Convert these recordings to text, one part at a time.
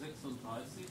sechsunddreißig.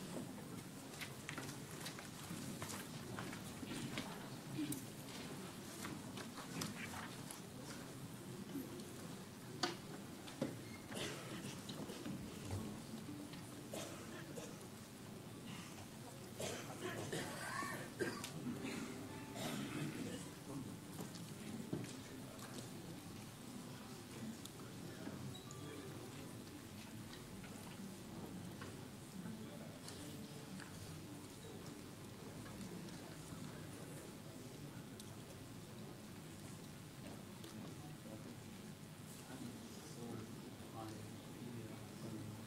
So, drei, vier, fünf.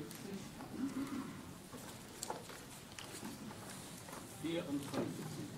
Vierundfünfzig. Vierundfünfzig.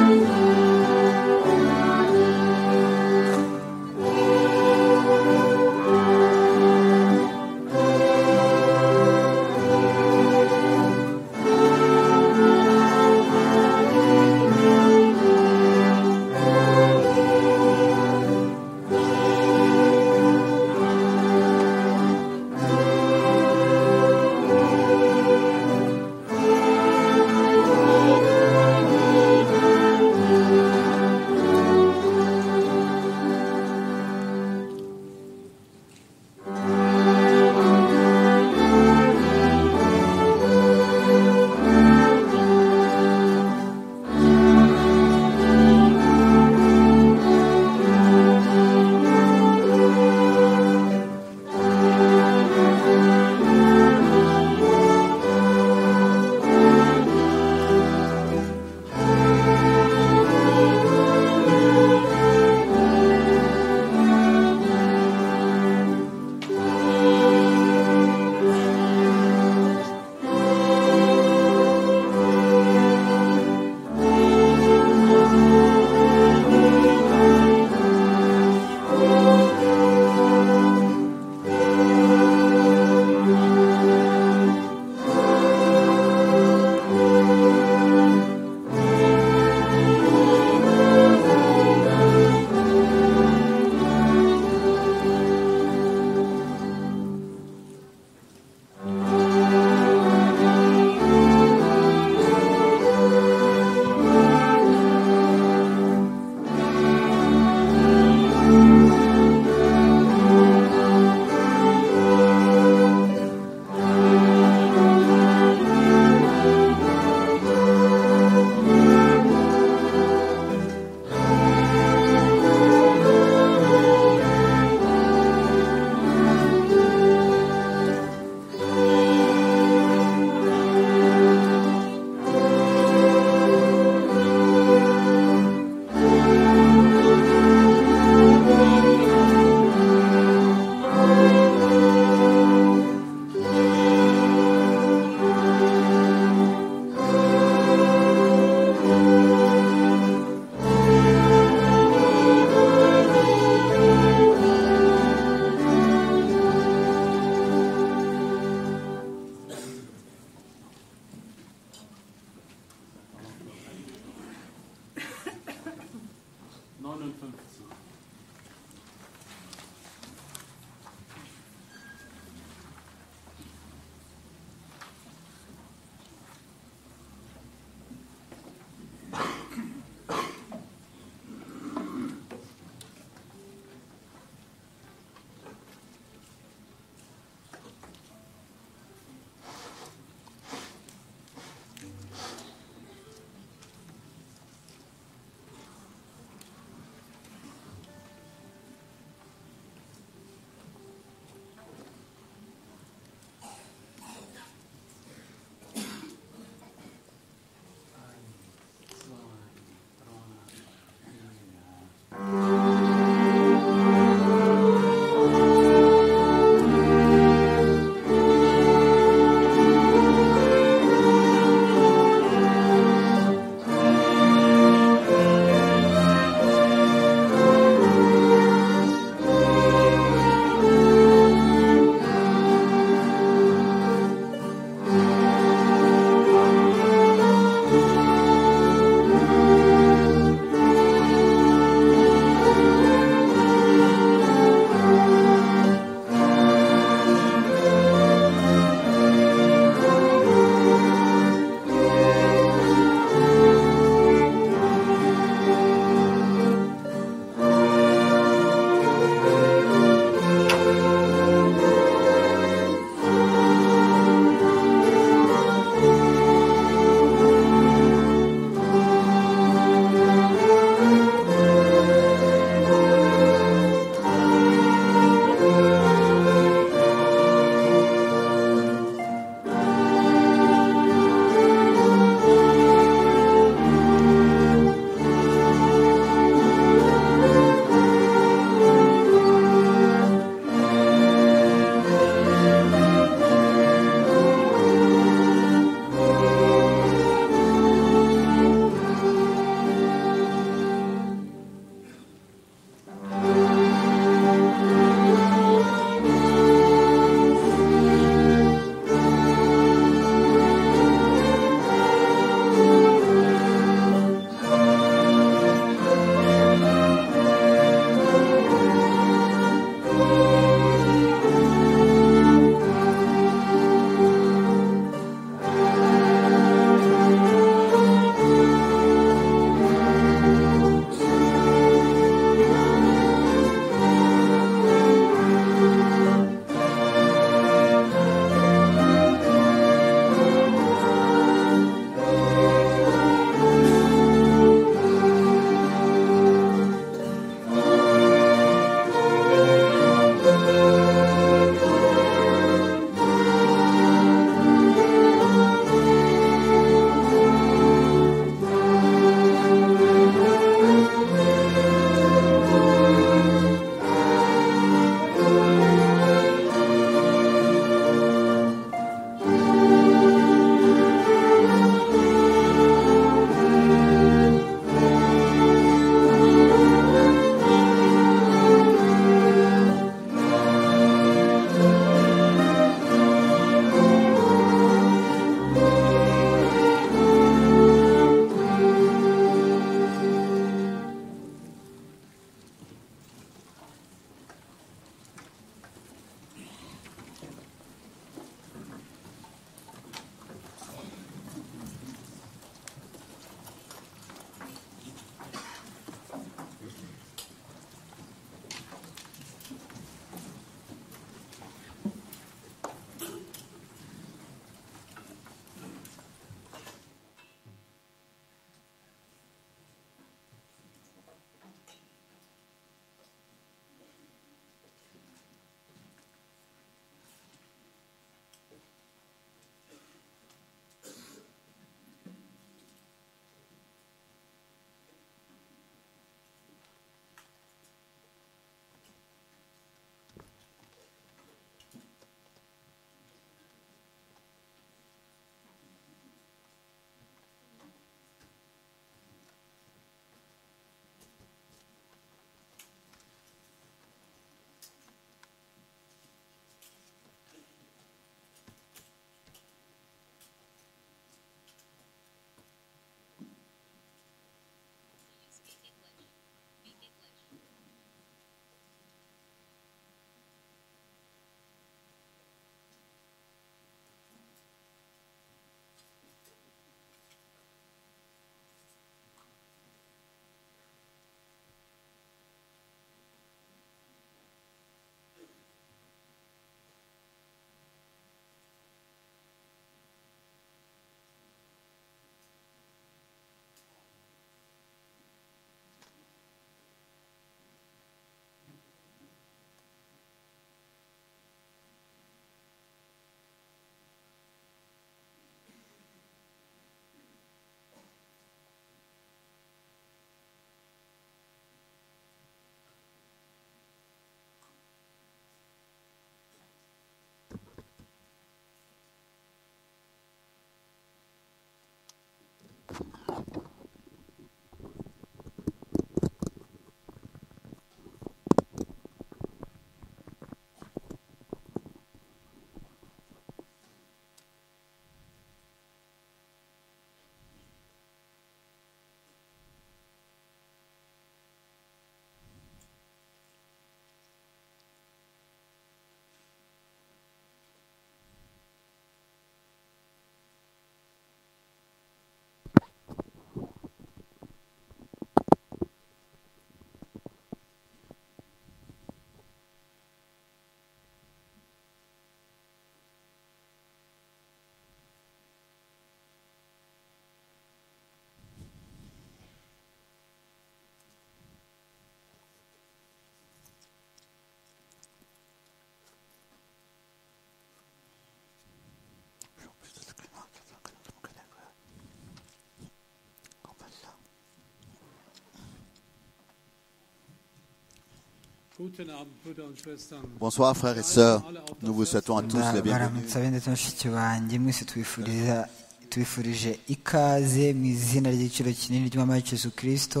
Bonsoir frères et sœurs, nous vous souhaitons à tous la Bara bienvenue. mutsabe ndetse na mushiki banjye mwese twifuriza twifurije ikaze mu izina ry'igiciro kinini ry'umwami wacu Yesu kirisito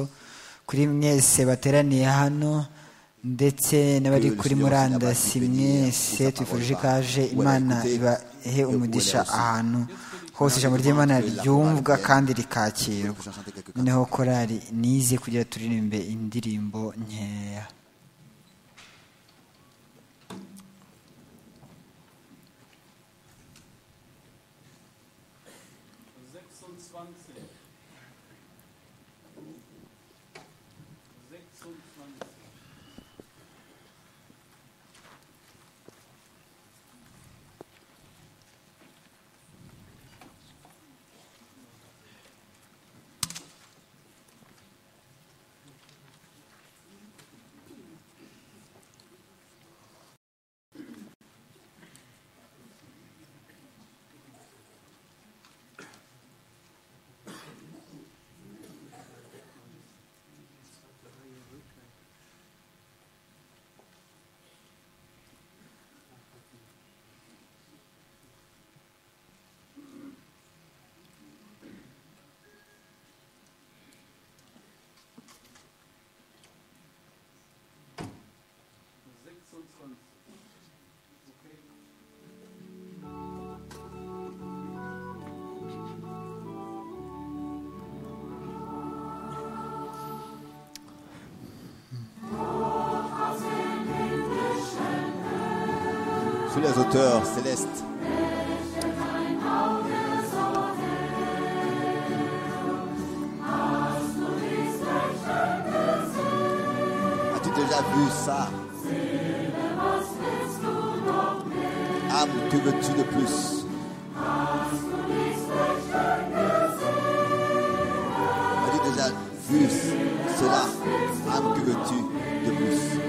kuri mwese bateraniye hano ndetse n'abari kuri murandasi mwese twifurije ikaze imana ibahe umugisha ahantu hose ijambo ry'imana ryumvwa kandi rikakirwa noneho korari nize kugira turirimbe indirimbo nkeya Sechsundzwanzig. Sechsundzwanzig. Sechsundzwanzig. Okay. Tous les auteurs célestes, as-tu déjà vu ça Âme, que veux-tu de plus As-tu déjà vu cela Âme, que veux-tu de plus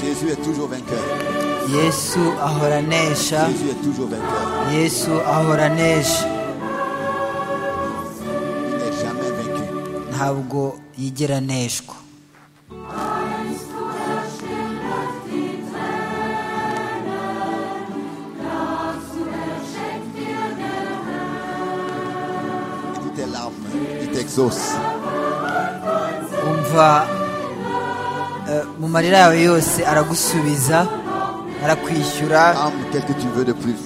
Jésus est toujours vainqueur. yesu ahora anesha Jésus est toujours vainqueur. yesu ahora anesha Il n'est jamais vaincu. ntabwo yigera aneshwa Et toutes tes larmes, il t'exauce. umva eh, mu marira yawe yose aragusubiza arakwishyura Âme, qu'est-ce que tu veux de plus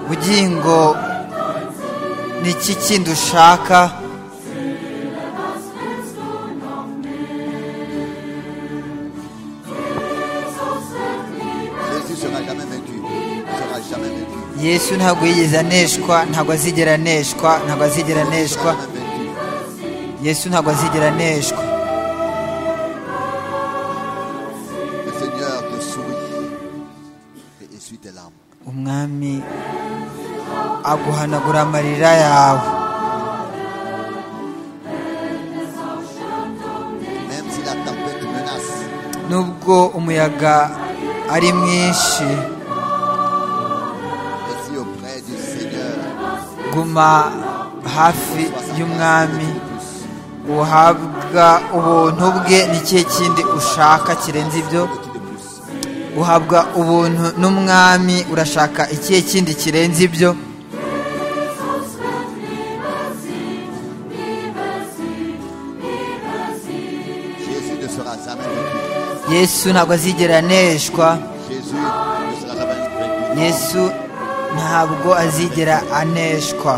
bugingo ni iki kindi ushaka Jésus sera jamais vaincu. Il sera jamais vaincu. yesu ntabwo yigeze aneshwa ntabwo azigera aneshwa ntabwo azigera Il aneshwa sera jamais vaincu. yesu ntabwo azigera aneshwa Le Seigneur te sourit et essuie tes larmes. umwami aguhanagura amarira yawe Même si la tempête menace, nubwo umuyaga ari mwinshi et si auprès du Seigneur, guma hafi sois sa grâce y'umwami de plus. uhabwa ubuntu bwe ni ikihe kindi ushaka kirenze ibyo De plus. uhabwa ubuntu n'umwami urashaka ikihe kindi kirenze ibyo Jésus ne sera jamais vaincu. yesu ntabwo azigera aneshwa Jésus ne sera jamais vaincu. yesu ntabwo azigera aneshwa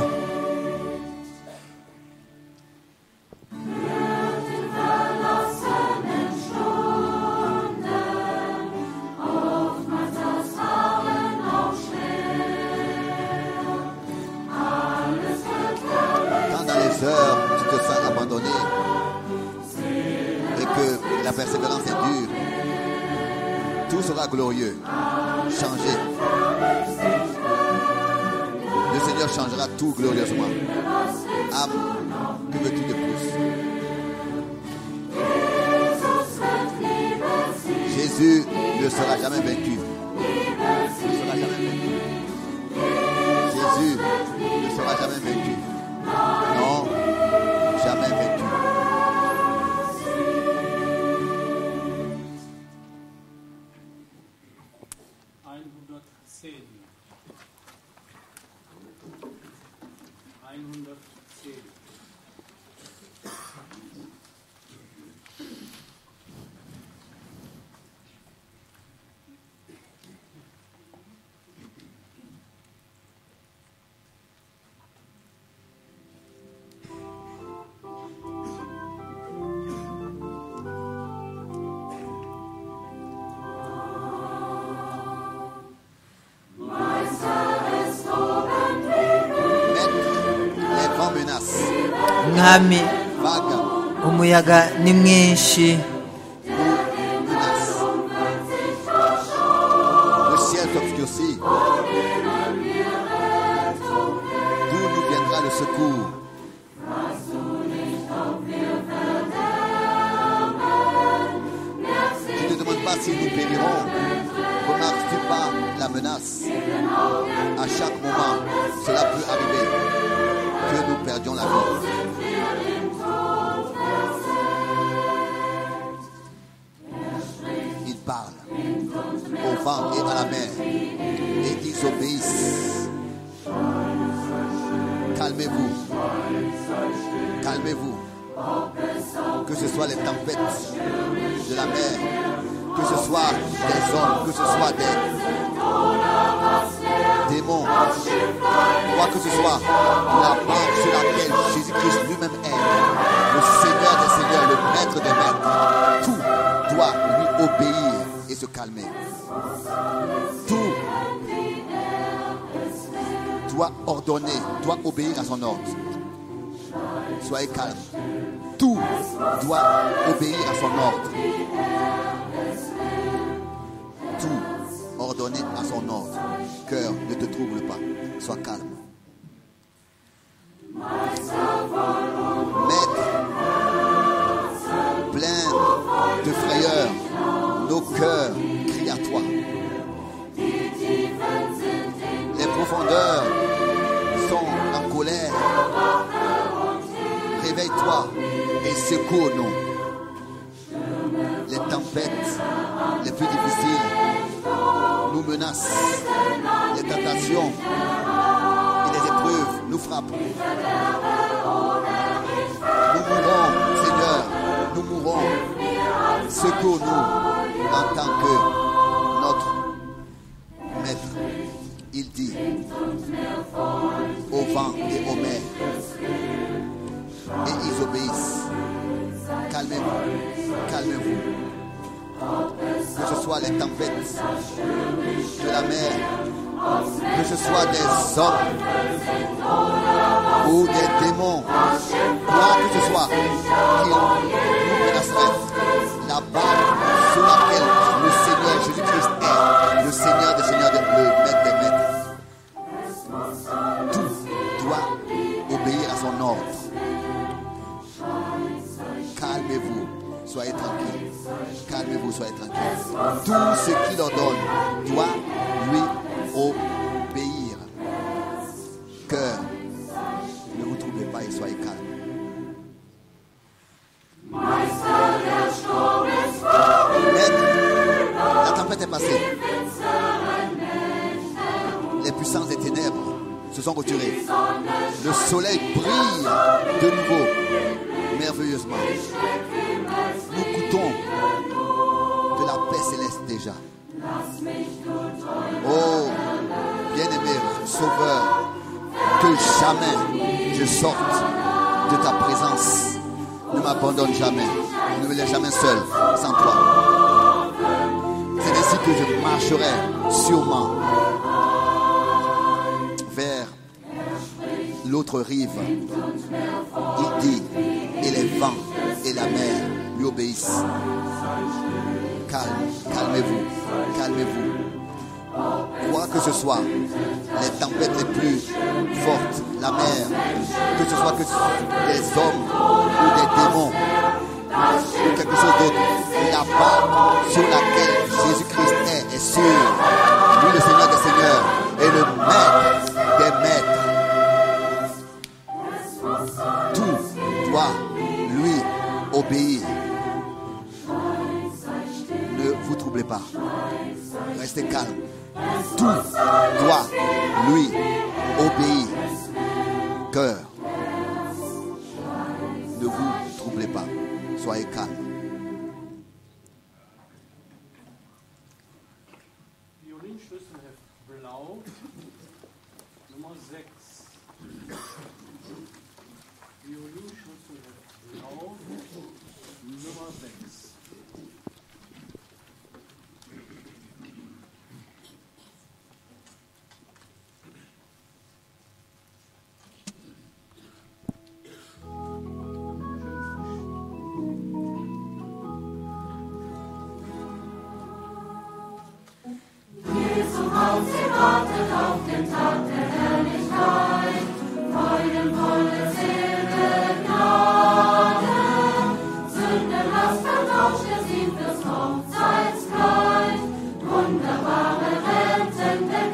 Quand dans les heures, tu te sens abandonné et que la persévérance est dure, tout sera glorieux, changé. Le Seigneur changera tout glorieusement. Âme, que veux-tu de plus Jésus ne sera jamais vaincu. Ne sera jamais vaincu. Jésus ne sera jamais vaincu. Non, jamais vaincu. einhundertzehn. Einhundertzehn. Maître, les vents menacent. mwami Vagues umuyaga ni mwinshi menacent. Le ciel s'obscurcit. D'où nous viendra le secours Tu ne demandes pas si nous périrons. Remarques-tu pas la menace À chaque moment, cela peut arriver que nous perdions la vie. Ils parlent au vent et à la mer et ils obéissent. Calmez-vous. Calmez-vous. Que ce soit les tempêtes de la mer, que ce soit des hommes, que ce soit des démons, quoi que ce soit, la banque sur laquelle Jésus-Christ lui-même est, le Seigneur des Seigneurs, le Maître des Maîtres, tout doit lui obéir et se calmer. Tout doit ordonner, doit obéir à son ordre. Soyez calme. Tout doit obéir à son ordre. Tout ordonné à son ordre. Cœur, ne te trouble pas. Sois calme. Maître, plein de frayeur, nos cœurs crient à toi. Les profondeurs sont en colère. Réveille-toi et secoue-nous. Les tempêtes les plus difficiles nous menacent. Les tentations et les épreuves nous frappent. Nous mourons, Seigneur, nous mourons. Secoue-nous en tant que notre Maître. Il dit au vent et aux mers. Et ils obéissent. Calmez-vous, calmez-vous. Que ce soit les tempêtes de la mer, que ce soit des hommes ou des démons, quoi que ce soit, qui nous menaceraient, la barre sur laquelle le Seigneur Jésus-Christ est, le Seigneur des Seigneurs, le Maître des Maîtres tout doit obéir à son ordre. Calmez-vous, soyez tranquille. Calmez-vous, soyez tranquille. Tout ce qu'il ordonne doit lui obéir. Cœur, ne vous troublez pas et soyez calme. Maître, la tempête est passée. se sont retirés. Le soleil brille de nouveau, merveilleusement. Nous goûtons de la paix céleste déjà. Oh, bien-aimé Sauveur, que jamais je sorte de ta présence. Ne m'abandonne jamais. Ne me laisse jamais seul sans toi. C'est ainsi que je marcherai sûrement vers l'autre rive. Il dit, et les vents et la mer lui obéissent. Calme, calmez-vous, calmez-vous. Quoi que ce soit, les tempêtes les plus fortes, la mer, que ce soit que ce soit des hommes ou des démons ou quelque chose d'autre, la barque sur laquelle Jésus-Christ est est sûre. Lui, le Seigneur des Seigneurs, est le maître des maîtres tout doit lui obéir. Ne vous troublez pas. Restez calme. Tout doit lui obéir. Cœur. Ne vous troublez pas. Soyez calme. Violinschlüsselheft blau, Nummer 6. Violinschlüsselheft blau, Nummer 6.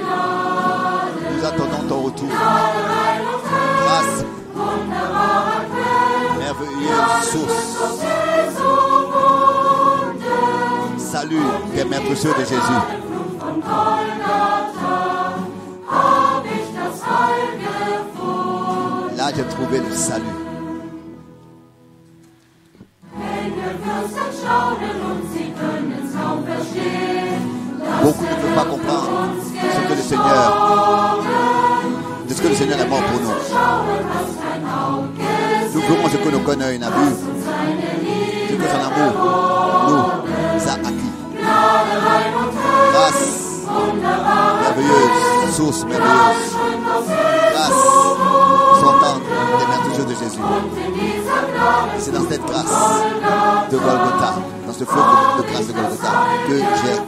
Nous attendons ton retour. Grâce. Merveilleuse source. Salut des maîtres cieux de Jésus. Là, j'ai trouvé le salut. Beaucoup ne peuvent pas comprendre ce que le Seigneur, de ce que le Seigneur est mort pour nous. Nous verrons ce que nos conneurs n'a vu, ce que son amour nous a acquis. Grâce, merveilleuse, source merveilleuse. Grâce, s'entendre des merveilleux de Jésus. C'est dans cette grâce de Golgotha, dans ce flot de, de grâce de Golgotha, que j'ai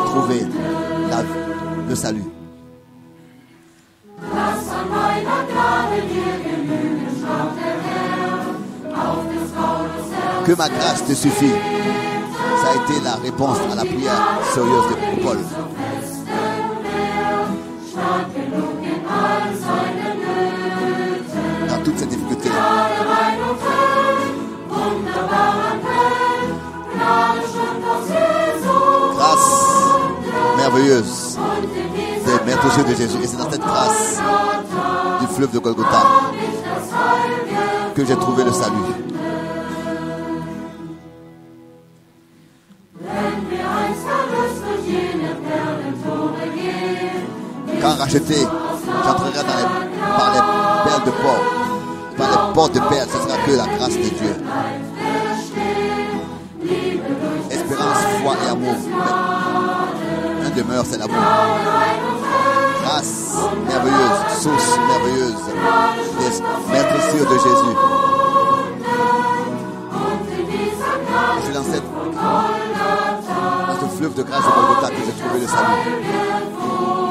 trouvé la, le salut. Que ma grâce te suffit. Ça a été la réponse à la prière sérieuse de Paul. Dans toutes ces difficultés, grâce merveilleuse des maîtres aux yeux de Jésus. Et c'est dans cette grâce du fleuve de Golgotha que j'ai trouvé le salut. Quand racheté, j'entrerai dans les- par les perles de port, par les portes de perles, ce sera que la grâce de Dieu. Espérance, foi et amour. Mais un demeure, c'est l'amour. Grâce merveilleuse, source merveilleuse des maîtres sûrs de Jésus. Et C'est dans, cette, dans ce fleuve de grâce de Golgotha que j'ai trouvé le salut.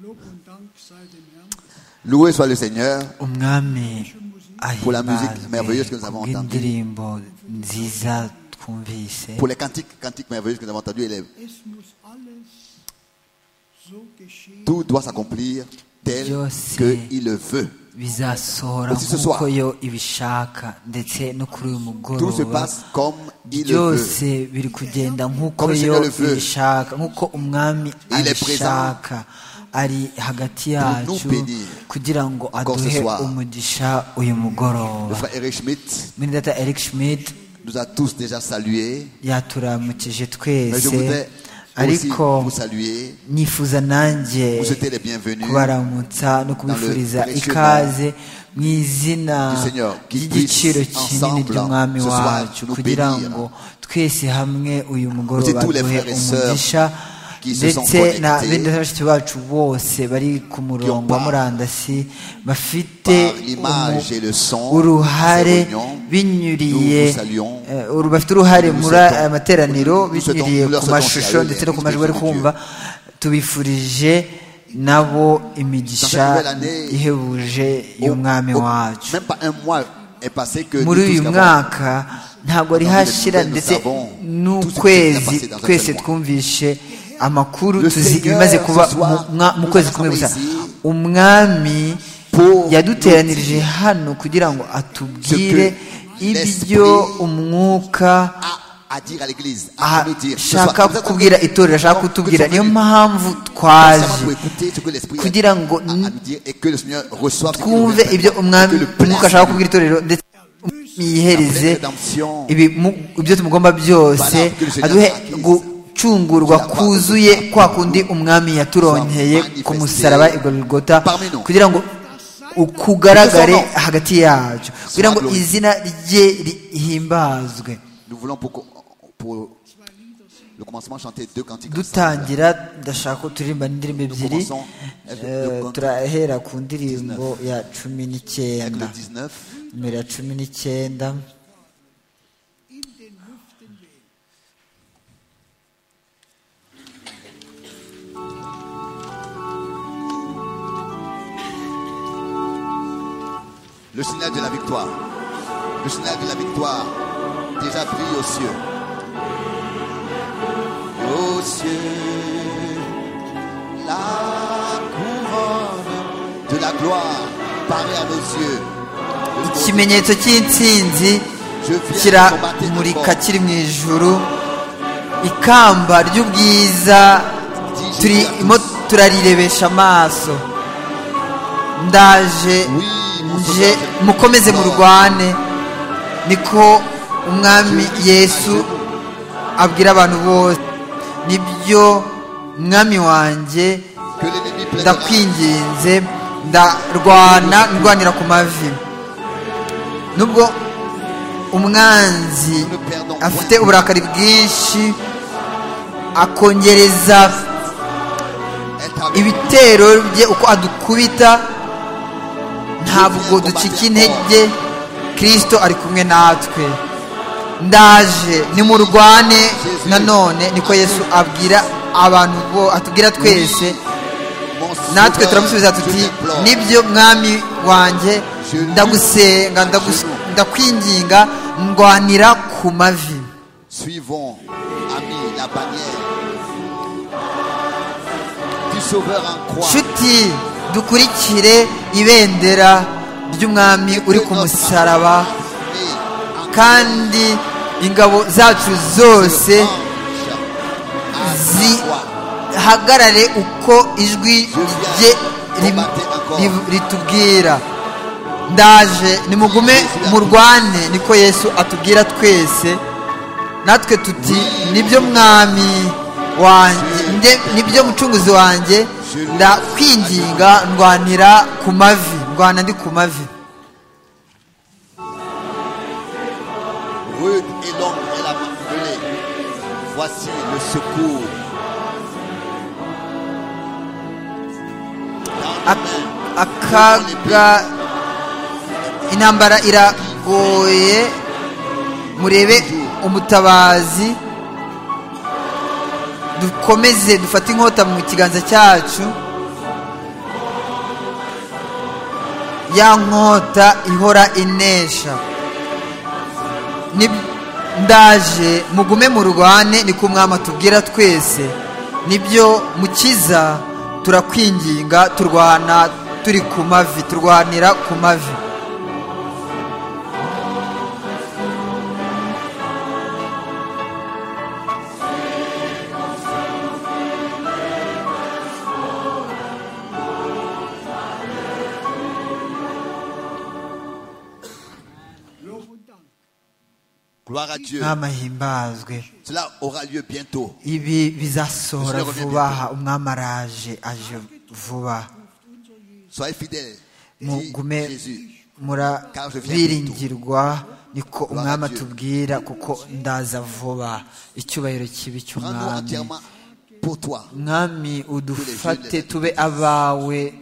Lob und Dank sei dem Herrn. Loué soit le Seigneur. umwami Pour la musique merveilleuse que nous avons entendue. indirimbo nziza twumvise Pour les cantiques, cantiques merveilleuses que nous avons entendus, et les- Es muss alles so geschehen. tout doit s'accomplir tel Yo sé. qu'il le veut. bizasohora Aussi ce nk'uko soir. yo ibishaka ndetse no kuri uyu Tout se mugoroba passe comme il le veut. byose biri kugenda nk'uko Comme yo Seigneur le veut. ibishaka nk'uko umwami Il est abishaka ari hagati nous yacu bénir. kugira ngo Encore ce aduhe soir. umugisha uyu Le mugoroba frère Eric Schmidt minidata eric schmidt nous a tous déjà salués. yaturamukije Mais je twese voudrais aussi ariko vous saluer, nifuza nanjye vous souhaiter les bienvenus kubaramutsa no kubifuriza précieux ikaze mu izina du Seigneur, qui ry'igiciro puisse kinini ensemble ry'umwami ce soir wacu nous kugira bénir. ngo twese hamwe uyu mugoroba tous les duhe frères et sœurs umugisha qui se sont ndetse na connectés bene na bashiki bacu bose bari ku murongo wa part murandasi bafite par l'image umu- et le son uruhare de ces réunions. binyuriye Nous vous saluons. eh, uru- bafite uruhare Nous muri souhaitons- aya materaniro nous souhaitons- binyuriye nous leur ku souhaitons mashusho saluer ndetse no ku l'Esprit majwi bari de Dieu. kumva tubifurije nabo imigisha Dans cette nouvelle année, ihebuje Au- y'umwami au- wacu Même pas un mois est passé que muri nous tous uyu avons- mwaka ntabwo ari Dans les hashira nouvelles, nous ndetse savons tout ce qui s'est n'ukwezi passé dans un twese seul mois. twumvishe amakuru Le tuzi Seigneur, ibimaze ce kuba soir, mu mwa- mu nous kwezi kumwe gusa rassemblés ici umwami pour yaduteranirije hano kugira ngo atubwire que ibyo l'Esprit umwuka à, à dire à l'église, à nous dire. Ce soir, ashaka nous attendons kubwira itorero ashaka que nous kutubwira sommes niyo venus mpamvu patiemment twaje pour écouter ce que l'esprit a kugira ngo à- à nous dire et que le Seigneur reçoive ce qu'il nous twumve révèle, ibyo umwami et que le plein umwuka ashaka kubwira itorero ndetse yihereze La pleine rédemption. ibi- mu- ibyo tumugomba byose Voilà, que le Seigneur aduhe acquise. gucungurwa Que la kuzuye croix de kwa Christ kundi umwami yaturonkeye soit manifestée ku musaraba i Golgotha parmi nous. kugira ngo ukugaragare Que son nom hagati yacu kugira ngo glorifié. izina rye rihimbazwe Nous voulons pour, qu'on- pour le commencement chanter deux cantiques. ensemble. dutangira ndashaka ko turirimba n'indirimbo ebyiri commençons avec Eh, le cantique turahera ku ndirimbo ya cumi Avec n'icyenda le 19, numero ya cumi n'icyenda In den Lüften wehen. le signal de la victoire. Le signal de la victoire déjà brille aux cieux. Aux cieux, la couronne de la gloire paraît à nos yeux. Le ikimenyetso cy'intsinzi kiramurika kiri mu ijuru ikamba ry'ubwiza turimo turarirebesha amaso ndaje nje mukomeze murwane niko umwami yesu abwira abantu bose nibyo mwami wanjye que l'ennemi plaide ndakwinginze ndarwana ndwanira ku mavi nubwo umwanzi afite uburakari bwinshi akongereza est avec nous. ibitero bye uko adukubita ntabwo ducika intege kirisito ari kumwe natwe ndaje nimurwane nanone niko yesu abwira abantu bo atubwira twese Mon sauveur, natwe turamusubiza je tuti t'implore. nibyo mwami wanjye ndagusenga ndagus- ndakwinginga ndwanira ku mavi Suivons, amis, la bannière du Sauveur en croix. nshuti dukurikire ibendera ry'umwami uri ku musaraba kandi ingabo zacu zose zi- hagarare uko ijwi rye rim- ri- ritubwira ndaje nimugume murwane niko yesu atubwira twese natwe tuti nibyo mwami wanjye nde- nibyo mucunguzi wanjye ndakwinginga ndwanira ku mavi ndwana ndi ku mavi Rude et longue est la marmelée. Voici le secours. Dans Ak- akaga intambara iragoye murebe umutabazi dukomeze dufate inkota mu kiganza cyacu ya nkota ihora inesha Ni- ndaje mugume mu rwane ni ku mwama tubwira twese nibyo mukiza turakwinginga turwana turi ku mavi turwanira ku mavi Lob und Dank. Gloire à Dieu. n'amahimbazwe Cela aura lieu bientôt. ibi bizasohora vuba aha umwami araje aje vuba Soyez fidèles. Dis mugume Jésus. murabiringirwa niko umwami atubwira kuko ndaza vuba icyubahiro kibi Prends-nous cy'umwami entièrement pour toi. mwami udufate tube abawe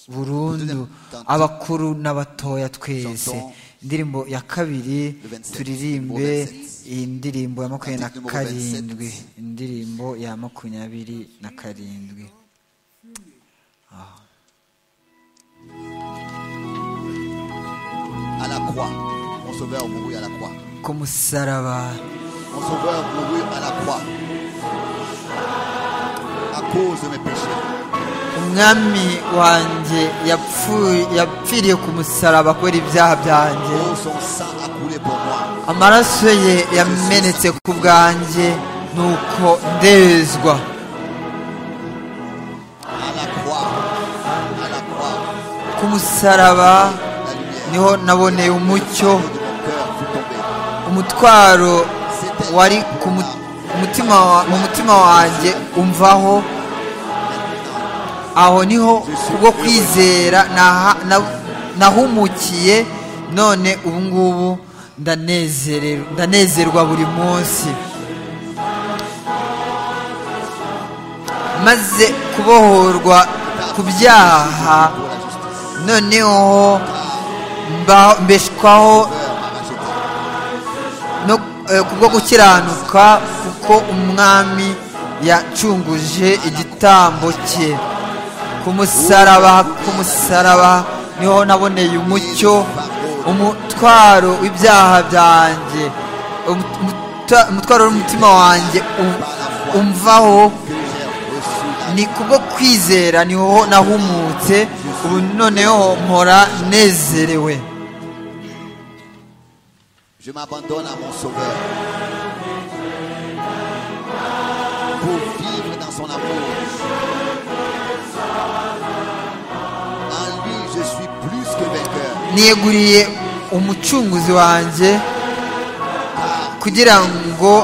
burundu abakuru n'abatoya twese indirimbo ya kabiri turirimbe iyi ndirimbo ya makumyabiri na karindwi indirimbo ya makumyabiri na karindwi À la croix. Mon sauveur mourut à la croix. ku musaraba Mon sauveur mourut à la croix. À cause de mes péchés. umwami wanjye yapfuye yapfiriye ku musaraba kubera ibyaha byanjye Oh, son sang a coulé pour moi. amaraso ye yamenetse ku bwanjye nuko ndezwa À la croix. À la croix. ku musaraba La lumière. niho naboneye umucyo de mon cœur fut tombée. umutwaro wari ku mu- umutima wa- mu mutima wanjye umvaho aho niho kubwo kwizera naha- na- nahumukiye none ubu ngubu ndanezererwa- ndanezerwa buri munsi maze kubohorwa ku byaha Pour la justice. noneho mba- mbeshwaho Cœur m'a racheté. no eh, kubwo gukiranuka kuko umwami yacunguje igitambo cye ku musaraba ku musaraba niho naboneye umucyo umutwaro w'ibyaha byanjye Umu- umuta- umutwaro w'umutima wanjye um- umvaho Que j'ai reçu la ni kubwo kwizera niho nahumutse ubu noneho mpora nezerewe Je m'abandonne à mon sauveur. Pour vivre dans son amour. En lui, je suis plus que vainqueur. niyeguriye umucunguzi wanjye kugira ngo Mon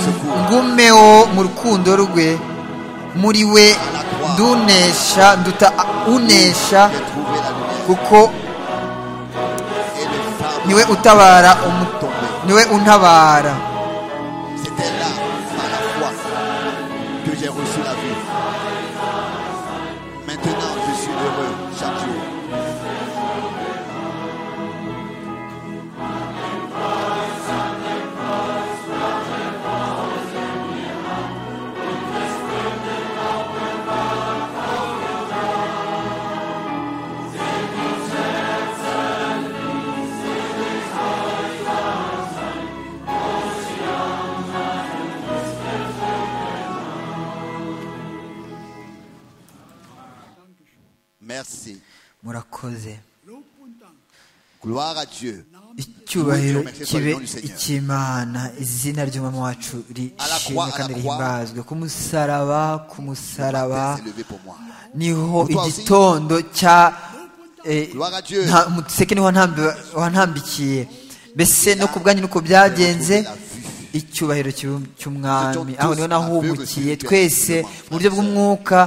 secours. ngumeho mu rukundo rwe muri we ndunesha nduta unesha J'ai trouvé la lumière kuko et le niwe phare utabara umu- tombé. niwe untabara C'était là, par la foi, que j'ai reçu la vie. Maintenant, je suis heureux chaque jour. Merci. murakoze Lob und Dank. Gloire à Dieu. icyubahiro kibe icy'imana izina ry'umwami wacu rishimwe kandi rihimbazwe ku musaraba ku musaraba Matin s'est levé pour moi. niho igitondo cya eh, Gloire à Dieu. nta- umuseke niho wantambi- wantambikiye mbese no ku bwanyu nuko byagenze icyubahiro cy'u- cy'umwami aho niho nahumukiye twese mu buryo bw'umwuka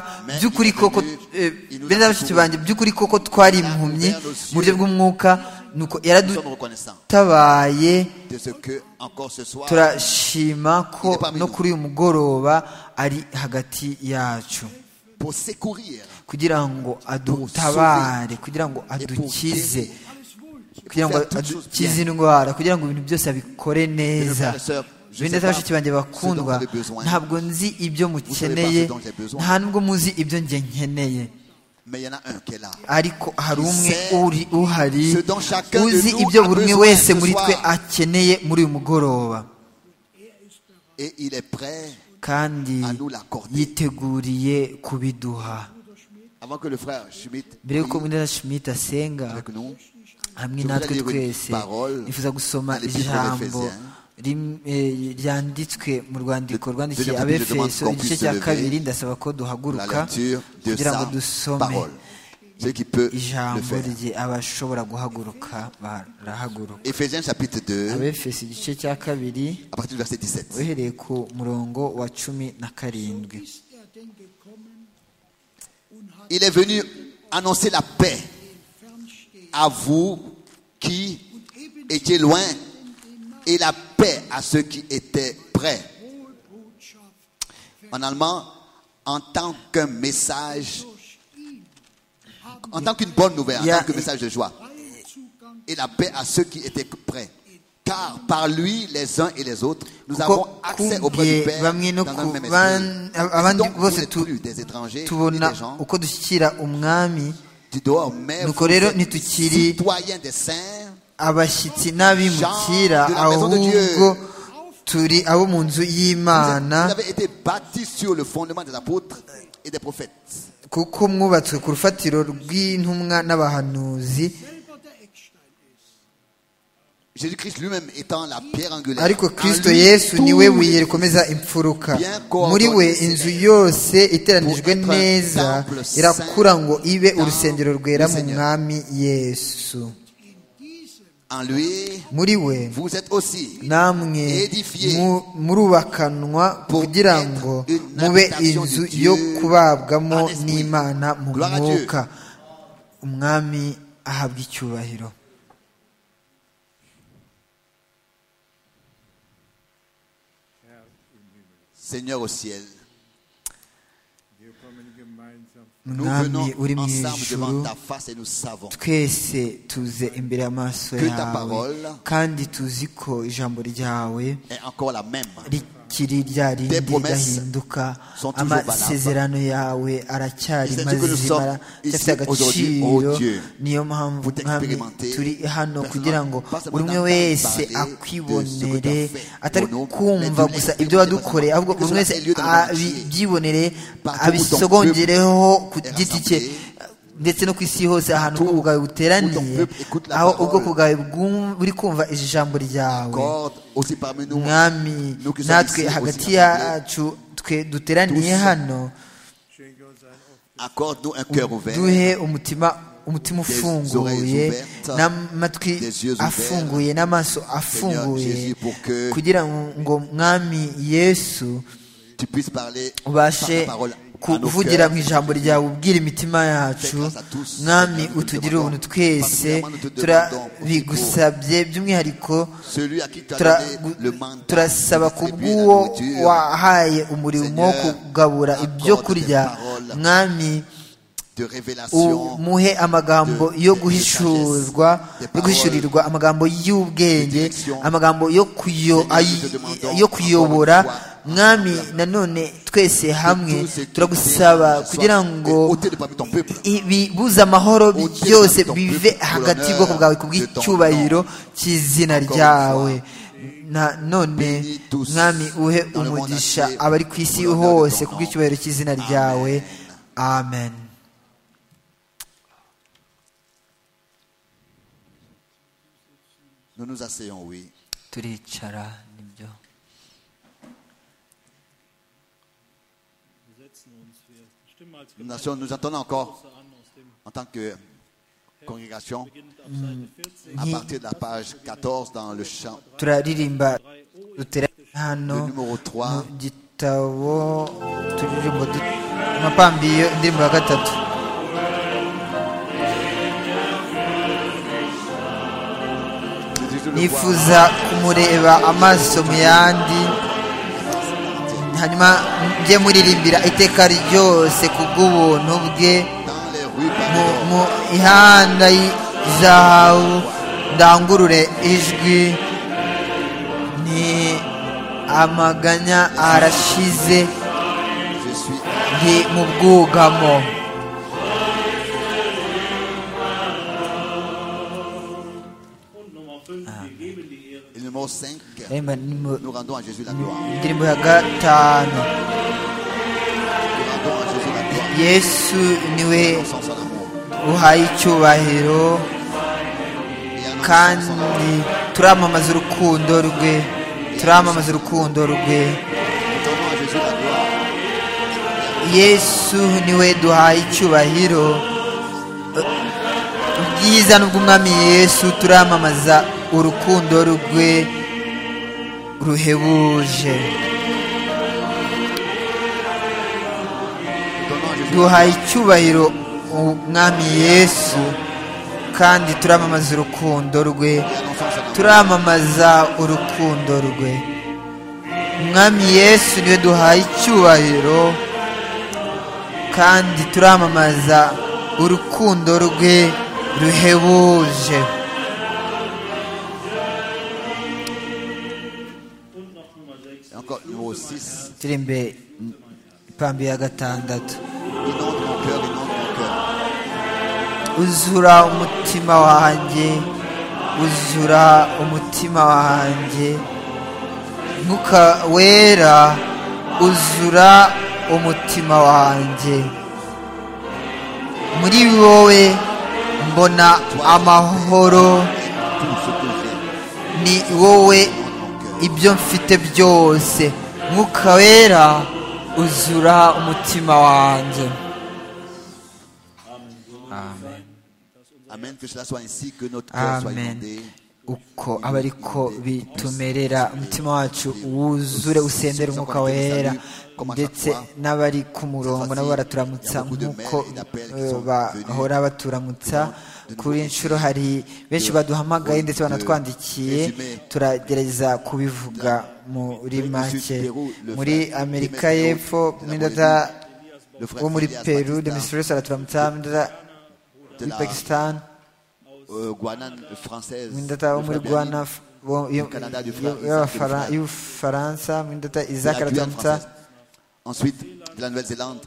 by'ukuri koko eh, bene bashiki banjye by'ukuri koko twari impumyi mu buryo bw'umwuka nuko Nous sommes reconnaissants yaradutabaye de ce que encore ce soir turashima ko no kuri uyu mugoroba ari hagati yacu pour secourir kugira ngo adutabare kugira ngo adukize kugira ngo adukize indwara kugira ngo ibintu byose abikore neza bindeta bashiki banjye bakundwa ntabwo nzi ibyo mukeneye nta nubwo muzi ibyo njye nkeneye mais il y en a un qui est là. ariko hari umwe uri uhari Ce dont chacun de uzi nous ibyo a buri umwe besoin wese ce muri twe soir. akeneye muri uyu mugoroba Et il est prêt, kandi À nous l'accorder. yiteguriye kubiduha avant que le frère Schmidt mbere y'uko prie Mwenda Schmidt asenga avec nous, hamwe Je natwe voudrais lire une twese parole nifuza gusoma dans l'Épître ijambo d'Éphésiens. rim- eh, ryanditswe mu rwandiko De- rwandikiye deuxième chapitre, je abefeso demande qu'on igice puisse cya se lever kabiri ndasaba ko la duhaguruka lecture de kugira ngo sa dusome parole. Ce qui peut le ijambo faire. rye abashobora guhaguruka barahaguruka Éphésiens chapitre 2, abefeso igice cya kabiri à partir du verset 17. uhereye ku murongo wa cumi na karindwi ist er denn gekommen und hat Il est venu annoncer la paix fernstehen à vous qui und étiez ebenso loin et la paix à ceux qui étaient près. Wohlbotschaft En allemand, en tant qu'un message, durch ihn haben en tant qu'une bonne nouvelle, en Yeah. tant que message de joie. freien Zugang et la paix à ceux qui étaient prêts. Car par lui, les uns et les autres, nous kuko avons accès auprès du kumbiye Père bamwe no dans ku un même esprit. ban- abandi Donc, vous bose n'êtes tu- plus des étrangers, ni tubona des gens uko dushyikira umwami du dehors, mais Nuko vous rero êtes ntitukiri- citoyens des saints, abashyitsi n'abimukira Jean de la maison de ahubwo Dieu. turi abo mu nzu vous, êtes- y'imana vous avez été bâtis sur le fondement des apôtres et des prophètes. kuko mwubatswe ku rufatiro rw'intumwa n'abahanuzi selber der Eckstein ist. Jésus-Christ lui-même étant la pierre angulaire. ariko En kristo lui, yesu tout niwe est buye rikomeza imfuruka Bien coordonné, muri we c'est inzu yose iteranijwe Pour être neza temple saint, irakura ngo ibe temple urusengero rwera du mu Seigneur. mwami yesu In diesem En lui, muri we vous êtes aussi namwe Edifié. mu- murubakanwa Pour kugira être ngo une mube habitation inzu de Dieu yo kubabwamo en esprit. n'imana mu Gloire à Dieu. mwuka umwami ahabwa icyubahiro Seigneur au ciel. Nous mwami venons uri mu ensemble ijuru devant ta face et nous savons twese tuze imbere y'amaso Que ta yawe parole kandi tuzi ko ijambo ryawe est encore la même. rikiri rya rindi Tes promesses ridahinduka sont toujours amasezerano yawe aracyari C'est-à-dire que nous mazima sommes afite ici aujourd'hui, agaciro oh Dieu, niyo mpamvu pour mwami t'expérimenter, turi hano personnellement, kugira ngo pas seulement buri umwe d'entendre wese parler de ce que akwibonere tu as fait, atari mon homme, kumva mais de gusa l'expérimenter ibyo wadukoreye ahubwo personnellement, buri que cela umwe wese ait lieu dans le monde abi- entier. abyibonere Partout où abisogongereho ton ku peuple giti est cye rassemblé, ndetse no ku isi hose ahantu ubwoko bwawe buteraniye où ton peuple écoute la aho parole. ubwoko bwawe bwum- buri kumva iri jambo ryawe Accorde aussi parmi nous, mwami nous qui sommes natwe ici, hagati aussi rassemblés, yacu twe duteraniye Tous. hano accorde-nous un cœur ouvert, duhe umutima umutima Des ufunguye oreilles ouvertes, n'amatwi des yeux ouverts. afunguye n'amaso afunguye Jésus, pour que kugira ngo mwami yesu tu puisses parler par ta ubashe parole à nos kuvugira cœurs. mu ijambo ryawe ubwira imitima yacu Fais grâce à tous. mwami Seigneur, nous te utugirire ubuntu demandons, twese particulièrement nous te demandons pour ce turabigusabye by'umwihariko Celui à qui tu as Tura- donné le mandat turasaba de ku distribuer la bw'uwo nourriture, wahaye umurimo wo Seigneur, kugabura ibyo accorde kurya tes paroles. mwami de révélation, umuhe amagambo de- yo de guhishurwa sagesse, de yo guhishurirwa amagambo y'ubwenge direction. amagambo yo kuyo- Seigneur, nous te ay- demandons yo kuyobora encore une fois, mwami nanone twese hamwe tous ceux qui turagusaba t'aiment, kugira soient ngo ôtés de parmi ton peuple. ibibuza amahoro bi- Ôtés de byose ton peuple, bive hagati y'ubwoko bwawe ku de ton bw'icyubahiro cy'izina Encore une ryawe fois, Na- none bénis tous mwami uhe dans le monde umugisha entier, abari ku isi au nom de ton hose ku nom. bw'icyubahiro cy'izina ryawe amen Nous nous asseyons, oui. turicara nibyo Wir setzen uns. Wir stimmen als Nous, Gemeinde asseyons, nous entendons encore an aus dem en tant que congrégation beginnt auf Seite 14. à partir de la page 14 dans le chant turaririmba duteraniye hano Le numéro trois. mu gitabo turirimbo du- amapambiyo indirimbo ya gatatu Je le vois. nifuza kumureba amaso mu yandi hanyuma njye muririmbira iteka ryose ku bw'ubuntu bwe dans les rues mu, par mu ihanda y- zahabu ndangurure ijwi ni amaganya arashize Je suis ndi mu bwugamo numéro 5, Aririmba nimero- nous rendons à Jésus la gloire. indirimbo ya gatanu Nous rendons à Jésus la gloire. yesu niwe Sans son amour. uhaye icyubahiro Et annonçons son amour. kandi turamamaza urukundo rwe turamamaza urukundo Nous rwe rendons à Jésus la gloire. yesu niwe duhaye icyubahiro ubwiza n'ubw'umwami yesu turamamaza urukundo rwe ruhebuje Nous rendons à Jésus la gloire. duhaye icyubahiro umwami yesu kandi turamamaza urukundo rwe Et annonçons son amour. turamamaza urukundo rwe umwami yesu niwe duhaye icyubahiro kandi turamamaza urukundo rwe ruhebuje Und noch Nummer 6. Et encore numéro 6. turi imbere ipambi ya gatandatu Inonde mon cœur, inonde mon cœur. uzura umutima wanjye uzura umutima wanjye mwuka wera uzura umutima wanjye muri wowe mbona amahoro Tout ce que j'ai. ni wowe Inonde mon cœur. ibyo mfite byose mwuka wera uzura umutima wanjye amen Amen. Que cela soit ainsi, que notre cœur soit amen inondé. uko aba ariko bitumerera umutima wacu wuzure usendera umwuka wera ndetse n'abari ku murongo nabo baraturamutsa nk'uko eh, bahora baturamutsa kuri inshuro hari benshi baduhamagaye ndetse banatwandikiye turagerageza kubivuga muri make muri amerika y'epfo muri dada Le frère wo muri Elias peru Batista, demisirisi araturamutsa muri dada de muri la pakistan euh, Guanane française. mwindata wo le muri frère gwana Bernie, f- wo- yo- Du Canada, du yo- Fra- y'Abafara- Isaac, du y'ubufaransa mwindata de la isaac Guyane aratamutsa française. Ensuite, de la Nouvelle-Zélande.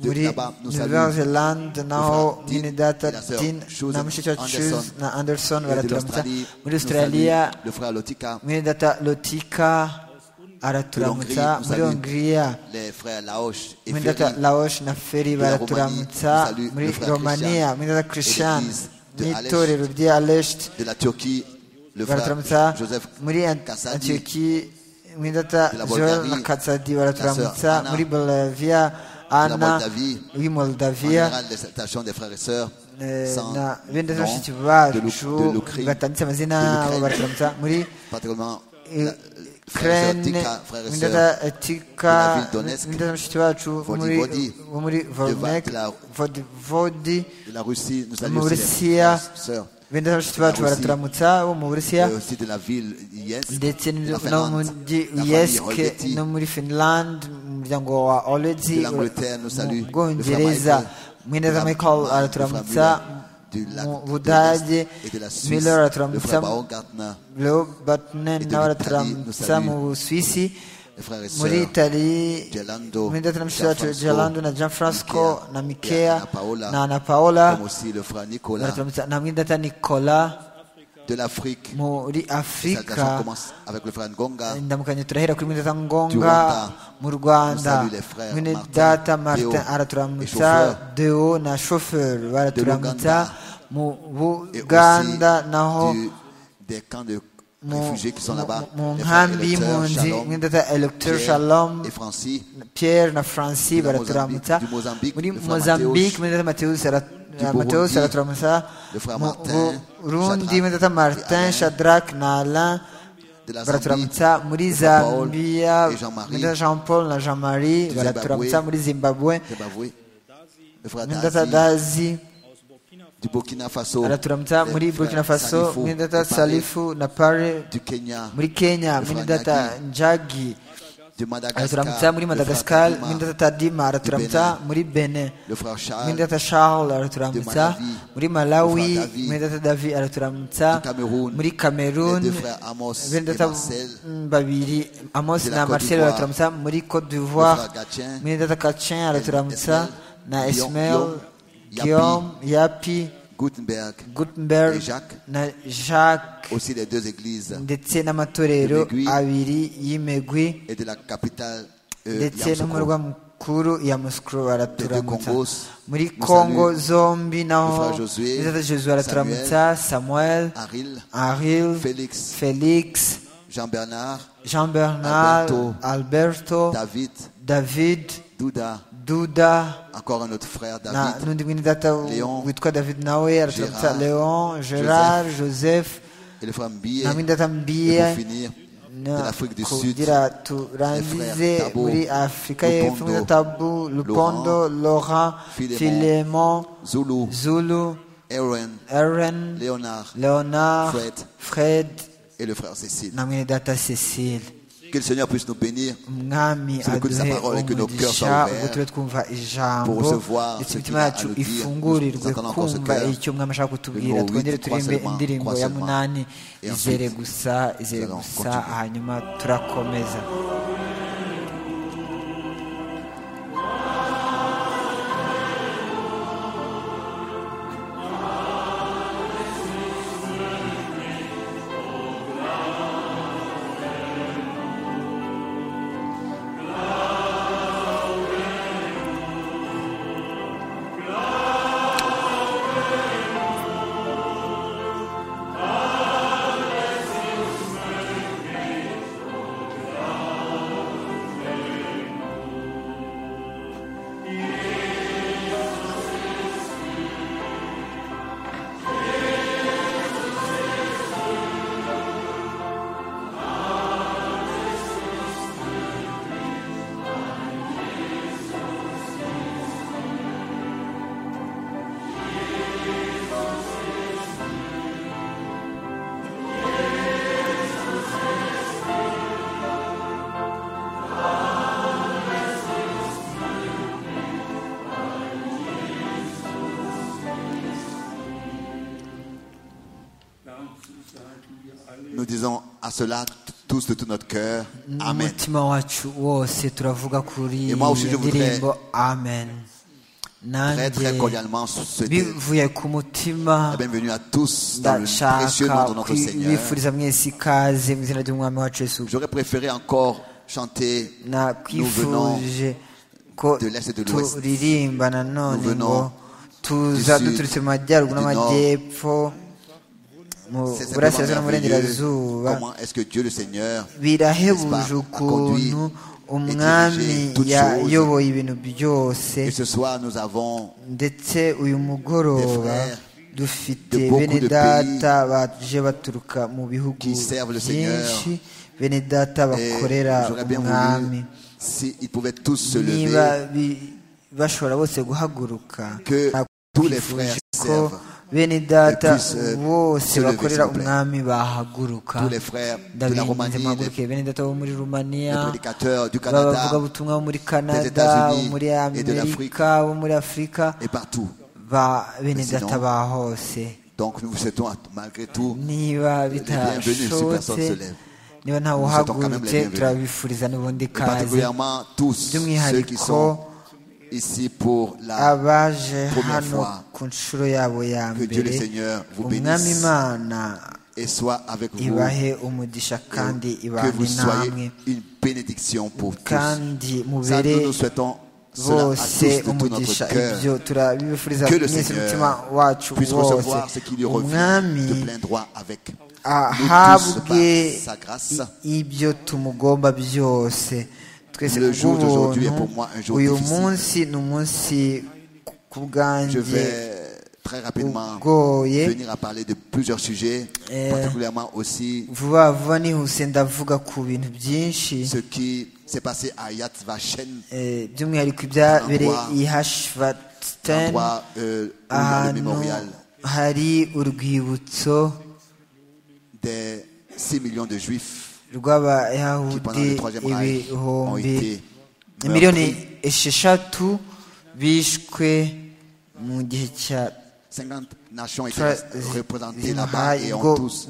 De muri là-bas, nous saluons. nouvelle-zelande naho Fra- Dean et mwindata la sœur tin Susan na mushiki wa Anderson. chus na anderson Et de baraturamutsa l'Australie, muri nous australia saluons le frère Lotika. mwindata lotika De araturamutsa l'Hongrie, muri nous hongria Les frères Laoche et mwindata Ferry. laosh na la feri Romanie, baraturamutsa salut le muri frère romania Christian mwindata et christian l'église de n'itorero rya aleshti De la Turquie, le frère baraturamutsa Joseph muri Kassadi. antiyoki mwidata de la joel Bulgarie, na katsadi la sœur baraturamutsa Anna, muri bolavia ana Moldavie, wi En moldavia général, les salutations des frères et sœurs. eh, sans na bene nom, bashiki de l'Uk- bacu de l'Ukraine, batanditse amazina de abo l'Ukraine. baraturamutsa muri particulièrement eh, la- frères et sœurs Ukraine Tika, frères et sœurs mwidata la tika ville Donetsk, mwidata bashiki bacu bo muri- Voivodi, bo muri volnek de la- vodivodi de la Russie, nous saluons aussi les Mauricia. frères et sœurs bene bashiki La bacu Russie. baraturamutsa bo mu burusiya et aussi de la ville Yesk, ndetse de la no Finlande, muri la famille yesk Holgeti, no muri finland mu muryango wa oledi de l'Angleterre, nous saluons mu bwongereza le frère Michael, mweneza le michael frère araturamutsa Müller, de la- mu de budage l'Est et de la Suisse, miller le araturamutsa frère Baron Gartner, leo de batnen nawe l'Italie, nous araturamutsa saluons. mu busuwisi les frères et muri sœurs itali Gelando, mweneza na mushiki wacu Gianfranco, gelando na gianfrasco Michea, na et mikea Anna Paola, na ana paola comme aussi le frère Nicolas baraturamutsa na mwindata nicola de l'Afrique. muri Les salutations afurika commencent avec le frère Ngonga, ndamukanye turahera kuri mwineza ngonga Rwanda. mu rwanda Nous saluons les frères mwene Martin, data Deo martin et araturamutsa chauffeur. deo na shoferi baraturamutsa De l'Ouganda. mu et buganda naho aussi du- des camps de mu réfugiés qui sont mu- là-bas. mu les frères nkambi Electeur, y'impunzi Shalom, mwene data electeur Pierre shalom et Francis, pierre na francis De la baraturamutsa Mozambique, du Mozambique, muri le frère mozambique Mathéus. mwene data mateus Burundi, mateus araturamutsa le frère mu Martin, burundi Shadrach mwene data martin et Alain. shadrach na alain de la Zambie, baraturamutsa muri le frère Paul zambiya et Jean-Marie, mwenda jean paul na jean marie Zimbabwe. baraturamutsa muri zimbabwe Zimbabwe, le frère mwenda ta Dazi, dazi du Burkina Faso, baraturamutsa les muri frères burkina faso Salifou, mwenda de ta Paris, salifu na pare du Kenya, muri kenya le frère mwenda ta Naki, njagi de Madagascar, baraturamutsa muri le frère madagascar Tadima, mwenda ta tadima baraturamutsa Benin. muri benin le frère Charles, mwenda ta charles baraturamutsa Malawi, muri le malawi frère David, mwenda ta davi baraturamutsa du Cameroun, muri les cameroon deux frères Amos bene et data Marcel, babiri amos de la na Côte marcel d'Ivoire. baraturamutsa muri cote le d'ivoire frère Gatien, bene data kacin araturamutsa Esmael, na Guillaume, esmael Guillaume, guillaume yapi Gutenberg et gutenberg Jacques, na jacques aussi les deux églises, ndetse n'amatorero Imigwi. abiri y'imigwi et de la capitale euh, ndetse Yamoussoukro. n'umurwa mukuru ya musikuru baraturamutsa Congos, muri nous kongo salue zombi naho frère Josué, Nizata josué araturamutsa samuel Aril, aril Félix, felix Jean-Bernard, jean bernard Alberto, alberto David, david Douda, duda encore un autre frère na- David, n'undi mwene data w- Léon, witwa david nawe araturamutsa Gérard, leon gerard joseph et le frère Mbié, na mwene data et pour mbiye finir, Na- de l'Afrique du Sud, kugira turangize Tabo, muri afurika y'epfo muri Lupondo, tabu lupondo laurent Philemon, filemon Zulu, zulu Aaron, aaron Léonard leonard Fred. fred et le frère Cécile. na mwene data cecile Que le Seigneur puisse nous bénir umwami C'est le coup de sa aduhe parole et que nos cœurs umugisha soient ouverts ubwo tube twumva ijambo pour recevoir ndetse ce imitima qu'il a yacu à nous dire. ifungurirwe Nous attendons encore ce kumva cœur. icyo umwami ashaka Le kutubwira numéro twongere huit, turirimbe trois indirimbo seulement, ya trois munani seulement. Et izere ensuite, gusa izere nous allons gusa continuer. hanyuma turakomeza Nous disons à cela t- tous de tout notre cœur. Amen. n'umutima wacu wose turavuga kuri Et iyo moi aussi, je voudrais ndirimbo amen Très nanjye très cordialement souhaiter bivuye ku mutima la bienvenue à tous dans le précieux ndashaka nom de notre Seigneur. kwifuriza mwese ikaze mu izina ry'umwami wacu yesu J'aurais préféré encore chanter Nous venons nakwifuje ko de l'Est et de l'Ouest. turirimba nanone Nous venons ngo tuza du Sud, duturutse mu majyaruguru du Nord. n'amajyepfo mu c'est burasirazuba simplement no mu merveilleux. burengerazuba Comment est-ce que Dieu le Seigneur birahebuje n'est-ce pas, a conduit ukuntu et umwami dirigé toutes choses. yayoboye ibintu byose Et ce soir, nous avons ndetse uyu mugoroba frères dufite de beaucoup bene de data baje baturuka mu bihugu qui servent le Seigneur. byinshi bene data et bakorera j'aurais bien umwami voulu s'ils pouvaient tous se niba lever, bi- bashobora bose guhaguruka que tous les frères nakwifuje ko servent, bene data Et puissent, euh, bose se lever, bakorera s'il vous plaît. umwami bahaguruka tous les frères de la ndabinginze Roumanie, les, muhaguruke bene data bo muri rumaniya les prédicateurs du Canada bavugabutumwa bo muri kanada bo États-Unis muri et de l'Afrique. amerika bo muri afurika et partout. ba bene Président. data ba hose Donc nous vous souhaitons à- malgré tout niba bienvenue, si personne se bitashobotse lève. niba Nous souhaitons quand même la ntawuhagurutse bienvenue. turabifuriza n'ubundi Et kaze particulièrement tous ceux qui sont by'umwihariko ici pour la abaje première hano fois. ku nshuro yabo ya Que Dieu le mbere Seigneur vous umwami bénisse imana et soit avec vous. ibahe umugisha kandi et que vous ibane namwe soyez une bénédiction pour tous. kandi Ça, nous mubere nous souhaitons cela à tous bose de tout notre umugisha cœur. ibyo turabifuriza Que le mwese umutima Seigneur wacu puisse wose recevoir ce qui lui revient de umwami plein droit avec Nous tous, ahabwe par sa grâce, ibyo tumugomba byose twese Le jour d'aujourd'hui est kubw'ubuntu, pour moi un jour uyu difficile. munsi ni umunsi ku- ku Je bwanjye vais très rapidement ugoye venir à parler de plusieurs sujets, Euh, particulièrement aussi vuba vuba nihuse ndavuga ku bintu byinshi ce qui s'est passé à Yad Vashem, eh, by'umwihariko ibyabereye Endroit- i hashvatani endroit euh, où il y a le ahantu mémorial hari urwibutso des 6 millions de Juifs qui, pendant rw'abayahudi le Troisième Reich, ont ibihumbi été miliyoni meurtris. esheshatu bishwe mu gihe cya 50 nations étaient tra- représentées zino là-bas et ngo- ont tous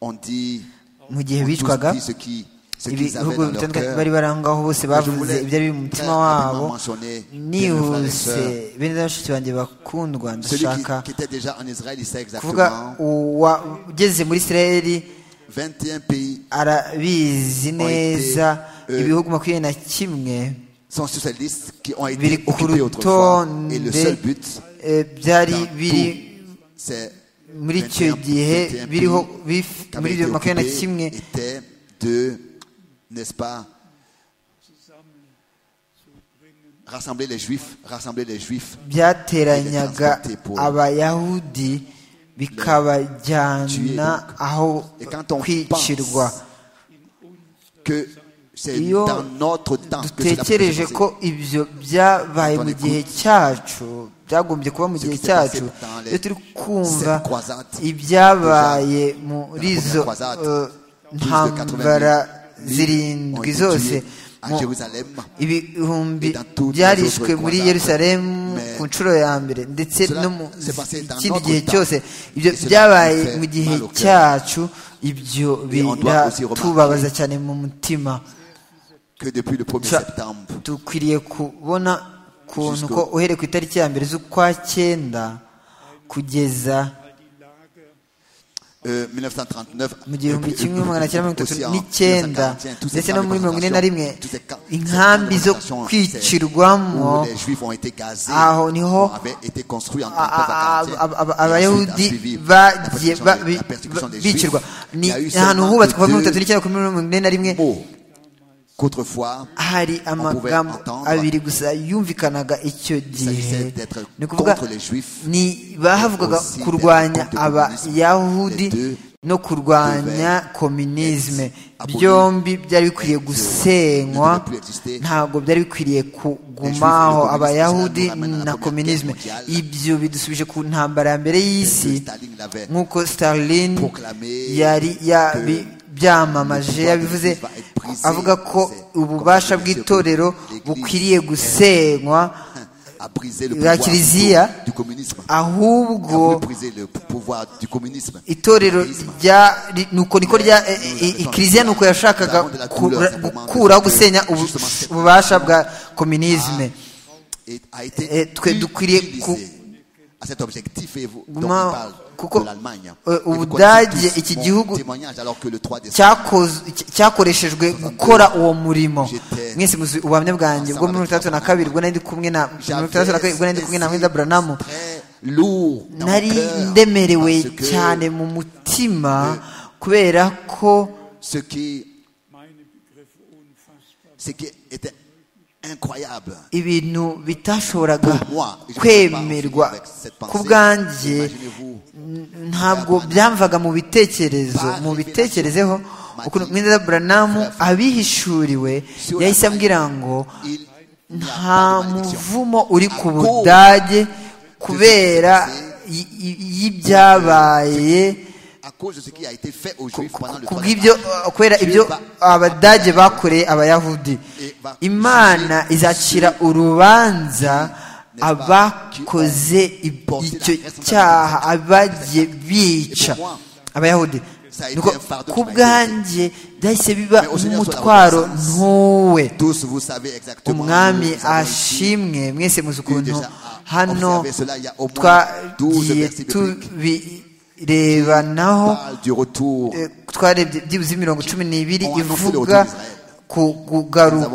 on dit, mu gihe ont tous bicwaga dit ce qui ce qu'ils avaient ibihugu dans leur bitandukanye cœur. bari bari aho ngaho bose Moi, je bavuze voulais ibyo ari mu très mutima wabo rapidement mentionner bien mes frères et nihuse sœurs. bene data bashiki banjye bakundwa Celui qui, ndashaka qui était déjà en Israël, il sait kuvuga exactement. uwa- ugeze muri isirayeli 21 pays arabizi neza euh, ibihugu makumyabiri na kimwe sont sur cette liste qui ont biri été ku occupés autrefois. Et le rutonde seul but, eh, byari dans biri tout, c'est muri icyo 21 gihe 21 biriho pays bif- qui muri avaient ibyo été makumyabiri na occupés kimwe étaient de, n'est-ce pas, rassembler les juifs, rassembler les juifs. byateranyaga abayahudi bikabajyana aho Et quand on kwicirwa pense que c'est Iyo dans notre temps que cela peut dutekereje se ko passer. ibyo byabaye mu gihe cyacu byagombye kuba mu gihe cyacu iyo turi kumva ibyabaye muri izo eh, ntambara zirindwi zose à mu- Jérusalem, ibihumbi byarishwe muri yerusalemu ku nshuro ya mbere ndetse no mu kindi gihe cyose ibyo byabaye mu gihe cyacu ibyo biratubabaza cyane mu mutima que depuis le 1er Ça- septembre, dukwiriye kubona ukuntu ko uhereye ku itariki ya mbere z'ukwa cyenda kugeza euh, 1939, mu gihumbi kimwe magana cyenda mirongo itatu aussi en n'icyenda 1941, tous ces ndetse camps no de muri mirongo ine na rimwe concentration, tous ces camps- ces inkambi camps de zo concentration, kwicirwamo où les juifs ont été gazés, aho niho ont- avaient été construits en a- a- 39 à a- a- 41, et ensuite a abayahudi suivi la bagiye persécution ba- des- bi- la persécution des juifs. bicirwa Il ni y a eu ahantu seulement hubatswe kuva muri mirongo itatu deux n'icyenda kuri mirongo ine na rimwe mots qu'autrefois, hari amagambo pouvait entendre. abiri gusa yumvikanaga icyo gihe s'agissait d'être ni ukuvuga contre les juifs, ni bahavugaga aussi kurwanya d'être contre le communisme. abayahudi Les deux no kurwanya komunisme abolis, byombi byari bikwiye être- gusenywa ne devait plus exister. ntabwo byari bikwiriye juifs et kugumaho le communisme, abayahudi cela nous ramène à la na Première komunisme Guerre mondiale. ibyo bidusubije ku ntambara ya mbere que y'isi Staline l'avait nk'uko stalin proclamé yari yabi- byamamaje le pouvoir yabivuze de l'Église va être brisé. avuga ko C'est ububasha comme bw'itorero l'Église bukwiriye gusenywa a brisé le La pouvoir Kiliziya- du- du communisme. a voulu ahubwo briser le pouvoir du communisme. itorero rya ri- nuko niko rya e- e- e- ikiliziya nuko yashakaga kura- gukuraho gusenya ubu- ububasha bwa komunisme Et a été Eh, twe dukwiriye utilisé ku- à cet objectif et vous, dont on Guma- parle kuko, de l'Allemagne. eh, Et vous Ubudage, connaissez tous iki mon gihugu- témoignage alors que le 3 décembre, cyakoz- cy- cyakoreshejwe gukora uwo murimo mwese muzi ubuhamya bwanjye bwo mirongo itandatu na kabiri bwo nari ndi kumwe na mirongo itandatu na kabiri bwo nari ndi kumwe na Mwenda Branamu très lourd dans mon nari cœur, ndemerewe parce que cyane mu mutima kubera ko ce qui, meine Begriffe unfassbar. ce qui était incroyable ibintu bitashoboraga pour moi, je ne peux pas en finir kwemerwa avec cette ku pensée. bwanjye Imaginez-vous, n- ntabwo byamvaga mu bitekerezo mu bitekerezeho ukuntu mwiza buranamu abihishuriwe yahise ambwira ngo il n'y a nta pas de malédiction. muvumo uri ku budage kubera y- y- y'ibyabaye à cause de ce qui a été fait aux Juifs pendant le ku 3 bw'ibyo uh, kubera ibyo abadage bakoreye abayahudi imana izacira urubanza abakoze ib- icyo cyaha abagiye bica abayahudi nuko ku bwanjye byahise biba nk'umutwaro ntuwe Tous, vous savez exactement. umwami nous avons ici ashimwe mwese muzi ukuntu déjà hano observé cela, il y a au moins 12 twagiye versets tubirebanaho parle du retour. eh, twarebye byibuze imirongo cumi n'ibiri On a annoncé le ivuga retour d'Israël. ku kugaruka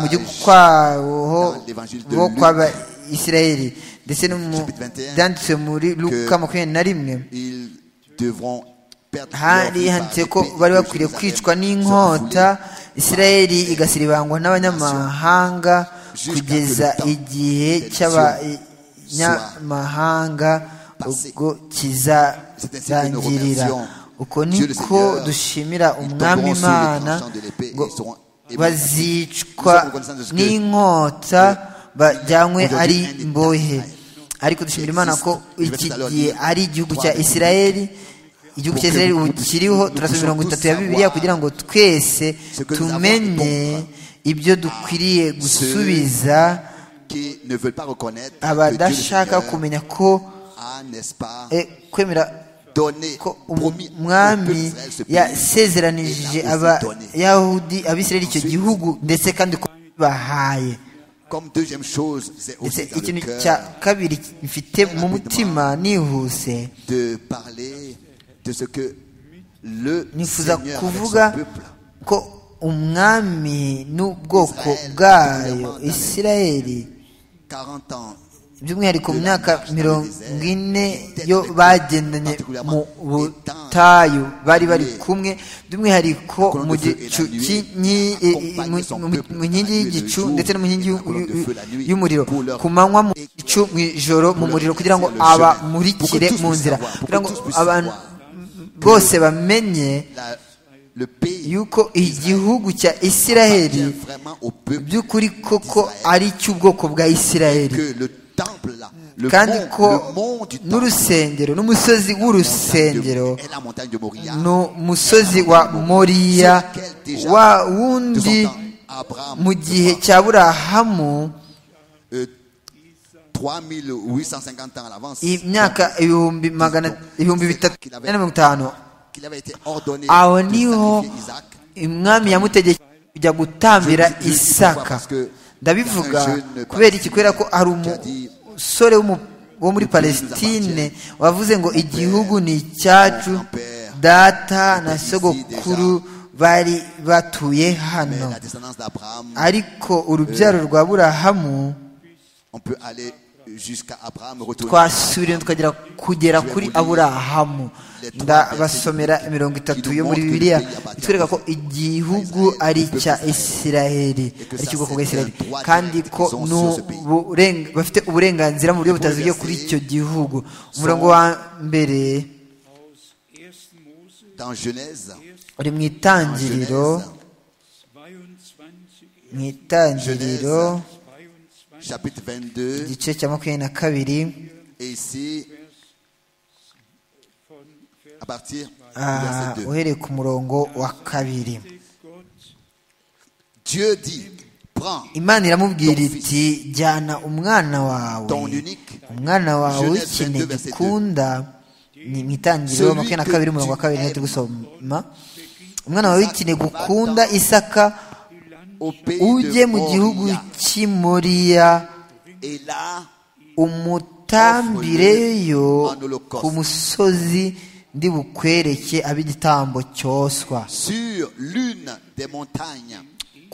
mu gihugu kwabo dans l'évangile de bo Luc, kw'abayisirayeli ndetse no mu chapitre 21, byanditswe muri luka makumyabiri na rimwe Ils devront perdre leur hari vie par handitse l'épée ko de bari Dieu bakwiriye Jérusalem sera kwicwa foulée n'inkota isirayeli igasiribangwa n'abanyamahanga kugeza igihe cy'abanyamahanga ubwo kizatangirira uko niko dushimira umwami imana ngo bazicwa n'inkota bajyanywe ari imbohe ariko dushimira imana ko iki gihe ari igihugu cya isirayeli igihugu cya israel ubu kiriho turasoma mirongo itatu ya bibiliya kugira ngo twese tumenye ibyo dukwiriye gusubiza qui ne veulent pas reconnaître que Dieu le abadashaka Seigneur kumenya ko a, n'est-ce pas, eh, kwemera donné, ko promis au peuple umwami d'Israël ce pays. yasezeranishije Il a aussi donné. abayahudi abisirayeli icyo gihugu ndetse kandi ko bahaye Comme deuxième chose, c'est ndetse aussi dans ikintu le cya cœur kabiri mfite mu mutima nihuse de parler de ce que le nifuza Seigneur avec kuvuga son peuple ko umwami n'ubwoko Israel, bwayo particulièrement isirayeli 40 ans by'umwihariko mu de myaka la marche dans le mirongo désert, ine peut-être yo avec bagendanye mu particulièrement étant butayu bari bari appelé kumwe by'umwihariko colonne mu de feu et la gicu nuée, cy'inyi- eh, eh, accompagne son mu- mu- peuple mu nkingi la nuit et le y'igicu jour, ndetse no mu nkingi et la y'u- colonne de y'u- feu la nuit, y'umuriro pour leur- ku manywa mu gicu mu ijoro mu leur muriro kugira éclaircir ngo le abamurikire chemin, pour que mu tous nzira puissent kugira savoir, pour que ngo tous puissent abantu savoir. bose bamenye la- le pays yuko igihugu cya isiraheli appartient vraiment au peuple by'ukuri koko d'Israël. ari icy'ubwoko bwa isiraheli que le temple là, le kandi mont- ko le mont du temple, n'urusengero n'umusozi w'urusengero est la montagne de Moria. ni umusozi wa moriya wa de wundi son temps, Abraham, mu gihe cya burahamu euh, 3850 ans à l'avance, imyaka ibihumbi magana ibihumbi bitatu na mirongo itanu qu'il avait été ordonné aho de niho sacrifier Isaac. umwami yamutegekeye kujya gutambira isaka ndabivuga kubera iki kubera ko hari umusore w'umu- wo muri palestine wavuze ngo igihugu ni icyacu data na sogokuru bari batuye Mais hano la descendance d'Abraham, ariko urubyaro rwa burahamu on peut aller jusqu'à Abraham, retourner twasubira tukagera kugera kuri aburahamu ndabasomera mirongo itatu yo muri bibiliya itwereka ko igihugu ari icya isiraheli ari icy'ubwoko bwa isiraheli kandi ko n'uburenga- bafite uburenganzira mu buryo butaziguye kuri icyo gihugu umurongo wa mbere aus 1. Mose dans Genèse, uri mu en Genèse, itangiriro mu 22, itangiriro 22 chapitre 22, igice cya makumyabiri na kabiri et ici, à partir du ah, verset 2. uhereye ku murongo wa kabiri Gott Dieu dit, prends imana iramubwira iti jyana umwana wawe ton unique, umwana wawe Jeunesse w'ikine 22, verset gikunda ni mu itangiriro Celui makumyabiri na que kabiri umurongo wa tu kabiri niho aimes. turi gusoma umwana wawe w'ikine gukunda isaka au pays ujye de mu gihugu Moria. cy'i moriya Et là, umutambireyo En holocauste. ku musozi ndi bukwereke ab'igitambo cyoswa sur l'une des montagnes que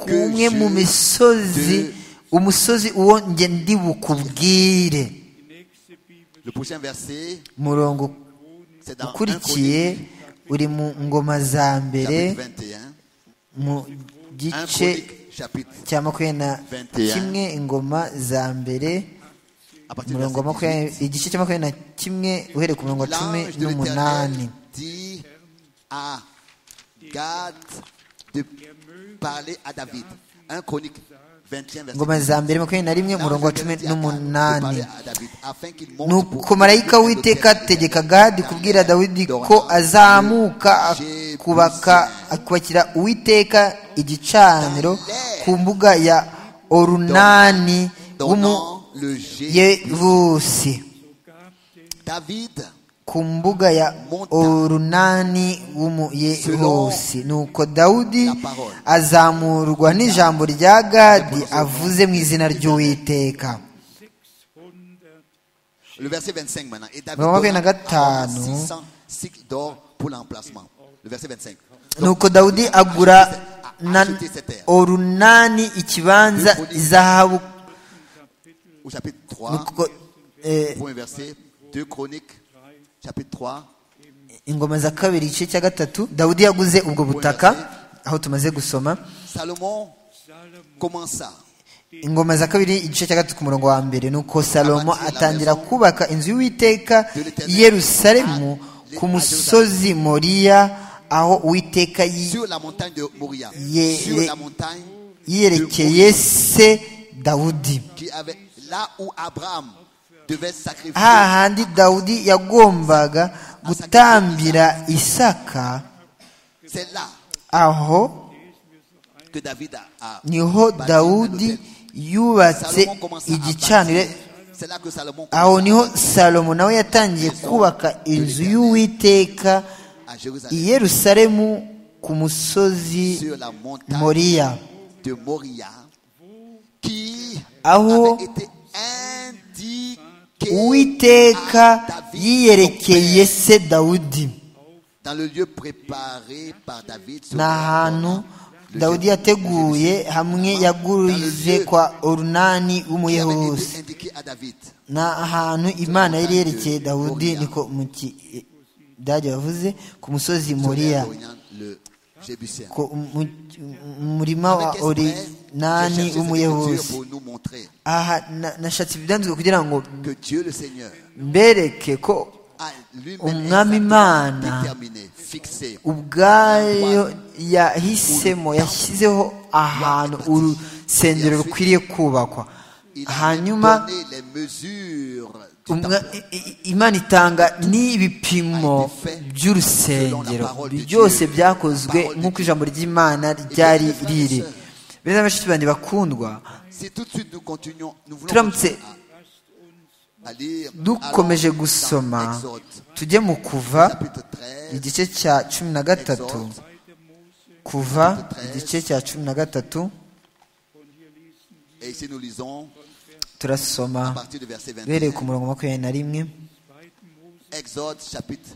kumwe mu je misozi te- umusozi uwo nge ndi bukubwire Le prochain verset, murongo c'est dans 1 ukurikiye Chronique, uri mu ngoma za mbere chapitre 21. mu 1 gice Chronique, chapitre, cya makumyabiri na 21. kimwe ingoma za mbere à partir du umurongo wa verset 18. makumyabiri igice cya makumyabiri na kimwe uhereye ku murongo wa cumi L'ange de n'umunani l'Éternel dit à Gad de parler à David. 1 Chronique 21, verset ingoma 18. za mbere makumyabiri na rimwe umurongo wa L'ange de cumi l'Éternel dit à Gad de n'umunani parler à David, afin qu'il monte pour nuko marayika w'iteka ategeka gadi kubwira dawidi ko azamuka akubaka akubakira uwiteka igicaniro ku mbuga ya orunani donnant le jet. w'umuyevusi David ku mbuga ya orunani w'umuyevusi nuko dawudi azamurwa n'ijambo rya gadi avuze mu izina ry'uwiteka Le verset 25 maintenant. Et David Vraiment, il y en a donna quatre, à Abraham non? 600 cycles d'or pour l'emplacement. Le verset 25. nuko dawudi agura na orunani ikibanza izahabu Au chapitre 3, nuko eh, premier verset, 2 Chroniques, chapitre 3, ingoma za kabiri igice cya gatatu dawudi yaguze ubwo butaka aho tumaze gusoma Salomon commença ingoma za kabiri igice cya gatatu ku murongo wa mbere nuko salomo atangira kubaka inzu y'uwiteka i yerusalemu ku musozi moriya aho uwiteka yi- sur la montagne de Moria, Yé- sur la montagne yiyerekeye se dawudi qui avait là où Abraham devait sacrifier hahandi dawudi yagombaga gutambira isaka c'est là aho que David a, a niho bâti un dawudi hôtel. yubatse Salomon commença à igicaniro bâtir C'est là que Salomon aho niho salomo nawe yatangiye kubaka inzu y'uwiteka à Jérusalem, i yerusalemu ku musozi sur la montagne moriya de Moria, qui Ah, oh. avait été indiqué uwiteka à David, yiyerekeye son se dawudi père, dans le lieu préparé par David. son ni ahantu père, dawudi yateguye hamwe yagurije kwa qui orunani avait w'umuyehuzi été indiqué à David. ni ahantu imana yari yerekeye dawudi niko mu kidage bavuze ku musozi Son moriya père, Ornan, le Jébuséen. ku- mu- mu- murima wa Avec esprit, orinani j'ai cherché cette écriture w'umuyehuzi pour nous montrer aha na- nashatse ibyanditswe kugira ngo que Dieu le Seigneur mbereke ko a lui-même umwami imana exactement déterminé, fixé, ubwayo yahisemo yashyizeho ahantu urusengero rukwiriye kubakwa il hanyuma a donné les mesures du Umwa- temple. i- i- imana itanga n'ibipimo by'urusengero byose byakozwe nk'uko ijambo ry'imana ryari riri bene bashiki banjye bakundwa Si tout de suite nous continuons, nous voulons turamutse continuer à, à lire dukomeje allons dans gusoma Exode, tujye mu kuva chapitre 13, igice cya cumi na gatatu kuva igice cya cumi na gatatu et ici nous lisons à turasoma partir du verset 21. duhereye ku murongo wa makumyabiri na rimwe Exode chapitre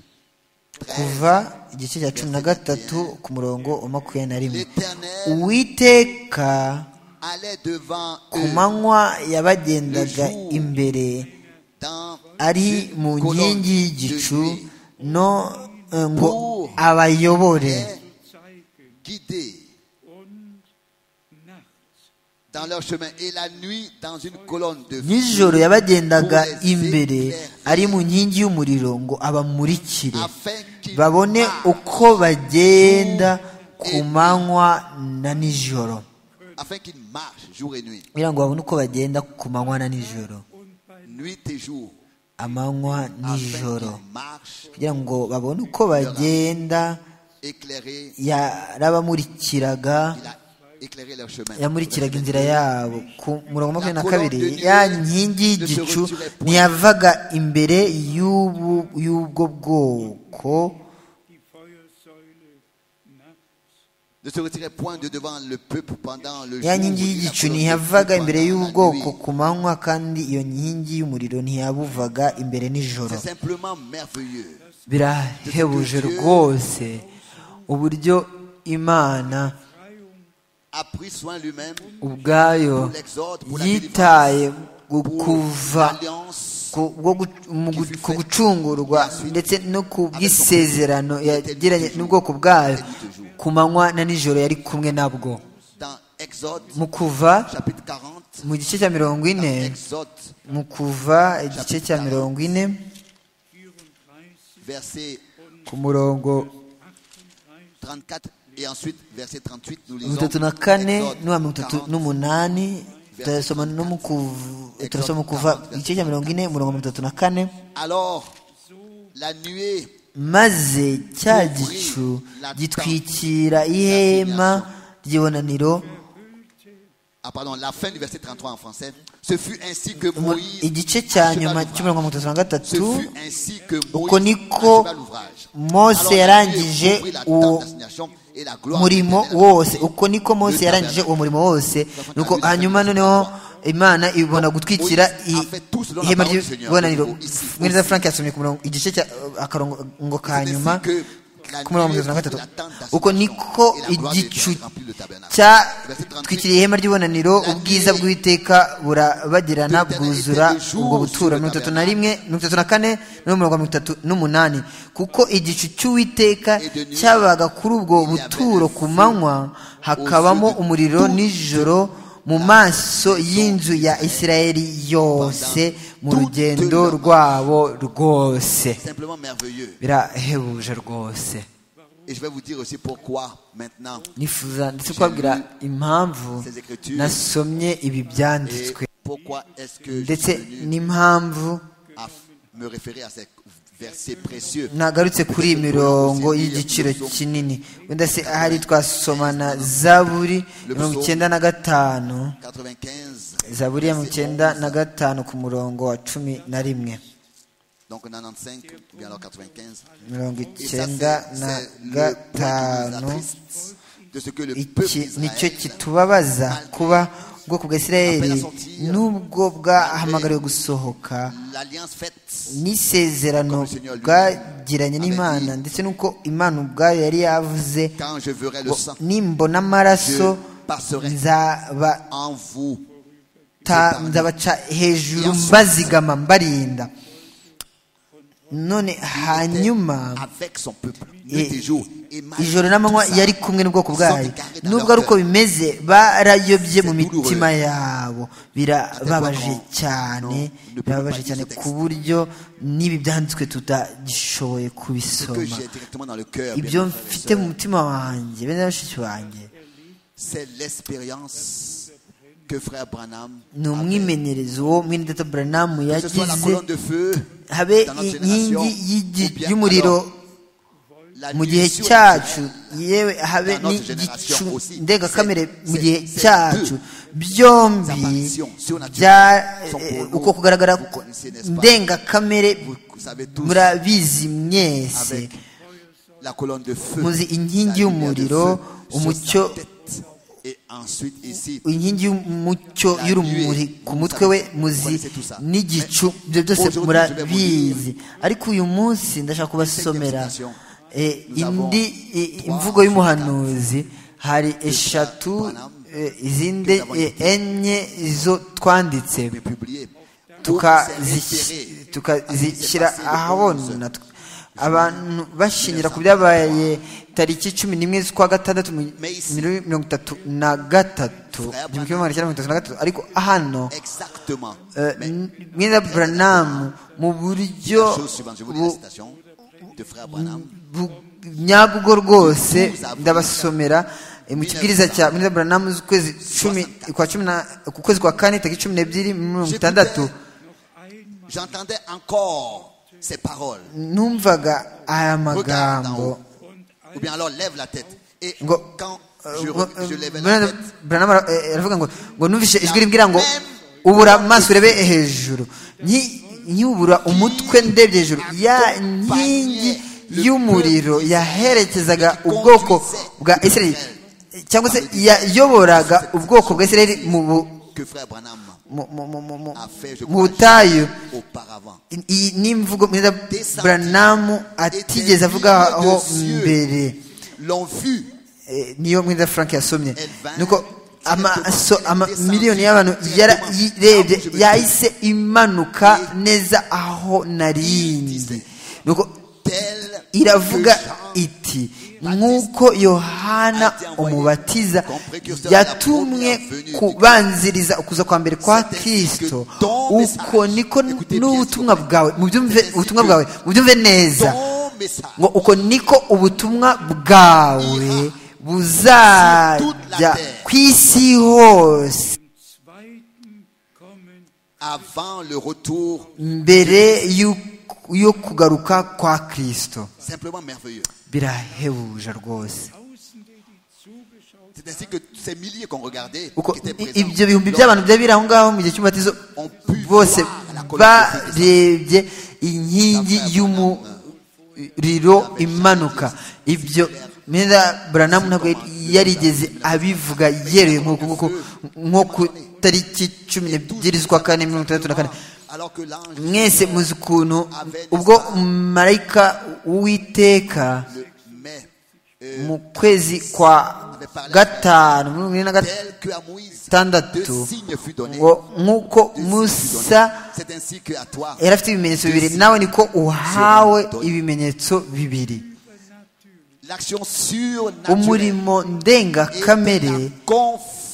13. kuva igice cya cumi na gatatu ku murongo wa makumyabiri na rimwe L'Éternel uwiteka allait devant ku eux manywa yabagendaga imbere dans ari une mu colonne de nkingi y'igicu nuit, no eh, ngo abayobore les guidés und Nacht dans leur chemin et la nuit dans une colonne de nijoro feu yabagendaga imbere ari mu nkingi y'umuriro ngo abamurikire afin qu'ils babone marchent, uko bagenda ku manywa na nijoro afin qu'ils marchent jour et nuit, kugira ngo babone uko bagenda ku manywa na nijoro nuit et jour, amanywa afin nijoro qu'ils marchent kugira ngo babone uko bagenda éclairés, yarabamurikiraga il a éclairé leur chemin. yamurikiraga inzira yabo ku murongo wa makumyabiri na kabiri La colonne de ya nuit nkingi ne se y'igicu retirait point. ntiyavaga imbere y'ubu- y'ubwo bwoko die Feuersäule Nacht Ne se retirait point de devant le peuple pendant le ya jour. nkingi ni la y'igicu colonne de ntiyavaga feu imbere pendant la y'ubwoko nuit. ku manywa kandi iyo nkingi y'umuriro ntiyabuvaga imbere nijoro C'est simplement merveilleux. birahebuje rwose uburyo imana A pris soin lui-même ubwayo pour l'exode, pour la yitaye délivrance, gu- pour kuva l'alliance ku bwo gu- mu gu- ku gucungurwa ndetse no ku bw'isezerano yagiranye n'ubwoko bwayo ku manywa na nijoro yari kumwe nabwo dans Exode mu kuva chapitre 40, mu gice cya mirongo dans ine Exode mu kuva igice cya mirongo ine 34 verset ku murongo 34 et ensuite verset 38 nous lisons mirongo itatu na kane Exode n'uwa mirongo itatu 40, n'umunani turasoma no mu kuva turasoma mu kuva igice cya mirongo ine umurongo mirongo itatu na kane Alors la nuée maze cya gicu gitwikira ihema ry'ibonaniro ah pardon la fin du verset 33 en français ce fut ainsi que Mu- Moïse igice cya acheva nyuma l'ouvrage. cy'umurongo wa mirongo itatu na ce gatatu fut ainsi que uko Moïse niko acheva l'ouvrage Alors, mose la nuée yarangije couvrit la tente uwo d'assignation et la gloire murimo de l'Éternel wose uko niko mose yarangije uwo murimo wose nuko hanyuma noneho imana ibona gutwikira i- ihema ry'ibonaniro mwiriza frank yasomye ku murongo igice cya akarongo ka nyuma ku murongo wa mirongo itatu na gatatu uko niko igicu cyatwikiriye ihema ry'ibonaniro ubwiza bw'iteka burabagirana bwuzura ubwo buturo mirongo itatu na rimwe mirongo itatu na kane n'umurongo wa mirongo itatu n'umunani kuko igicu cy'uwiteka cyabaga kuri ubwo buturo ku manywa hakabamo umuriro nijoro mu maso y'inzu ya isirayeli yose mu rugendo rwabo rwose simplement merveilleux birahebuje rwose et je vais vous dire aussi pourquoi maintenant nifuza ndetse kubabwira impamvu nasomye ibi et byanditswe pourquoi est-ce que je ndetse suis venu n'impamvu à f- me référer à ces versets précieux nagarutse kuri iyi mirongo y'igiciro kinini wenda se ahari twasomana zaburi mirongo icyenda na gatanu 95 zaburi ya mu cyenda na gatanu ku murongo wa cumi na rimwe Donc 95 ou bien alors 95. mirongo Et ça, icyenda c'est na c'est le point qui nous gatanu attriste de ce que le peuple iki nicyo d'Israël kitubabaza kuba ubwoko bwa isirayeli n'ubwo bwahamagariwe gusohoka l'alliance faite n'isezerano bwagiranye n'imana ndetse n'uko imana ubwayo yari yavuze quand je verrai le ngo sang nimbona amaraso nzaba- en vous. ta- nzabaca hejuru mbazigama mbarinda none hanyuma Avec son peuple, i- nuit et jour. Et malgré ijoro tout n'amanywa ça, yari kumwe n'ubwoko bwayo sans égaré dans nubwo leur ari uko cœur. bimeze barayobye mu C'est douloureux. mitima yabo birababaje qu'on- cyane non, ne peut birababaje pas cyane lire ce ku buryo n'ibi byanditswe tutagishoboye ce que kubisoma j'ai directement dans le cœur, bien ibyo mes frères et mfite sœurs, mu mutima wanjye bene na bashiki banjye c'est l'expérience que frère Branham ni avait. umwimenyerezo wo mwene data buranamu Que ce soit la yagize colonne de feux, habe dans notre inkingi génération, y'igi- ou bien y'umuriro alors, la mu nuit gihe sur cyacu yewe habe Dans notre n'igicu génération aussi. ndengakamere C'est- mu gihe c'est- c'est cyacu byombi apparitions surnaturelles bya sont pour eh, nous, uko kugaragara vous connaissez, n'est-ce pas? ndengakamere vous savez tous, murabizi mwese avec la colonne de feu, muzi la inkingi lumière de y'umuriro feu sur umucyo sa tête. Et ensuite ici, inkingi y'umucyo La y'urumuri nuée, ku mutwe we vous muzi connaissez tout ça. n'igicu ibyo byose aujourd'hui, je vais vous murabizi ariko uyu munsi ndashaka kubasomera Septième citation. eh, Nous avons indi eh, trois imvugo y'umuhanuzi hari eshatu Branham, eh, izindi que nous avons eh, enye zo twanditse mais publié. tukazishi- tukazishyira ahabona abantu bashingira ku byabaye tariki cumi n'imwe z'ukwa gatandatu mu muri mirongo itatu na gatatu igihumbi kimwe magana cyenda mirongo itatu na gatatu ariko hano Exactement. eh, Mais mwenda buranamu mu buryo la chose suivante, je vous lis la bu- citation de frère Branham. bu- nyabwo rwose ndabasomera eh, mu kibwiriza cya mwenda buranamu z'ukwezi cumi kwa cumi na ku kwezi kwa kane tariki cumi n'ebyiri mirongo itandatu J'entendais encore ces paroles. numvaga Regarde aya en haut. magambo Ou bien alors lève la tête. Et ngo quand eh, je, ngo, je levais la Branham- tête, Branham ara- eh, aravuga ngo ngo numvise ijwi rimbwira ngo même ubura amaso urebe hejuru nki- nkiwubura umutwe ndebye hejuru ya nkingi y'umuriro yaherekezaga ubwoko bwa israeli cyangwa se yayoboraga ubwoko bwa israeli mu bu- que frère Branham mu- mu- mu- mu- mu- a fait, je mu crois, butayu auparavant. iyi ni imvugo mwiza buranamu atigeze avugaho mbere L'ont vu. Eh, niyo mwiza frank yasomye nuko amaso amamiliyoni y'abantu yarayirebye yahise imanuka neza aho narindi nuko Tel iravuga que Jean iti nk'uko yohana umubatiza yatumwe kubanziriza ukuza kwa mbere kwa kirisito uko niko n'ubutumwa bwawe mubyumve ubutumwa bwawe mubyumve neza ton message ngo uko niko ubutumwa bwawe buzajya ku isi hose zweiten Kommen avant le retour, mbere y'uk- yo kugaruka kwa kristo simplement merveilleux. birahebuje rwose Tausende, die zugeschaut C'est ainsi que ces milliers qu'on regardait, uko qui étaient i- présents, ibyo bihumbi by'abantu byari biri aho ngaho mu gihe cy'umubatizo On peut bose voir la colonne de barebye inkingi y'umuriro imanuka ibyo mwenda buranamu ntabwo yarigeze abivuga yeruye nk'uko nguko nko ku tariki cumi n'ebyiri z'ukwa kane mirongo itandatu na kane alors que l'ange mwese muzi ukuntu ubwo marayika w'iteka le met euh, mu kwezi kwa gatanu mirongo ine na gatanu tel que à Moïse, deux gatandatu signes fut donné. ngo nk'uko Deux signes fut musa donné. C'est ainsi que à toi, yari afite ibimenyetso bibiri nawe niko uhawe ibimenyetso bibiri l'action surnaturelle umurimo ndengakamere était la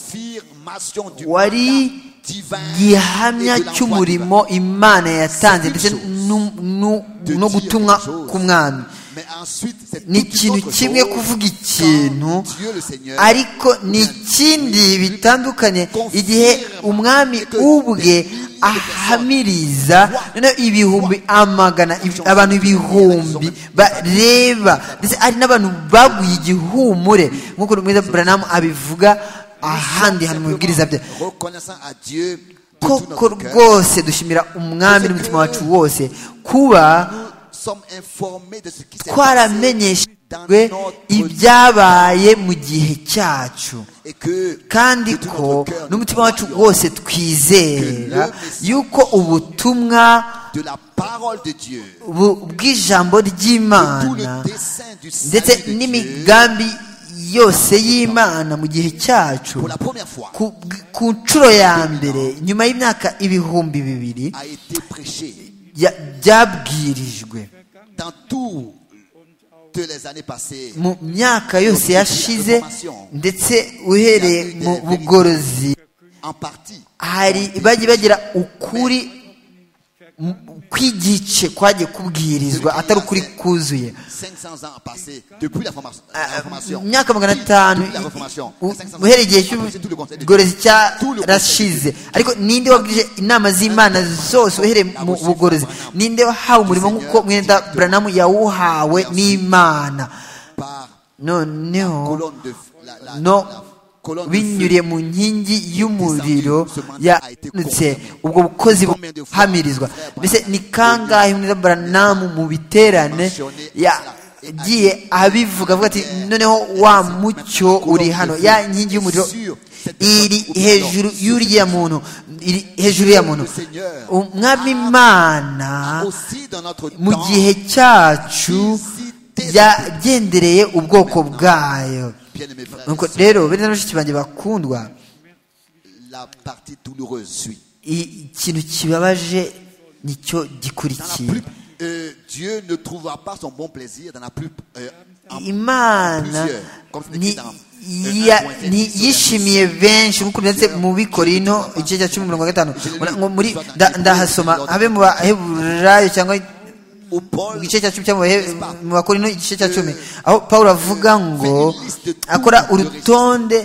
confirmation du wari mandat divin gihamya et de l'envoi cy'umurimo imana yatanze ndetse nu- nu- divin. De no dire gutumwa quelque chose. k'umwami Mais ensuite, c'est ni toute ikintu autre kimwe chose kuvuga quand ikintu Dieu le Seigneur ariko ni ikindi bitandukanye igihe umwami ubwe ahamiriza noneho ibihumbi amagana ibi- abantu ibihumbi bareba ndetse hari n'abantu baguye igihumure nk'uko mwiza buranamu abivuga ahandi hantu mu bibwiriza bye reconnaissant à Dieu de tout koko notre cœur. rwose dushimira umwami n'umutima wacu wose kuba Nous sommes informés de ce qui s'est passé twaramenyeshejwe ibyabaye mu gihe cyacu et que kandi de tout ko notre cœur, nous n'umutima wacu croyons wose twizera yuko ubutumwa de la parole de Dieu, bu- bw'ijambo de tout ry'imana le dessein du ndetse salut de Dieu, n'imigambi yose y'imana mu gihe cyacu pour la première fois, ku ku nshuro ya mbere nyuma y'imyaka ibihumbi bibiri a été prêché ya- byabwirijwe dans toutes les années passées. mu myaka yose yashize ndetse uhereye mu bugorozi en partie. hari bajya bagira ukuri mu- kw'igice kwagiye kubwirizwa atari ukuri kuzuye 500 ans passés depuis la formation. la mu Réformation. myaka magana Depuis atanu la Réformation. u- 500 ans uhereye igihe passés, tout le Conseil de cy'ubugorozi Dieu. Tout le cyarashize ariko ninde wabwije inama z'imana zose uhereye mu bugorozi ninde wahawe umurimo nk'uko mwenda buranamu yawuhawe n'imana Par noneho colonne de la, la- no la colonne de binyuriye feu. mu nkingi y'umuriro yanutse ubwo bukozi buhamirizwa mbese ni kangahe mwenda buranamu mu biterane yagiye abivuga avuga ati noneho wa mucyo uri hano ya nkingi y'umuriro iri hejuru y'uriya muntu iri hejuru ya muntu umwami imana Aussi dans notre mu temps, gihe cyacu yagendereye ubwoko bwayo bien-aimés frères et nuko sœurs, rero bene na bashiki banjye bakundwa la partie douloureuse suit. i- ikintu kibabaje nicyo Dans la gikurikiye plus- euh, Dieu ne trouvera pas son bon plaisir dans la plus. euh, en- imana plusieurs, comme c'est ni- écrit dans, euh, ya- 1 Corinthiens ni- 10, yishimiye benshi nk'uko byanditse mu bikorino Plusieurs. igice cya cumi mirongo gatanu Je l'ai Mbona- lu. ngo muri Plusieurs. nda- ndahasoma abe mu baheburayo cyangwa où Paul mu gice cya cumi cyangwa mu Bahe- N'est-ce pas? mu bakorino igice cya cumi aho pawulo avuga ngo akora urutonde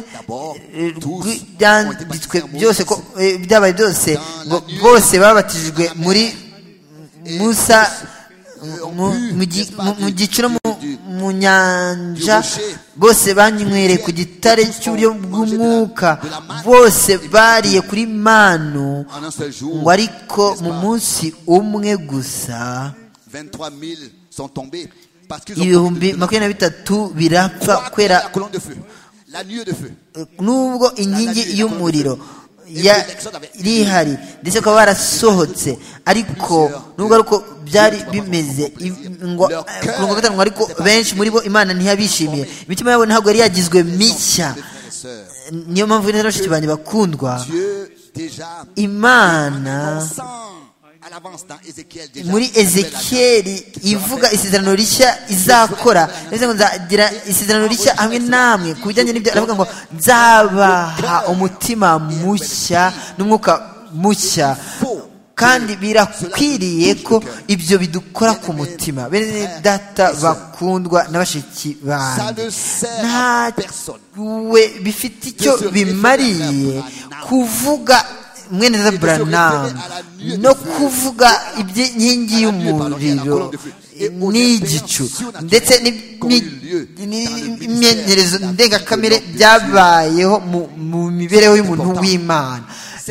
eh, rw'ibyanditswe byose ko eh, ibyabaye byose ngo bose babatijwe muri musa mu- mu gi- mu- mu gicu no mu- mu nyanja bose banywereye ku gitare cy'uburyo bw'umwuka bose bariye kuri manu en un seul jour, ngo ariko mu munsi umwe gusa 23 000 sont tombés parce qu'ils ont commis ibihumbi de- de- makumyabiri na bitatu birapfa trois kubera la colonne de feu, la nuée de feu. n'ubwo inkingi y'umuriro ya- iri ihari ndetse bakaba barasohotse ariko nubwo ariko byari bimeze i- ngo- ku mirongo gatanu ngo ariko benshi muri bo imana ntiyabishimiye imitima yabo ntabwo yari yagizwe mishya Mes frères et sœurs, niyo mpamvu rero bashiki banjye bakundwa Dieu déjà imana sent à l'avance dans Ézéchiel déjà. muri ezekiyeli ivuga isezerano rishya izakora bivuze ngo nzagira isezerano rishya hamwe namwe ku bijyanye n'ibyo aravuga ngo nzabaha umutima mushya n'umwuka mushya kandi birakwiriye ko ibyo bidukora ku mutima bene data bakundwa na bashiki Ça banjye ne sert nta à personne. we bifite icyo bimariye kuvuga mwene za buranamu no kuvuga iby'inkingi y'umuriro n'igicu ndetse n'imi- n'imyeyerezo ndengakamere byabayeho mu, mu mibereho y'umuntu w'imana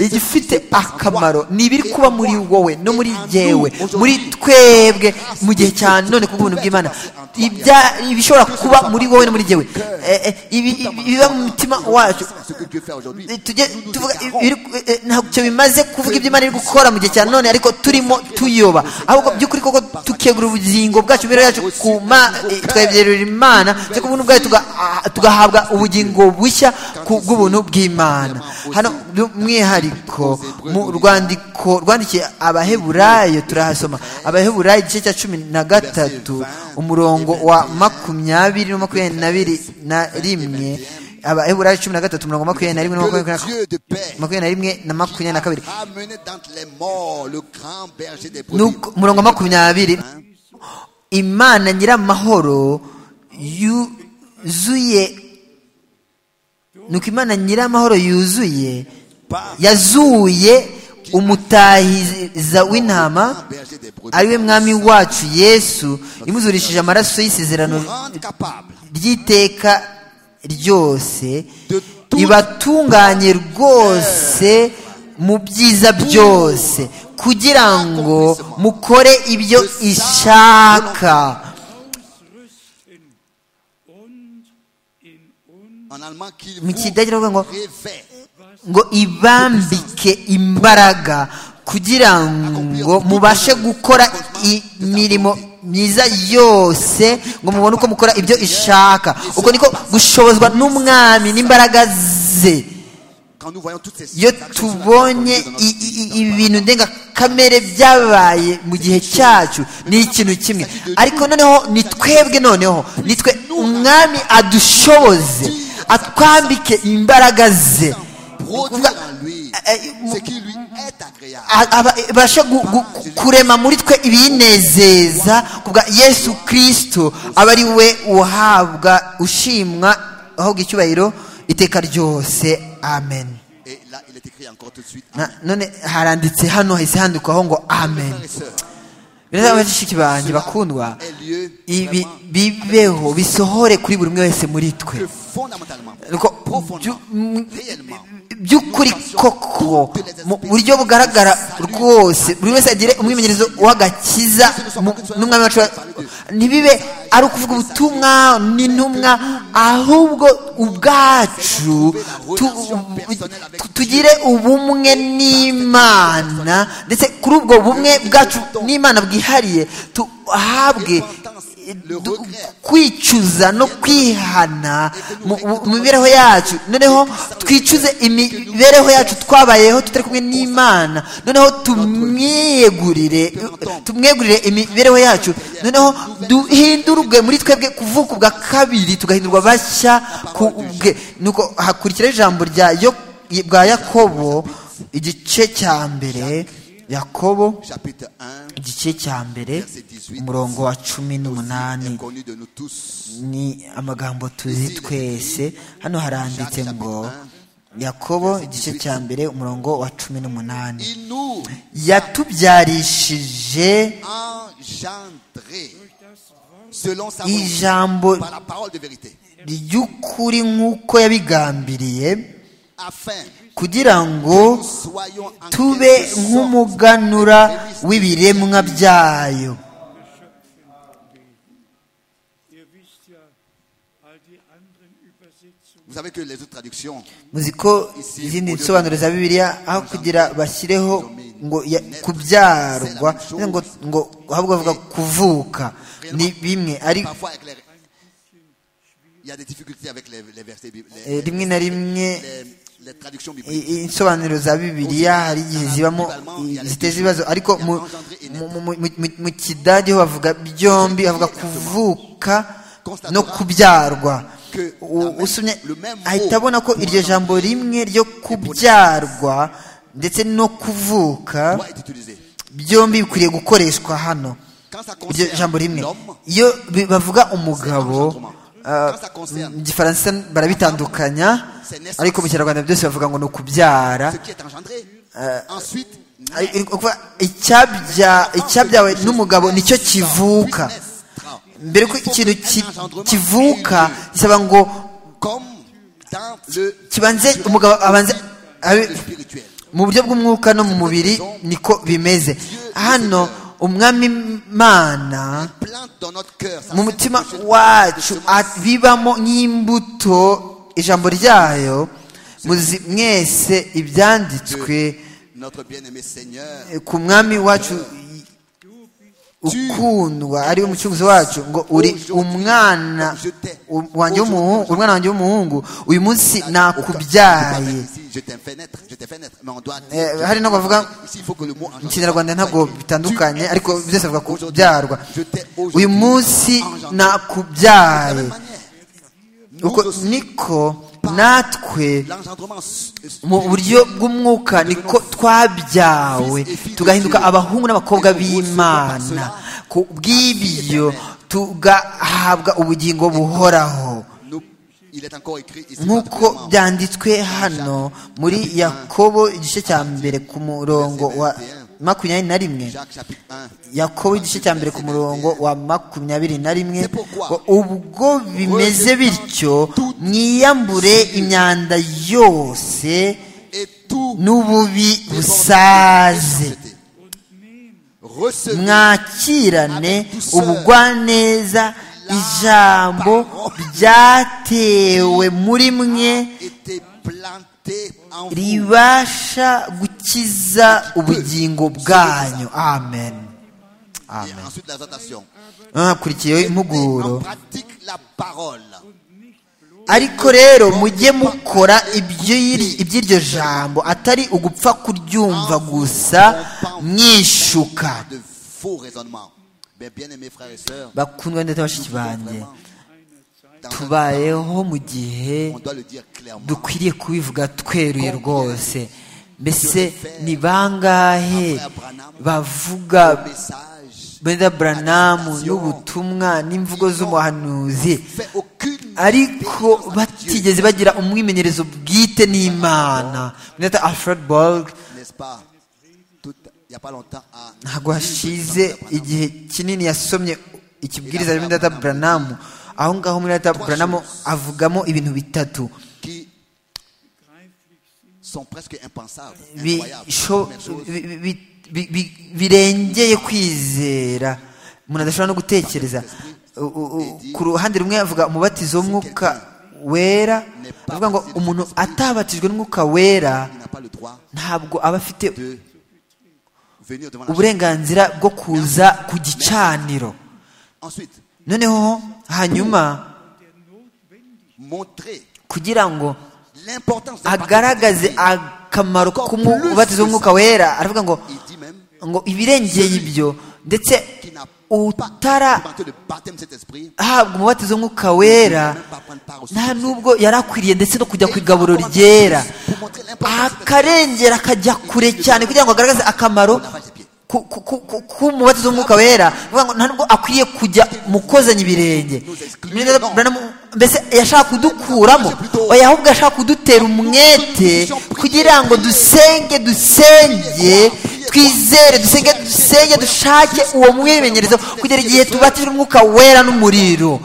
igifite akamaro ni ibiri kuba muri wowe no muri jyewe muri twebwe mu gihe cya none ku bw'ubuntu bw'imana ibya ibishobora kuba muri wowe no muri jyewe Eh, eh, ibi- ibi- ibiba mu mutima wacu Ce que Dieu fait aujourd'hui. Eh, tujye tuvuga ibiri- eh, ntacyo bimaze kuvuga ibyo imana iri gukora mu gihe cya none ariko turimo tuyoba ahubwo by'ukuri koko tukegura ubugingo bwacu imibereho yacu ku ma- eh, tukayegerera imana ndetse ku buntu bwayo tuga- ah, tugahabwa ubugingo bushya ku bw'ubuntu bw'imana hano by'umwihariko mu rwandiko rwandikiye abaheburayo turahasoma abaheburayo igice cya cumi na gatatu umurongo wa makumyabiri na makumyabiri na biri na rimwe abaheburayo cumi na gatatu umurongo wa makumyabiri na rimwe na Que makumyabiri le na Dieu de paix makumyabiri na rimwe na makumyabiri na kabiri ramené dans les morts le grand berger des brebis. Nuko- umurongo wa makumyabiri imana nyiramahoro yuzuye nuko imana nyiramahoro yuzuye yazuye umutahiza w'intama berger des brebis. ari we mwami wacu yesu imuzurishije amaraso y'isezerano Grande capable ry'iteka ryose de ibatunganye rwose mu byiza byose kugira ngo mukore ibyo ishaka ausrüsten und in uns En allemand, qu'il mu vous kidage baravuga ngo révèle. ngo ibambike imbaraga kugira ngo mubashe gukora imirimo myiza yose ngo mubone uko mukora ibyo ishaka ubwo niko gushobozwa n'umwami n'imbaraga ze Quand nous voyons toutes ces iyo actions sur la tubonye conduite de notre i- i- i- vie, dans ibintu ndengakamere byabaye mu gihe cyacu ni ikintu kimwe ariko noneho ni twebwe noneho ni twe umwami adushoboze atwambike imbaraga ze le produit en lui Eh, eh, ce qui lui est agréable. A- aba- abashe gu- gu- ku- kurema muri twe ibinezeza kubwa yesu kirisito aba ari we uhabwa ushimwa ahubwo icyubahiro iteka ryose amen Et là, il est écrit encore tout de suite. Na- none haranditse hano hahise handikwaho ngo amen Frères et sœurs, birasaba bashiki banjye bakundwa est lieu ibi vraiment bibeho bisohore kuri buri umwe wese muri que twe fondamentalement, Nuko profondément, byu- mm, réellement, by'ukuri koko mu buryo bugaragara rwose buri wese agire umwimenyerezo w'agakiza mu- n'umwami wacu wa- ntibibe ari ukuvuga ubutumwa n'intumwa ahubwo ubwacu tu- tu- tugire ubumwe n'imana ndetse kuri ubwo bumwe bwacu n'imana bwihariye tuhabwe du- kwicuza no kwihana mu mu- mu mibereho yacu noneho twicuze imibereho yacu twabayeho tutari kumwe n'imana noneho tumwiyegurire tumwegurire imibereho yacu noneho duhindurwe muri twebwe kuvuka ubwa kabiri tugahindurwa bashya kubwe nuko hakurikira ijambo rya yo bwa yakobo igice cya mbere yakobo chapitre 1, igice cya mbere umurongo wa cumi n'umunani est connu de nous tous. ni amagambo tuzi twese hano haranditse ngo yakobo igice cya mbere umurongo wa cumi n'umunani Il nous yatubyarishije engendrés selon sa volonté, ijambo par la parole de vérité, ry'ukuri nk'uko yabigambiriye afin kugira ngo que nous soyons en tube quelque sorte nk'umuganura w'ibiremwa byayo ihr wisst ja, all die anderen Übersetzungen Vous savez que les autres traductions, muzi ko izindi nsobanuro za bibiliya aho kugira bashyireho ngo ya- kubyarwa ngo ngo ahubwo bavuga kuvuka ni bimwe ari parfois avec les- il y a des difficultés avec les, les versets bib- eh, les, rimwe na rimwe les- les traductions bibliques. i- i- insobanuro za bibiliya hari igihe zibamo i- ziteza ibibazo ariko mu, mu, mu, mu, mu- mu kidage ho bavuga byombi bavuga kuvuka no kubyarwa U- usomye ahita abona ko iryo jambo rimwe ryo kubyarwa ndetse no kuvuka Doit être utilisé. byombi bikwiriye gukoreshwa hano Quand ça iryo jambo concerne rimwe l'homme, iyo bi- bavuga umugabo Quand ah, ça mu concerne gifaransa barabitandukanya ariko mu kinyarwanda byose bavuga ngo ni ukubyara ce qui est engendré, ensuite, Ari- ari ukuvuga icyabya- icyabyawe n'umugabo nicyo kivuka naîtra. mbere ko ikintu ki- kivuka gisaba ngo Comme dans le kibanze umugabo abanze abe le spirituel. mu buryo bw'umwuka no mu mubiri niko bimeze hano umwami imana Plante dans notre cœur. ça mu sème mutima quelque chose wacu de semence. a- bibamo nk'imbuto ijambo ryayo muzi mwese ibyanditswe Notre bien-aimé Seigneur, eh, ku mwami wacu i- ukundwa ari we mucunguzi wacu ngo uri umwana u- wanjye w'umuhungu umwana wanjye w'umuhungu uyu munsi nakubyaye ici, je t'ai fait naître, je t'ai fait naître, mais on doit dire, Eh, hari n'aho bavuga ici, il faut que le mot mu engendre. kinyarwanda ntabwo bitandukanye ariko byose bavuga kubyarwa Je t'ai uyu aujourd'hui munsi engendré. De la nakubyaye même manière, nous uko aussi, niko natwe l'engendrement s- mu buryo bw'umwuka niko twabyawe tugahinduka abahungu n'abakobwa b'imana ku bw'ibyo tugahabwa ubugingo buhoraho nous- il est encore écrit ici nk'uko particulièrement. byanditswe hano muri yakobo igice cya mbere ku murongo wa makumyabiri na rimwe Jacques chapitre 1. yakobo igice cya mbere ku murongo wa makumyabiri na rimwe ngo ubwo bimeze bityo mwiyambure imyanda yose Et tout n'ububi busaze méchanceté. Recevez mwakirane ubugwaneza ijambo ryatewe muri mwe était planté en vous. ribasha gukiza ubugingo bwanyu amen Et amen ensuite, la tentation. hakurikiyeho impuguro En pratique la parole. ariko rero mujye mukora iby'iri- iby'iryo jambo atari ugupfa kuryumva gusa mwishuka Pas de faux raisonnements. Mais bien aimés frères et sœurs, bakundwa ndetse na bashiki banjye dans un- tubayeho mu gihe on doit le dire clairement. dukwiriye kubivuga tweruye rwose mbese ni bangahe bavuga Le message brenda branamu n'ubutumwa n'imvugo z'umuhanuzi fait aucune ariko différence avec Dieu, batigeze bagira umwimenyerezo bwite n'imana mwita alfred borg n'est-ce pas Tout- Il n'y a pas longtemps à ntabwo hashize igihe kinini yasomye ikibwiriza muri data branamu aho ngaho muri data branamu avugamo ibintu bitatu qui sont presque impensables, incroyables. bisho- Première chose, bi- bi- bi- bi- bi- birengeye kwizera umuntu adashobora no gutekereza U- u- u- ku ruhande rumwe avuga umubatizo w'umwuka wera avuga ngo umuntu atabatijwe n'umwuka wera il n'a pas le droit ntabwo aba afite de venir devant la chambre. uburenganzira bwo kuza ku gicaniro Ensuite, noneho hanyuma montrer kugira ngo l'importance de la agaragaze parole. akamaro k'umubatizo w'umwuka wera aravuga ngo Il dit même ngo ibirengeye ibyo ndetse qui n'a utara pas de baptême de cet esprit, ahabwa umubatizo w'umwuka wera nta nubwo yari akwiriye ndetse no kujya ku igaburo ryera akarengera akajya kure cyane kugira ngo agaragaze akamaro ku- ku- ku- ku- k'umubatizo w'umwuka wera Avuga ngo nta nubwo akwiriye kujya mu kozanya ibirenge mbese yashaka kudukuramo oya ahubwo yashaka kudutera umwete kugira ngo dusenge dusenge twizere dusenge dusenge dushake uwo mwimenyerezo kugera igihe tubatijwe umwuka wera n'umuriro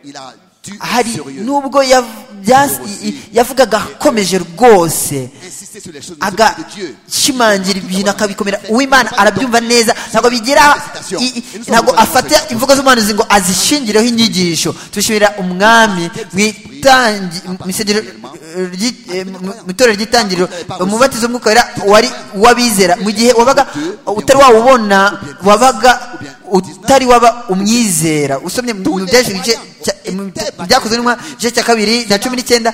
il a dû hari sérieux, nubwo yav- bya- i- i- yavugaga akomeje rwose insister sur les choses des choses de Dieu. agashimangira ibintu akabikomera uwimana arabyumva neza ntabwo bigira i- i- ntabwo afata imvugo z'umuhanuzi ngo azishingireho inyigisho dushimira umwami mu itangi- mu isengesho, eh, ry'i- eh, mu- mu itorero ry'itangiriro umubatizo w'umwuka wera wari uw'abizera mu gihe wabaga utari wawubona wabaga utari waba umwizera usomye mu mu byinshi igice cya- mu- mu byakozwe n'intumwa, igice cya kabiri na cumi n'icyenda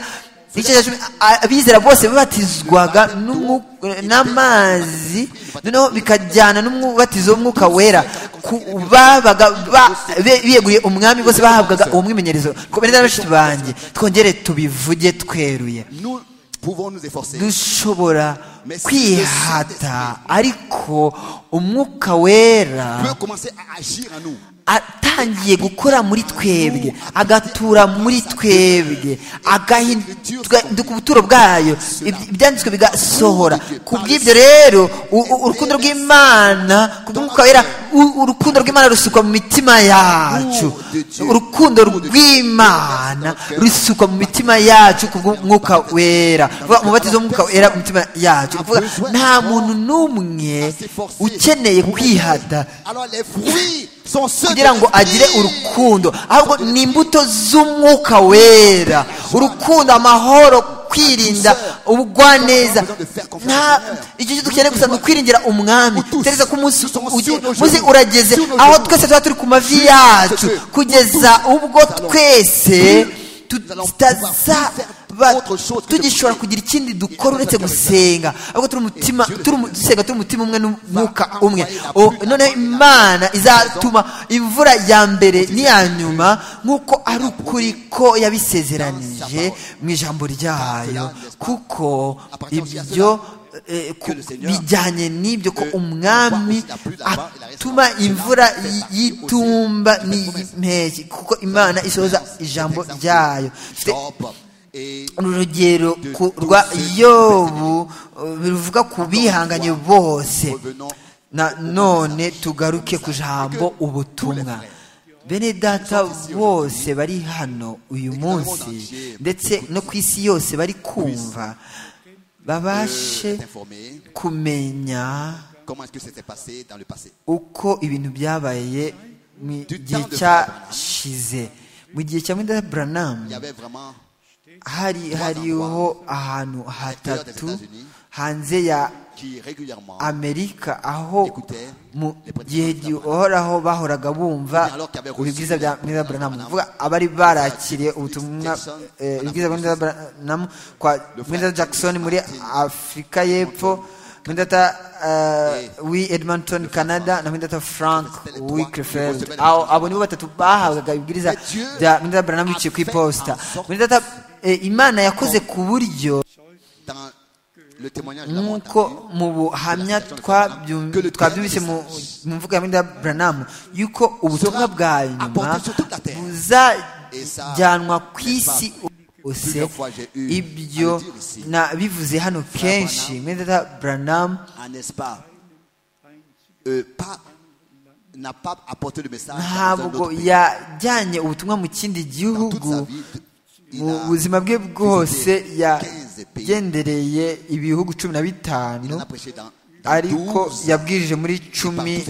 igice cya cumi a- abizera bose babatizwaga n'umwu- n'amazi noneho bikajyana n'umubatizo w'umwuka wera ku babaga ba- be- biyeguriye umwami bose bahabwaga uwo mwimenyerezo twomereze bashiki banjye twongere tubivuge tweruye Nous pouvons nous efforcer. dushobora kwihata ariko umwuka wera peut commencer à agir en nous. atangiye gukora muri twebwe agatura muri twebwe agahinduka ubuturo bwayo Ibyo- ibyanditswe bigasohora ku bw'ibyo rero u- u- urukundo rw'imana ku bw'umwuka wera u- urukundo rw'imana rusukwa mu mitima yacu urukundo rw'imana rusukwa mu mitima yacu ku bw'umwuka wera Vuga, umubatizo w'umwuka wera mu mitima yacu Vuga, nta muntu n'umwe ukeneye kwihata Alors les fruits sont ceux de kugira ngo agire l'esprit. urukundo ahubwo ni imbuto z'umwuka wera urukundo amahoro kwirinda ubugwaneza nta icyo cyo dukeneye gusa ni ukwiringira umwami tereza ko umunsi ugi- umunsi urageze aho twese tuba turi ku mavi yacu kugeza ubwo twese tutazaba tugishobora kugira ikindi dukora uretse gusenga ahubwo turi umutima turi umu- dusenga turi umutima umwe n'umwuka umwe O- noneho imana izatuma imvura ya mbere n'iya nyuma nk'uko ari ukuri ko yabisezeranije mu ijambo ryayo kuko ibyo eh, ku- bijyanye n'ibyo ko umwami atuma imvura y- y'itumba n'iy'impeshyi kuko imana isohoza ijambo ryayo Dufite Job et uru rugero ku- rwa yobu uh, ruvuga ku bihanganye bose revenons na none tugaruke ku jambo ubutumwa bene data bose bari hano uyu munsi ndetse no ku isi yose bari kumva babashe euh, t'informer kumenya comment est-ce que c'était passé dans le passé. uko ibintu byabaye mu gihe cyashize mu gihe cya muda buranamu Il y avait vraiment hari hariho ahantu hatatu hanze ya qui régulièrement, amerika aho mu gihe gihoraho bahoraga bumva ibibwiza bya muda buranamu kuvuga abari barakiriye ubutumwa eh, ibibwiza bwa muda buranamu kwa muda jackson muri afurika y'epfo muri data eh, wi edmonton canada na muri data frank wickefield aho abo nibo batatu bahabwaga ibibwiriza bya muda buranamu biciye ku iposita muri data eh, imana yakoze ku buryo dans le témoignage de la nk'uko montagne, mu buhamya twabyum- twabyumvise mu mu mvugo ya Minda Branham yuko ubutumwa bwa nyuma buzajyanwa ku isi hose ibyo na bivuze hano kenshi Minda Branham ah, n'est-ce pas, euh, pas- n'a pas apporté le message dans un ntabwo autre pays. yajyanye ubutumwa mu kindi Dans toute sa gihugu vie, il mu a buzima bwe bwose visité 15 pays. yagendereye ibihugu cumi na Il en bitanu a prêché dans- dans ariko 12, yabwirije muri cumi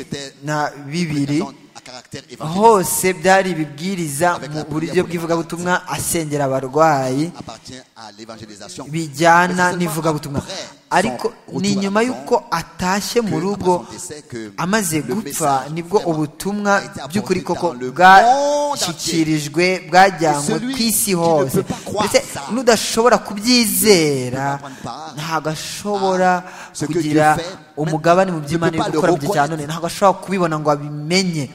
na bibiri à caractère évangélique hose byari ibibwiriza mu buryo bw'ivugabutumwa asengera abarwayi appartient à l'évangélisation. bijyana Mais c'est n'ivugabutumwa seulement après son ariko retour ni à la nyuma maison y'uko atashye mu que, rugo après son décès, que amaze le gupfa message nibwo vraiment ubutumwa a été by'ukuri apporté koko dans le monde entier. bwashyikirijwe bwajyanywe Et celui ku isi qui ne hose peut pas croire ndetse ça, n'udashobora ne kubyizera peut pas prendre part ntabwo ashobora à ce que kugira Dieu fait, même umugabane mu by'imana ne peut iri pas le gukora mu gihe cya reconnaître. none ntabwo ashobora kubibona ngo abimenye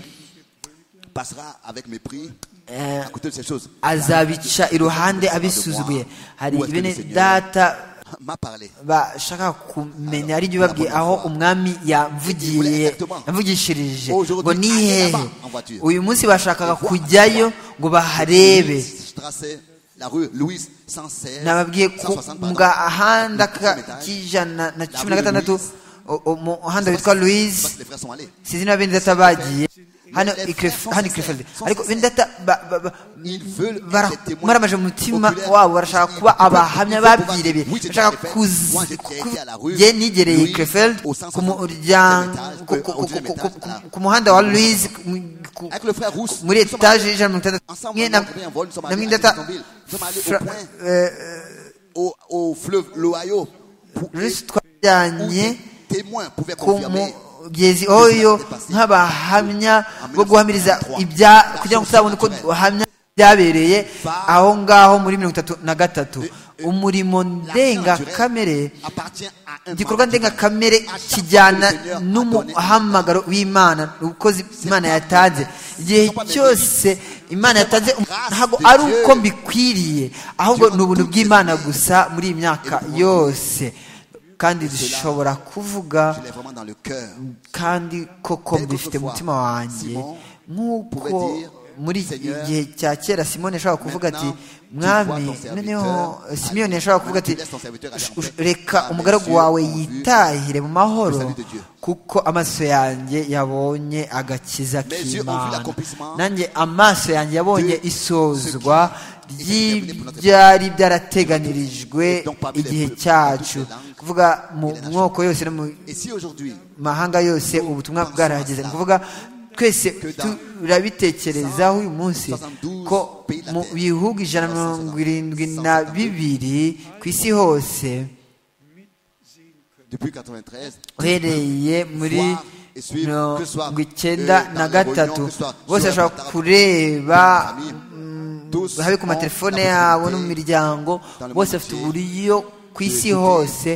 passera avec mépris Eh, à côté de ces choses. azabica iruhande abisuzuguye hari Où est-ce que bene le Seigneur data M'a parlé. bashaka kumenya ari byo babwiye aho umwami yamvugiye yamvugishirije ngo ni hehe uyu munsi bashakaga kujyayo ngo baharebe Louis Strasser, la rue Louise 116. nababwiye ko 160, mu pardon. gahanda ka- Le premier étage. k'ijana na cumi na gatandatu o- o- mu muhanda Je witwa pense louise que les frères sont allés. sinzi niba bene data bagiye hano Iclef- hano ikrefeldi ariko bene data ba- ba- ba- Ils veulent bara- être témoins maramaje mu mutima oculaires. wabo barashaka kuba abahamya Ils veulent pouvoir babyirebeye dire, oui, j'étais bashaka à Krefeld. Moi, j'étais allé à la rue. kujye nigereye Louise, krefeld au 560, ku muryango- étage, ku- au ku- ku- deuxième ku- étage, ku- à la- ku muhanda wa louise ku- ku- Avec le frère Rousse. muri nous sommes allés etaje y'ijana na mirongo itandatu Ensemble, Mwe on na a pris un vol, nous sommes na allés mille à data Jacksonville. Nous sommes allés au fra- point. eh, au, au fleuve l'Ohio pour Louise où twajyanye des témoins pouvaient ku confirmer mugezi oyo nk'abahamya bo guhamiriza ibya kugira ngo tuzabone uko duhamya byabereye aho ngaho muri mirongo itatu na gatatu umurimo ndengakamere appartient à un igikorwa mandat divin. ndengakamere kijyana n'umuhamagaro w'imana ubukozi imana yatanze igihe cyose imana yatanze umuntu ntabwo ari uko mbikwiriye ahubwo ni ubuntu bw'imana gusa muri iyi myaka yose kandi dushobora kuvuga Je l'ai vraiment dans le cœur. kandi koko mbifite mu mutima wanjye nk'uko muri iki gihe cya kera simoni yashobora kuvuga ati mwami noneho simiyoni yashobora kuvuga ati reka umugaragu wawe yitahire mu mahoro kuko amaso yanjye yabonye agakiza k'imana nanjye amaso yanjye yabonye isozwa ryari byarateganirijwe igihe cyacu kuvuga mu moko yose no mu Et si aujourd'hui, mahanga yose ubutumwa bwarahageze ni ukuvuga twese turabitekerezaho uyu munsi ko mu bihugu ijana na mirongo irindwi na bibiri ku isi hose depuis 93, uhereye muri mirongo icyenda na gatatu bose bashobora kureba tous habe ku ont matelefone la yabo no mu possibilité miryango bose bafite uburyo ku isi hose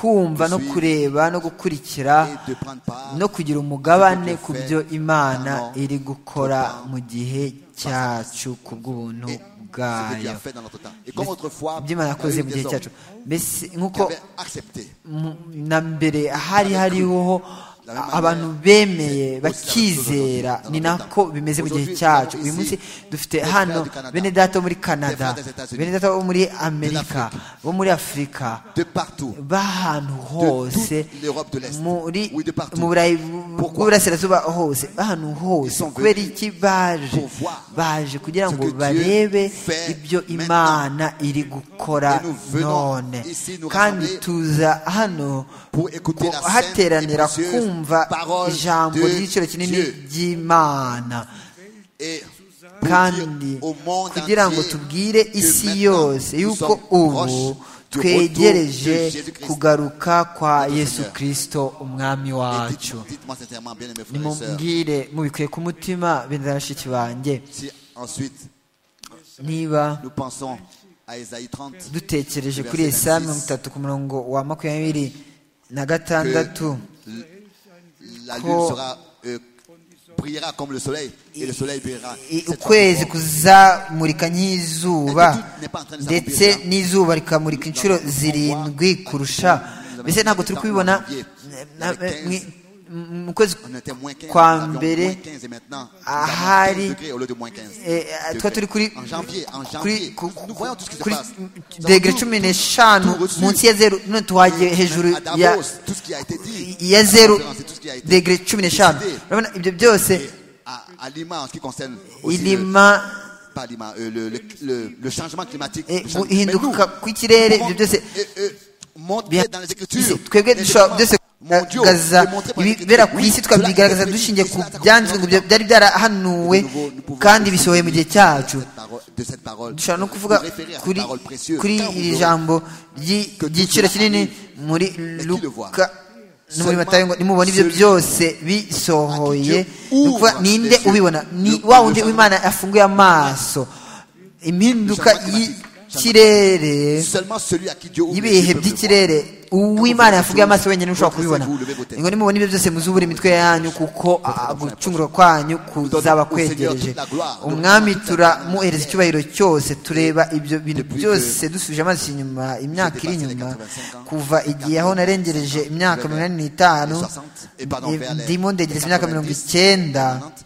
kumva no kureba no gukurikira et de prendre part no kugira umugabane ku byo imana iri gukora mu gihe cyacu ku bw'ubuntu et ce que Dieu bwayo a fait dans notre temps. Et comme autrefois, ibyo il y imana yakoze a eu mu des gihe hommes cyacu mbese qui nk'uko avaient accepté mu- na mbere hari hariho La même abantu manière, bemeye c'est aussi la même chose bakizera aujourd'hui, dans ni notre nako temps. bimeze mu gihe Aujourd'hui, cyacu nous uyu avons munsi ici dufite des hano frères du Canada, bene data bo muri canada frères des États-Unis, bene data bo muri amerika l'Afrique, bo muri afurika de partout. b'ahantu hose toute l'Europe de l'Est. muri Oui, de partout. mu burayi Pourquoi bw'uburasirazuba hose b'ahantu hose Ils sont kubera venus iki baje pour voir baje kugira ce ngo que Dieu barebe fait ibyo maintenant. imana iri gukora Et nous venons none ici nous kandi rassembler tuza hano pour écouter la sainte et hateranira précieuse kumva parole ijambo de ry'igiciro kinini Dieu. ry'imana Et pour kandi dire au monde kugira ngo entier tubwire que isi maintenant, yose nous yuko sommes ubu proches du twegereje retour de Jésus-Christ. kugaruka kwa Notre yesu Seigneur. kirisito umwami Et wacu dites- Dites-moi sincèrement, bien aimé frères et sœurs, nimubwire mubikuye ku mutima bene bashiki banjye si ensuite niba nous pensons à Ésaïe 30, dutekereje kuri Verset esaya 26. mirongo itatu ku murongo wa makumyabiri na gatandatu que la lune sera, euh, brillera comme le soleil et le soleil brillera. I- Cette ukwezi fois, kuzamurika nk'izuba ndetse n'izuba rikamurika inshuro zirindwi kurusha mbese ntabwo turi kubibona na- na- mwi- mu kwezi on était moins 15, kwa nous avions mbere moins 15 et maintenant, nous avons 15 ahari degrés au lieu de moins 15. eh, eh, twa turi kuri En janvier, en kuri- janvier, ku- nous voyons tout ce qui se kuri passe. Nous degere avons tout- cumi n'eshanu tout reçu. munsi ya zeru none tuhagiye hejuru à Davos, ya tout ce qui a été dit, ya à la zeru conférence et tout ce qui a été degere cumi n'eshanu décidé. urabona ibyo byose Et à, à Lima, en ce qui concerne aussi le- ilima pas Lima, euh, le, le- le- le changement climatique. eh, le changement- Mais nous, guhinduka kw'ikirere comment- ibyo byose euh, euh, montrer Bien- dans les Isi- Écritures. twebwe les dushobora événements byose mondiaux kugaragaza démontrés par les ibibera Écritures. ku isi Oui, tukabigaragaza cela a été dushyigiye prédit, ku cela a été byanditswe ngo prédit. bya- byari byarahanuwe De nouveau, nous pouvons kandi aussi bisohoye mu gihe cyacu cette parole- de cette parole. dushobora no Nous kuvuga référer à cette kuri parole précieuse. kuri Car vous iri aurez- jambo ry'i- que tout ry'igiciro cela kinini muri qui le voit? luka no muri Seulement matayo ngo nimubona ibyo celui byose à bisohoye qui Dieu ni ukuvuga, ouvre ninde les yeux. ubibona ni Le- wa le wundi changement. w'imana yafunguye amaso impinduka Le changement climatique. y'ikirere Seulement celui à qui Dieu ouvre les y'ibihe yeux peut le voir. by'ikirere uw'imana yafugiye amaso wenyine ushobora kubibona Votre ngo nimubona ibyo byose muzubura imitwe yanyu kuko ah, gucungurwa kwanyu kuzaba kwegereje umwami turamuhereza icyubahiro cyose tureba ibyo bintu byose dusubije amaso inyuma imyaka iri inyuma kuva igihe aho narengereje imyaka mirongo inani n'itanu Et pardon, vers les- ndimo ndegereza imyaka mirongo 90, icyenda 90.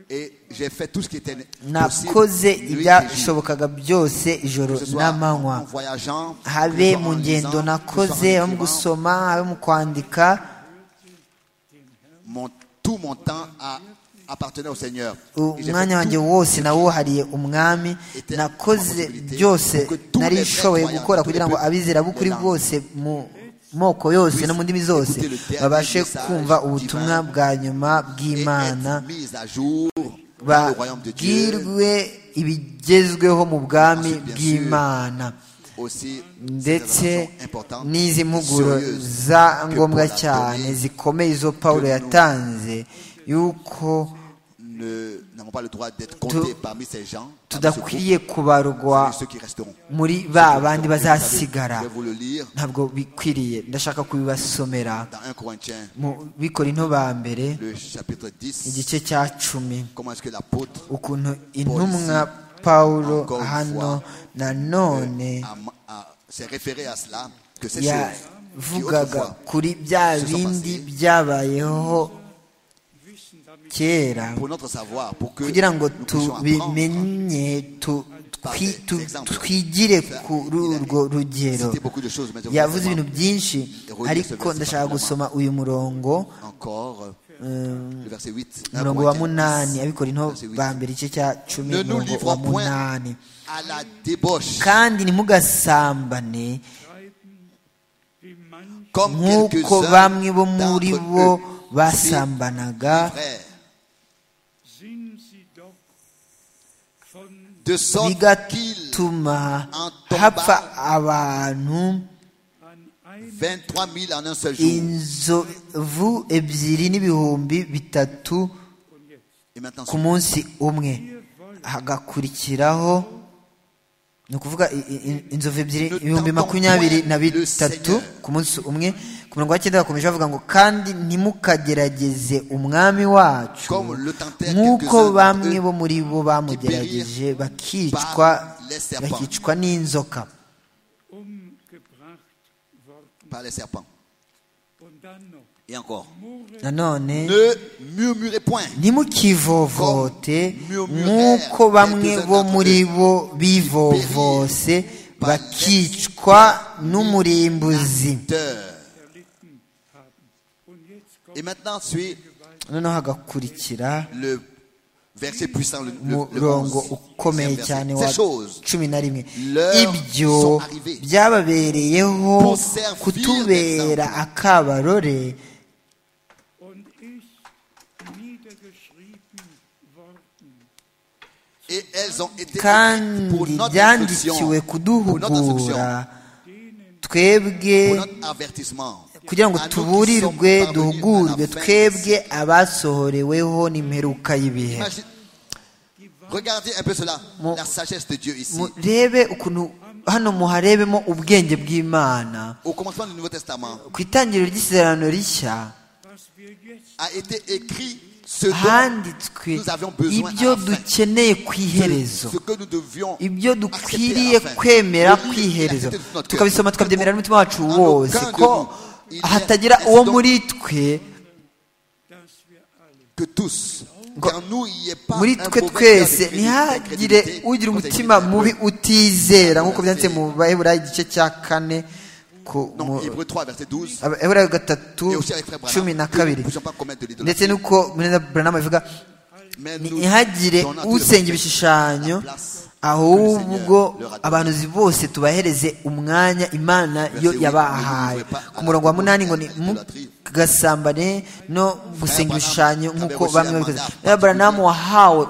Et j'ai fait tout ce qui était possible, nakoze nuit et jour. ibyashobokaga byose ijoro Que ce soit n'amanywa en voyageant, que ce habe soit mu en ngendo lisant, nakoze que ce soit en habe mu écrivant, gusoma habe mu kwandika mon- tout mon temps a appartenait au Seigneur. Et j'ai umwanya fait wanjye tout wose nawuhariye umwami nakoze byose nari nshoboye gukora kugira ngo abizera b'ukuri bose mu moko yose no mu ndimi zose babashe kumva ubutumwa bwa nyuma et bw'imana être mis à jour dans le royaume de Dieu, bagirwe ibigezweho mu bwami bw'imana aussi c'est une ndetse information importante, n'izi mpuguro sérieuse, za que ngombwa Paul a cyane donné, zikomeye izo pawulo yatanze y'uko ne- n'avons pas le droit d'être comptés parmi ces gens, parmi ce groupe, tudakwiye kubarwa parmi ceux qui resteront. muri ba bandi Vous savez, bazasigara Je vais vous le lire ntabwo bikwiriye ndashaka kubibasomera dans 1 Corinthiens, mu bikorinto ba mbere le chapitre 10. igice cya cumi Comment est-ce que l'apôtre ukuntu intumwa pawulo Encore une hano fois, nanone a- a- s'est référé à cela, que ces choses qui yavugaga autrefois kuri bya se sont bindi passées. byabayeho kera pour notre savoir, pour que kugira ngo nous puissions apprendre. tubimenye tu- par twi- des tu- exemples. twigire kuri urwo rugero C'était beaucoup de choses, mais je voulais yavuze seulement ibintu byinshi relire ce ariko verset ndashaka particulièrement. gusoma uyu murongo encore euh, le verset 8. umurongo wa munani abikora into Verset huit. ba mbere igice cya cumi Ne nous umurongo wa livrons point munani à la débauche, kandi treiben ntimugasambane die manche comme nk'uko quelques-uns bamwe bo muri d'entre bo eux. basambanaga Frères, sind sie doch von de sorte qu'ils, bigatuma hapfa abantu 23 23 000 en un seul jour, inzovu ebyiri n'ibihumbi bitatu et maintenant ku munsi umwe hagakurikiraho ni ukuvuga i- i- i- inzovu ebyiri ibihumbi makumyabiri na bitatu ku munsi umwe ku murongo wa cyenda bakomeje bavuga ngo kandi ntimukagerageze umwami wacu Comme le tentèrent nk'uko quelques-uns bamwe d'entre bo muri bo bamugerageje qui périrent bakicwa par les serpents. bakicwa n'inzoka umgebracht worden par les serpents. und dann noch Et Et encore. nanone Ne murmurez point. ntimukivovote nk'uko bamwe bo muri bo bivovose bakicwa n'umurimbuzi Terre. erlitten haben. Und jetzt kommt Et maintenant, suit noneho hagakurikira le verset puissant, le, le, le umurongo 11e ukomeye verset. cyane wa Ces choses cumi na rimwe Leur ibyo sont arrivées. byababereyeho Pour servir kutubera d'exemple. akabarore und ist niedergeschrieben worden. et elles ont été kandi pour notre instruction, byandikiwe pour notre kuduhugura instruction, twebwe pour notre avertissement, kugira ngo à nous qui tuburirwe sommes parvenus duhugurwe à la fin. twebwe abasohoreweho n'imperuka y'ibihe Imagine- Regardez un peu cela, Mon- la sagesse de Dieu ici. murebe ukuntu hano muharebemo ubwenge bw'imana Au commencement du Nouveau Testament, ku itangiriro ry'isezerano rishya Was wir jetzt a été écrit ce dont handitswe nous avions besoin à ibyo la fin. dukeneye ku iherezo ce que nous devions ibyo accepter dukwiriye à la fin. kwemera Le ku livre, iherezo l'accepter de notre cœur. tukabisoma tukabyemera n'umutima wacu En wose aucun de ko nous, il y a- hatagira est-ce uwo donc- muri twe dass wir alle que tous, car nous, il n'y ait pas muri un twe mauvais cœur twese d'incrédulité- ntihagire d'incrédulité ugira contre umutima les mubi Hébreux. utizera nk'uko byanditse mu baheburayo igice cya kane ku Non, Hébreux 3, verset 12. baheburayo gatatu Et aussi avec Frère Branham, cumi na que nous kabiri ne puissions pas commettre de l'idolâtrie. ndetse n'uko buranamu bivuga Mais nous ntihagire donnons à tous les usenge prophètes ibishushanyo la place que ahubwo le Seigneur leur a donnée. abahanuzi bose tubahereze umwanya imana yo Verset huit, yabahaye ne vous ouvrez pas ku murongo wa à la munani ngo ni porte de l'idolâtrie. gasambane no gusenga Branham ibishushanyo nk'uko avait reçu bamwe un babikoze mandat rero buranamu wahawe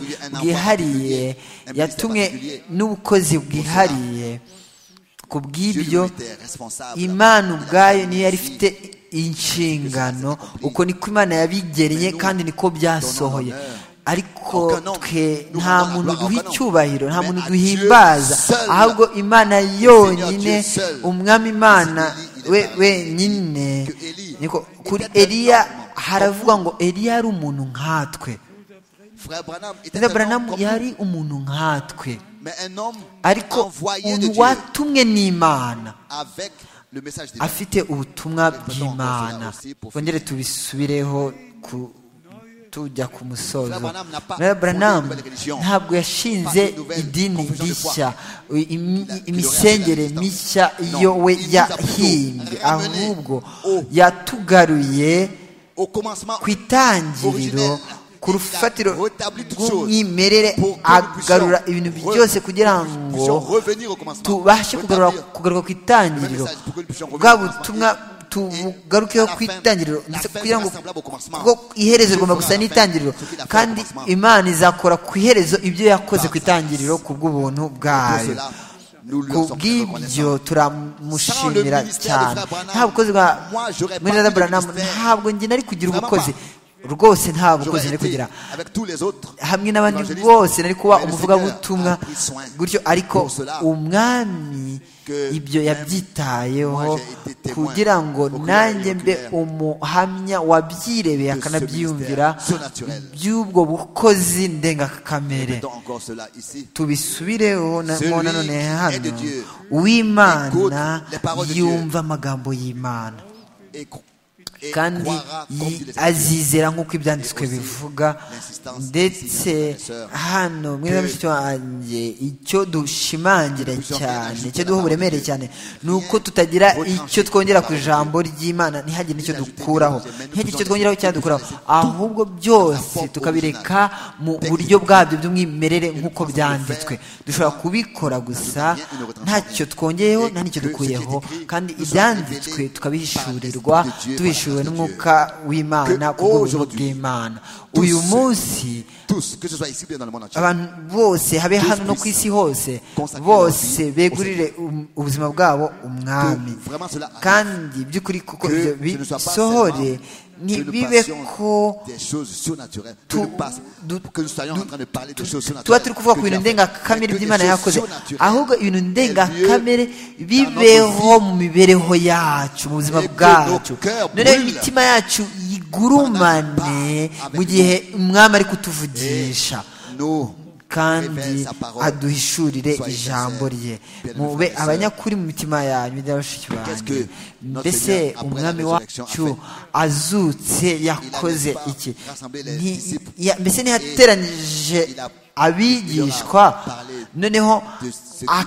particulier, un mandat bwihariye particulier, un yatumwe ministère n'ubukozi bwihariye ku Dieu bw'ibyo lui était responsable. imana ubwayo niyo yari Il a ifite inshingano uko niko imana yabigeneye kandi niko byasohoye ariko twe nta muntu duha icyubahiro nta muntu duhimbaza ahubwo imana yonyine umwami imana we wenyine niko kuri eliya haravugwa ngo eliya yari umuntu nkatwe Frère Branham était Rero un Branham homme comme yari umuntu nkatwe nous, mais un homme ariko envoyé de umuntu Dieu watumwe n'imana avec le message de afite ubutumwa bw'imana bongere tubisubireho ku- tujya ku musozo Rero Branham ntabwo yashinze idini rishya imi- imisengere mishya iyo we yahimbye ahubwo yatugaruye Au commencement, ku itangiriro ku rufatiro rw'umwimerere agarura ibintu byose kugira nous ngo puissions revenir au commencement. tubashe kugarura Retablir kugaruka ku itangiriro bwa butumwa tubugarukeho ku itangiriro ndetse kugira ngo kuko iherezo rigomba gusa n'itangiriro kandi imana izakora ku iherezo ibyo yakoze ku itangiriro ku bw'ubuntu pour bwayo cela, nous lui ku en sommes très bw'ibyo reconnaissants. turamushimira cyane nta bukozi bwa mweneza buranamu ntabwo njye nari kugira ubukozi rwose nta J'aurais bukozi nari été kugira avec tous les autres hamwe n'abandi évangélistes, bose nari kuba mais le umuvugabutumwa Seigneur a pris soin. gutyo ariko Pour cela, umwami que ibyo même yabyitayeho moi j'ai été témoin kugira ngo oculaire et nanjye mbe oculaire umuhamya wabyirebeye de ce akanabyiyumvira ministère so naturel. by'ubwo bukozi ndengakamere Mettons encore cela ici. tubisubireho na- Celui mo nanone qui est de hano Dieu, uw'imana écoute les paroles de Dieu. yumva amagambo y'imana Et, cro- et kandi croira comme yi- dit les Écritures. azizera nk'uko ibyanditswe bivuga ndetse hano mwiza mushiki wanjye icyo dushimangira cyane icyo duha uburemere cyane ni uko tutagira icyo twongera ku ijambo ry'imana ntihagire n'icyo dukuraho ntihagire icyo twongeraho cyangwa dukuraho ahubwo byose tukabireka mu buryo bwabyo by'umwimerere nk'uko byanditswe dushobora kubikora gusa ntacyo twongeyeho nta n'icyo dukuyeho kandi ibyanditswe tukabihishurirwa tubishyuriwe n'umwuka w'imana ku bw'ubuntu bw'imana uyu munsi Tous, que ce soit ici ou bien dans le monde entier. abantu bose habe hano no ku isi hose bose begurire um- ubuzima bwabo umwami kandi by'ukuri kuko ibyo bisohore ntibibe ko des choses surnaturelles que tu- nous passons- du- que nous soyons en train de parler de choses surnaturelles tuba turi kuvuga ku que Dieu bintu a fait, mais ndengakamere que des by'imana choses yakoze surnaturelles ahubwo ibintu aient lieu ndengakamere dans bibeho notre vie. mu mibereho yacu mu buzima Et que bwacu nos cœurs noneho brûlent. imitima yacu yigurumane mu gihe umwami ari kutuvugisha Nous kandi aduhishurire ijambo rye mube abanyakuri mu mitima yanyu rya bashiki banjye mbese umwami wacu azutse yakoze iki Nti- ya- mbese ntiyateranyije abigishwa noneho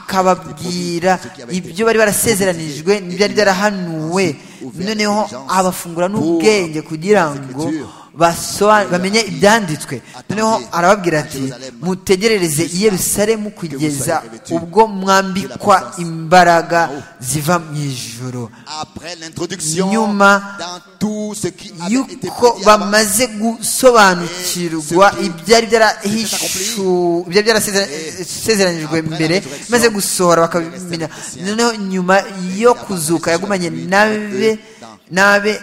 akababwira ibyo bari barasezeranijwe n'ibyari byarahanuwe noneho abafungura n'ubwenge kugira ngo basoba- bamenye ibyanditswe noneho arababwira ati mutegerereze i yerusalemu kugeza ubwo mwambikwa imbaraga ziva mu ijoro Après l'introduction, Nyuma dans tout ce qui avait été yuko prédit avant, bamaze gusobanukirwa ibyari byarahishu- ibyari byarasezeranijwe mbere maze gusohora bakabimenya noneho nyuma yo kuzuka yagumanye nabe nabe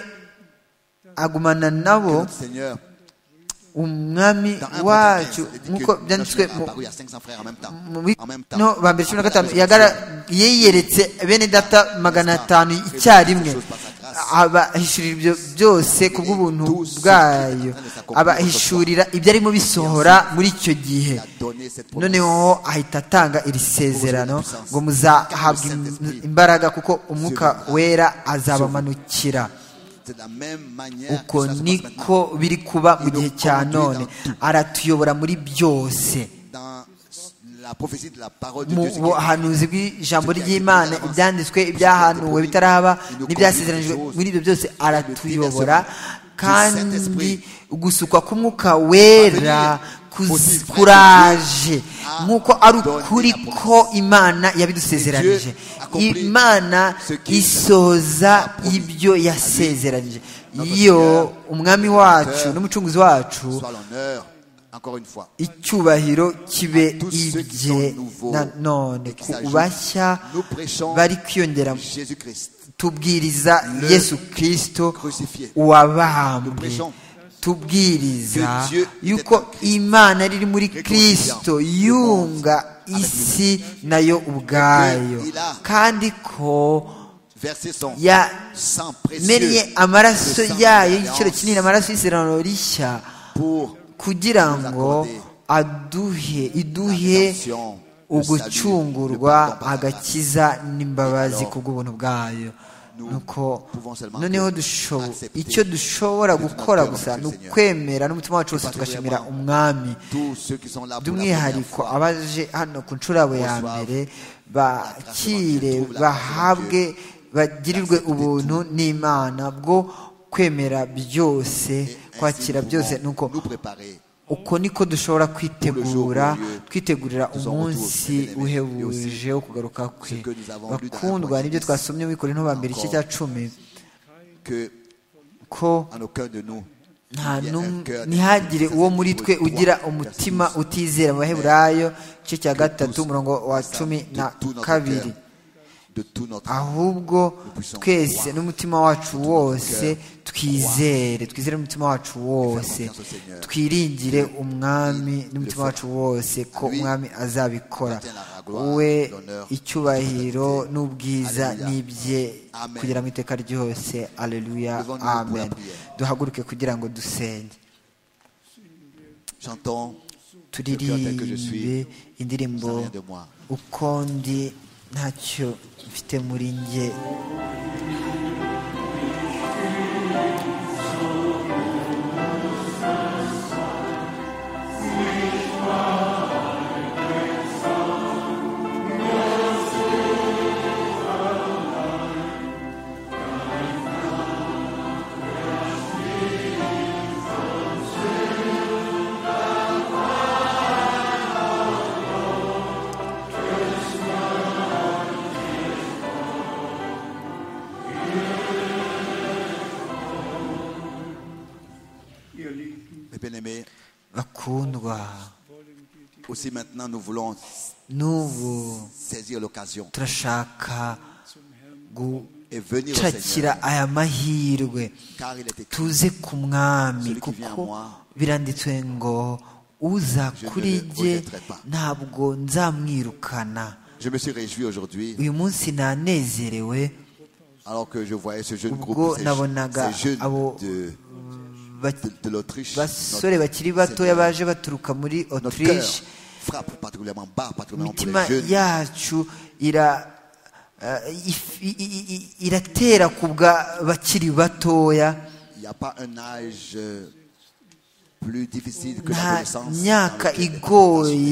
agumana nabo notre Seigneur, umwami dans un wacu point quinze, dit nk'uko que notre byanditswe Seigneur mu apparut à 500 frères en même temps. muri En même temps. no ba mbere cumi na Après la gatanu résurrection. yagara- yiyeretse bene data magana atanu icyarimwe abahishurira ibyo byose ku bw'ubuntu bwayo abahishurira ibyarimo bisohora muri icyo gihe Il a donné cette promesse. noneho ahita atanga iri sezerano ngo muzahabwa im- imbaraga kuko umwuka wera azabamanukira C'est de la même manière que uko ça se passe maintenant. niko biri kuba mu gihe cya none aratuyobora muri byose Dans la prophétie de la parole de mu Dieu, ce qui est buhanuzi bw'ijambo ry'imana ibyanditswe ibyahanuwe bitarahaba n'ibyasezeranijwe muri ibyo byose aratuyobora kandi gusukwa k'umwuka wera kuz- kuraje nk'uko ari ukuri ko imana yabidusezeranije imana isoza ibyo yasezeranije iyo umwami wacu n'umucunguzi wacu soit l'honneur, encore une fois. icyubahiro kibe ibye nanone ku bashya bari kwiyongera Jésus-Christ, tubwiriza yesu kirisito wabambwe tubwiriza yuko imana riri muri kirisito yunga isi nayo ubwayo kandi ko verser son ya sang précieux menye amaraso Le sang yayo de y'igiciro l'alliance. kinini amaraso y'isezerano rishya pour kugira nous ngo accorder aduhe la iduhe rédemption, le salut, le ugucungurwa pardon par la grâce. agakiza n'imbabazi Alors, kubw'ubuntu bwayo nuko pouvons seulement noneho que dushobo- accepter icyo dushobora que notre gukora cœur gusa remercie ni le Seigneur. ukwemera n'umutima wacu wose tugashimira particulièrement umwami tous ceux qui sont là pour la première by'umwihariko fois. abaje hano ku ncurabo ya Bonsoir. mbere La grâce bakire de Dieu, bahabwe la bagirirwe L'accepter ubuntu n'imana bwo kwemera byose Et ainsi, kwakira nous byose pouvons nuko nous préparer uko niko dushobora kwitegura kwitegurira Tuzaba umunsi tuwufite, uhebuje wo kugaruka kwe que nous avons lu dans la bakundwa Corinthiens nibyo twasomye wikore ntuba mbere igice cya cumi que ko en aucun de nous nta il y a num- un cœur ntihagire uwo muri twe de ugira foi, umutima justice. utizera mu baheburayo igice cya gatatu umurongo wa Ça, cumi de na tout notre kabiri cœur, de tout notre âme. ahubwo twese n'umutima wacu wose twizere twizere n'umutima wacu wose twiringire umwami n'umutima wacu wose ko umwami azabikora we icyubahiro n'ubwiza n'ibye kugera mu iteka ryose aleluya amen duhaguruke kugira ngo dusenge Chantons turirimbe indirimbo sans rien de moi. uko ndi ntacyo mfite muri njye Ihr Lieben, Mes bien-aimés, bakundwa aussi maintenant nous voulons n'ubu saisir l'occasion turashaka et venir au Seigneur gucakira aya mahirwe car il est écrit tuze ku mwami kuko biranditswe ngo uza kuri jye ntabwo nzamwirukana je me suis réjoui aujourd'hui uyu munsi nanezerewe alors que je voyais ce jeune groupe ubwo ces, nabonaga ces jeunes abo de, ba- de, de l'Autriche basore notre bakiri batoya Seigneur, baje baturuka muri notre cœur autriche frappe particulièrement bas, particulièrement pour imitima les jeunes. yacu ira- eh, if- i- i- i- iratera ku bwa bakiri batoya Il n'y a pas un âge euh, plus difficile que nta l'adolescence. myaka dans lequel les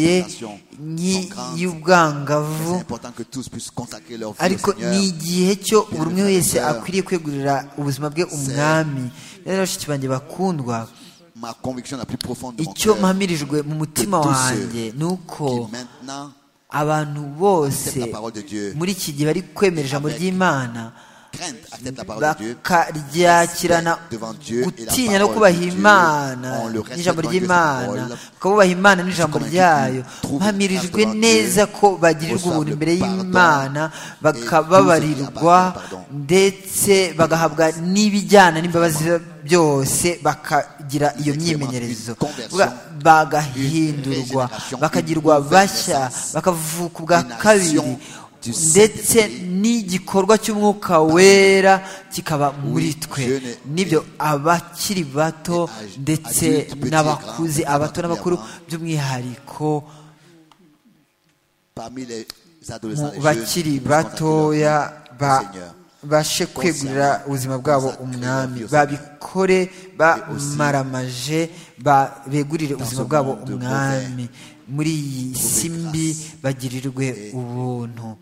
igoye tentations sont nyi- grandes. C'est y'ubwangavu important que tous puissent consacrer leur vie au ariko Seigneur. ni igihe cyo buri umwe wese Seigneur. akwiriye kwegurira ubuzima bwe umwami rero bashiki banjye bakundwa Ma conviction la plus profonde de mon icyo cœur, mpamirijwe mu mutima Tous ceux wanjye ni uko qui maintenant abantu acceptent bose la parole de Dieu, muri iki gihe bari kwemera ijambo Avec- ry'imana crainte, acceptent la parole de Dieu, bakaryakirana devant Dieu et la gutinya no parole kubaha de Dieu. imana On le respecte n'ijambo devant Dieu, ry'imana sa parole. bakabubaha imana n'ijambo comme un ryayo culte trouve mpamirijwe devant Dieu, neza ko bagirirwa reçoivent ubuntu le imbere pardon y'imana bakababarirwa et tout ce qui appartient au pardon. ndetse bagahabwa n'ibijyana n'imbabazi byose bakagira iyo myimenyerezo Une conversion, Vuga, bagahindurwa une régénération, bakagirwa une bashya renaissance, bakavuka ubwa une kabiri action du ndetse Saint-Esprit. n'igikorwa cy'umwuka wera kikaba muri Oui, twe jeune et- nibyo abakiri bato et âge ndetse adulte, petit, n'abakuze grand, abato n'abakuru particulièrement. by'umwihariko parmi les mu adolescents, les jeunes, puissent consacrer leur vie bakiri batoya au ba- Seigneur. bashe kwegurira ubuzima bwabo umwami babikore bamaramaje ba- begurire ubuzima bwabo umwami muri iyi si mbi bagirirwe ubuntu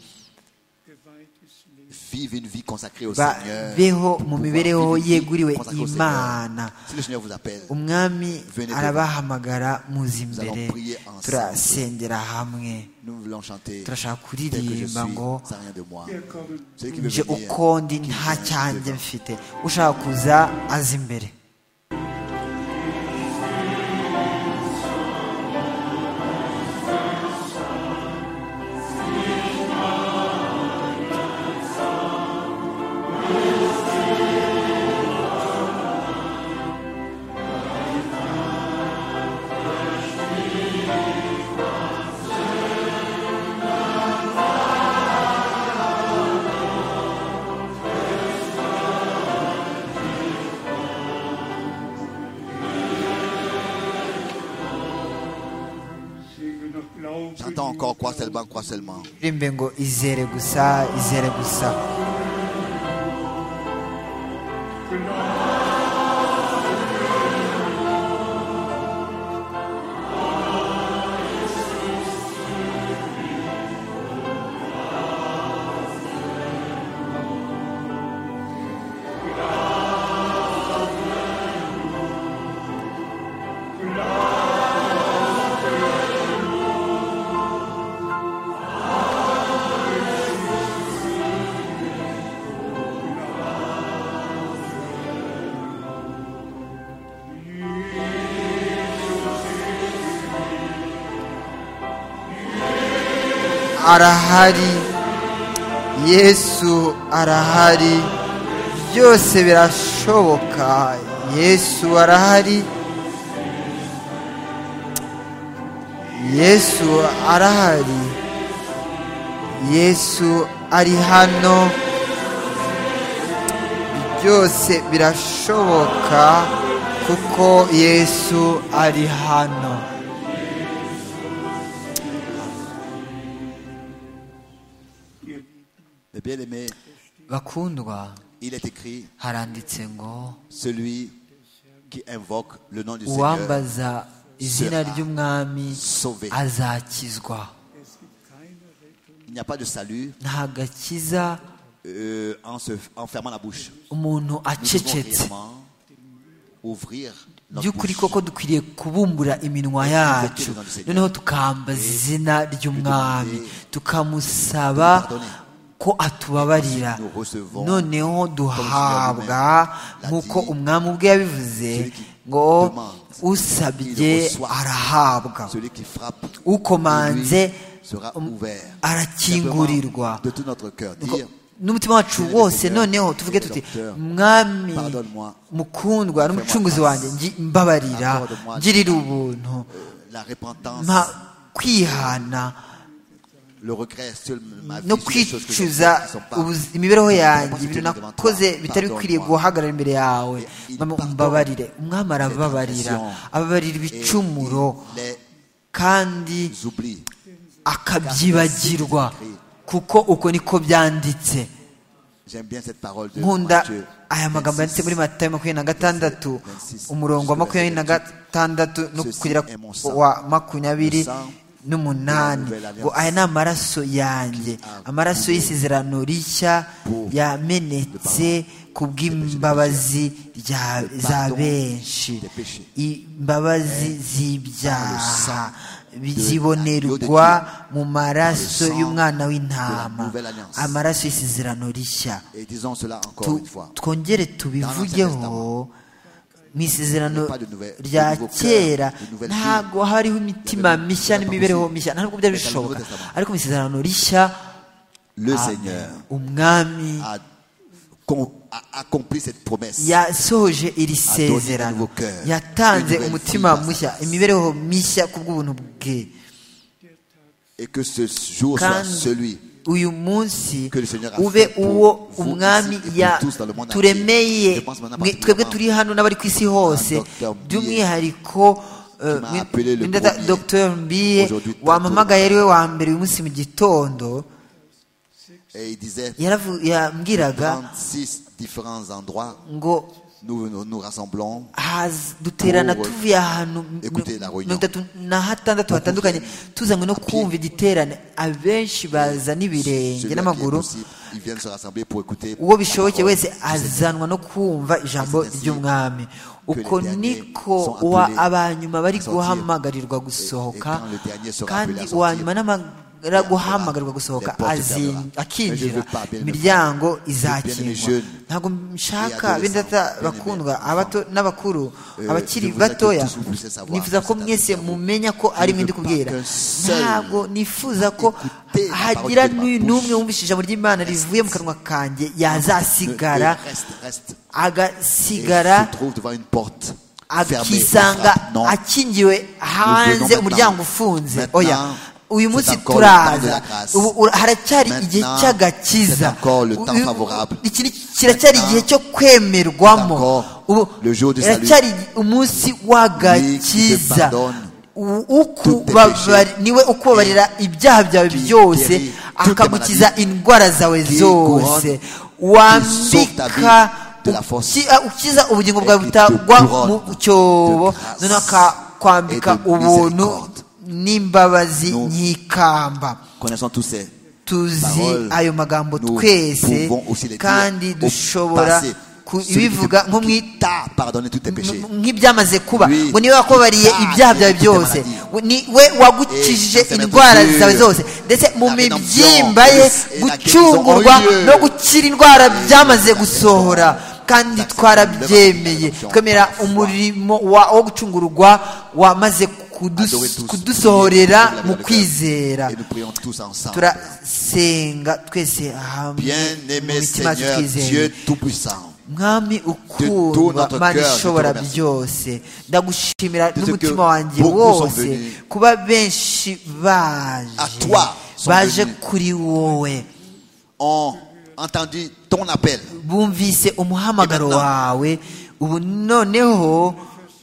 geweiht ist Leben. Vivez une vie consacrée au Seigneur. babeho mu Pouvoir mibereho vivre une vie yeguriwe consacrée au Seigneur. imana Si le Seigneur vous appelle, umwami arabahamagara muzi imbere turasengera hamwe nous voulons chanter. turashaka Tel que je suis, kuririmba ngo sans rien de moi. Wir kommen Celui qui veut nje venir, uko ndi nta cyanjye mfite ushaka kuza aza imbere singen und glauben. J'entends encore crois seulement, crois seulement. rimbe ngo izere gusa izere gusa arahari yesu arahari byose birashoboka yesu arahari yesu arahari yesu ari hano byose birashoboka kuko yesu ari hano Ihr Lieben, Le bien-aimé, bakundwa il est écrit haranditse ngo celui qui invoque le nom du Seigneur. uwambaza izina ry'umwami sauvé. azakizwa es gibt keine Rettung Il n'y a pas de salut nta gakiza euh, en, se, en fermant la bouche. umuntu Nous devons acecetse réellement ouvrir notre by'ukuri bouche. koko dukwiriye kubumbura iminwa yacu noneho tukambaza izina ry'umwami tukamusaba ko atubabarira noneho duhabwa nk'uko umwami ubwe yabivuze ngo usabye arahabwa Celui qui frappe, Ukomanze, lui sera um, ouvert. arakingurirwa. Simplement, De tout notre cœur, dire n'umutima wacu wose noneho tuvuge tuti mwami mukundwa n'umucunguzi wanjye ngi- mbabarira ngirira ubuntu la repentance, mpa kwihana le regret sur ma vie, no sur les choses que j'ai kwicuza faites qui sont pas- ubuzi- imibereho yanjye ibintu nakoze bitari bikwiriye guhagarara imbere yawe Il Mama, pardonne umbabarire umwami arababarira les transgressions ababarira Et ibicumuro il les kandi J'oublie. akabyibagirwa kuko uko niko byanditse J'aime bien cette parole de nkunda Matthieu. aya magambo yanditse muri matayo makumyabiri na gatandatu umurongo wa makumyabiri na gatandatu no kugera ku wa makumyabiri n'umunani ngo aya ni amaraso yanjye amaraso y'isezerano rishya yamenetse ku bw'imbabazi rya- za benshi imbabazi z'ibyaha zibonerwa mu maraso y'umwana w'intama amaraso y'isezerano rishya Et disons cela encore Tu- une fois. twongere tubivugeho mu isezerano pas de nouvelle- de rya nouveau cœur, kera de nouvelle vie. ntabwo hariho imitima mishya pas n'imibereho possible. mishya ntabwo byari Mais dans le bishoboka Nouveau Testament. ariko mu isezerano rishya Le ah, Seigneur umwami a, con- a accompli cette promesse. yasohoje donné iri un nouveau sezerano cœur, yatanze une nouvelle umutima vie. mushya imibereho mishya ku bw'ubuntu bwe Et que ce jour soit kandi celui uyu munsi que le Seigneur a ube fait pour uwo vous umwami ici et pour ya tous dans le monde entier. turemeye Je pense maintenant mwe- twebwe particulièrement turi hano n'abari ku isi hose Dr. Mbiye, by'umwihariko eh, m'a mwe- appelé le mwe ndata- premier. Dr. mbiye Aujourd'hui, très wampamagaye tôt. ari we wa mbere uyu munsi mu gitondo et il disait yaravu- yambwiraga 36 différents endroits ngo nous nous, nous rassemblons haza- duterana Pour, eh, tuvuye ahantu écouter la réunion. mirongo itatu na hatandatu hatandukanye tuzanywe no kumva igiterane abenshi baza n'ibirenge Celui à qui est n'amaguru possible, ils viennent se rassembler pour écouter uwo la bishoboke parole. wese azanwa no kumva ijambo ry'umwami uko niko uwa abanyuma bari guhamagarirwa gusohoka kandi uwa nyuma n'amara guhamagarwa gusohoka azin- akinjira imiryango izakingwa ntabwo nshaka bindata bakundwa abato n'abakuru abakiri batoya nifuza ko mwese mumenya ko ari mwe ndi kubwira ntabwo nifuza ko hagira n'uyu n'umwe wumvise ijambo ry'imana rivuye mu kanwa kanjye yazasigara Et reste, reste. Et agasigara se trouve devant une porte fermée. akisanga frappe. Non. akingiwe hanze umuryango ufunze oya uyu munsi turaza ubu ura- haracyari igihe cy'agakiza Uyu- iki ni- kiracyari igihe cyo kwemerwamo ubu haracyari umunsi w'agakiza U- ukubabari- niwe ukubabarira ibyaha byawe byose akagukiza indwara zawe zose wambika uki- ah, ukiza ubugingo bwawe butagwa mu cyobo noneho akakwambika ubuntu n'imbabazi nk'ikamba Connaissant tous ces tuzi paroles, ayo magambo nous twese pouvons aussi les dire kandi au dushobora passé. kubivuga nko mu Celui qui i- t'a pardonné tous tes péchés. nk'ibyamaze kuba Lui, ngo niwe wakubariye ah, ibyaha byawe ufite byose maladie. We- ni we wagukijije Eh, indwara c'est la zawe blessure. zose ndetse mu La rédemption, mibyimba ye et la gucungurwa guérison en no Dieu. gukira indwara byamaze gusohora kandi L'acceptation twarabyemeye de la twemera foi. umurimo wa- wo gucungurwa wamaze kudus- Adorez tous. kudusohorera Priez tous mu avec le cœur. kwizera Et nous prions tous ensemble. turasenga twese hamwe mu Bien-aimé mitima yacu Seigneur, twizeye. Dieu Tout-Puissant, mwami tout ukundwa notre mana cœur, je te ishobora remercie. byose ndagushimira De ce que n'umutima wanjye beaucoup sont wose venus. kuba benshi À baje toi sont baje venus. kuri wowe ont entendu ton appel. bumvise umuhamagaro Et maintenant, wawe ubu noneho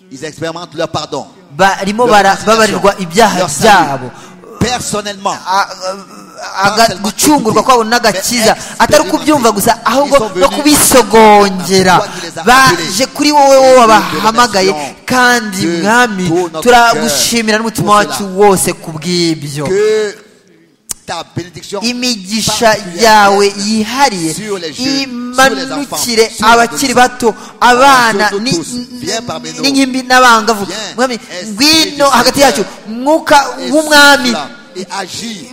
Ils expérimentent leur pardon. barimo leur bara- réconciliation, babarirwa ibyaha leur salut. byabo Personnellement, A- aga- Not gucungurwa kwabo n'agakiza atari ukubyumva gusa ahubwo no kubisogongera baje kuri wowe wowe wabahamagaye kandi mwami turagushimira n'umutima wacu wose ku bw'ibyo que ta bénédiction imigisha particulière yawe yihariye sur les jeunes, sur imanukire les enfants, abakiri bato abana sur nous ni- tous. Viens parmi nous. n'ingimbi n'abangavu Viens, mwami Esprit ngwino du hagati Seigneur. yacu mwuka et w'umwami souffle et agis.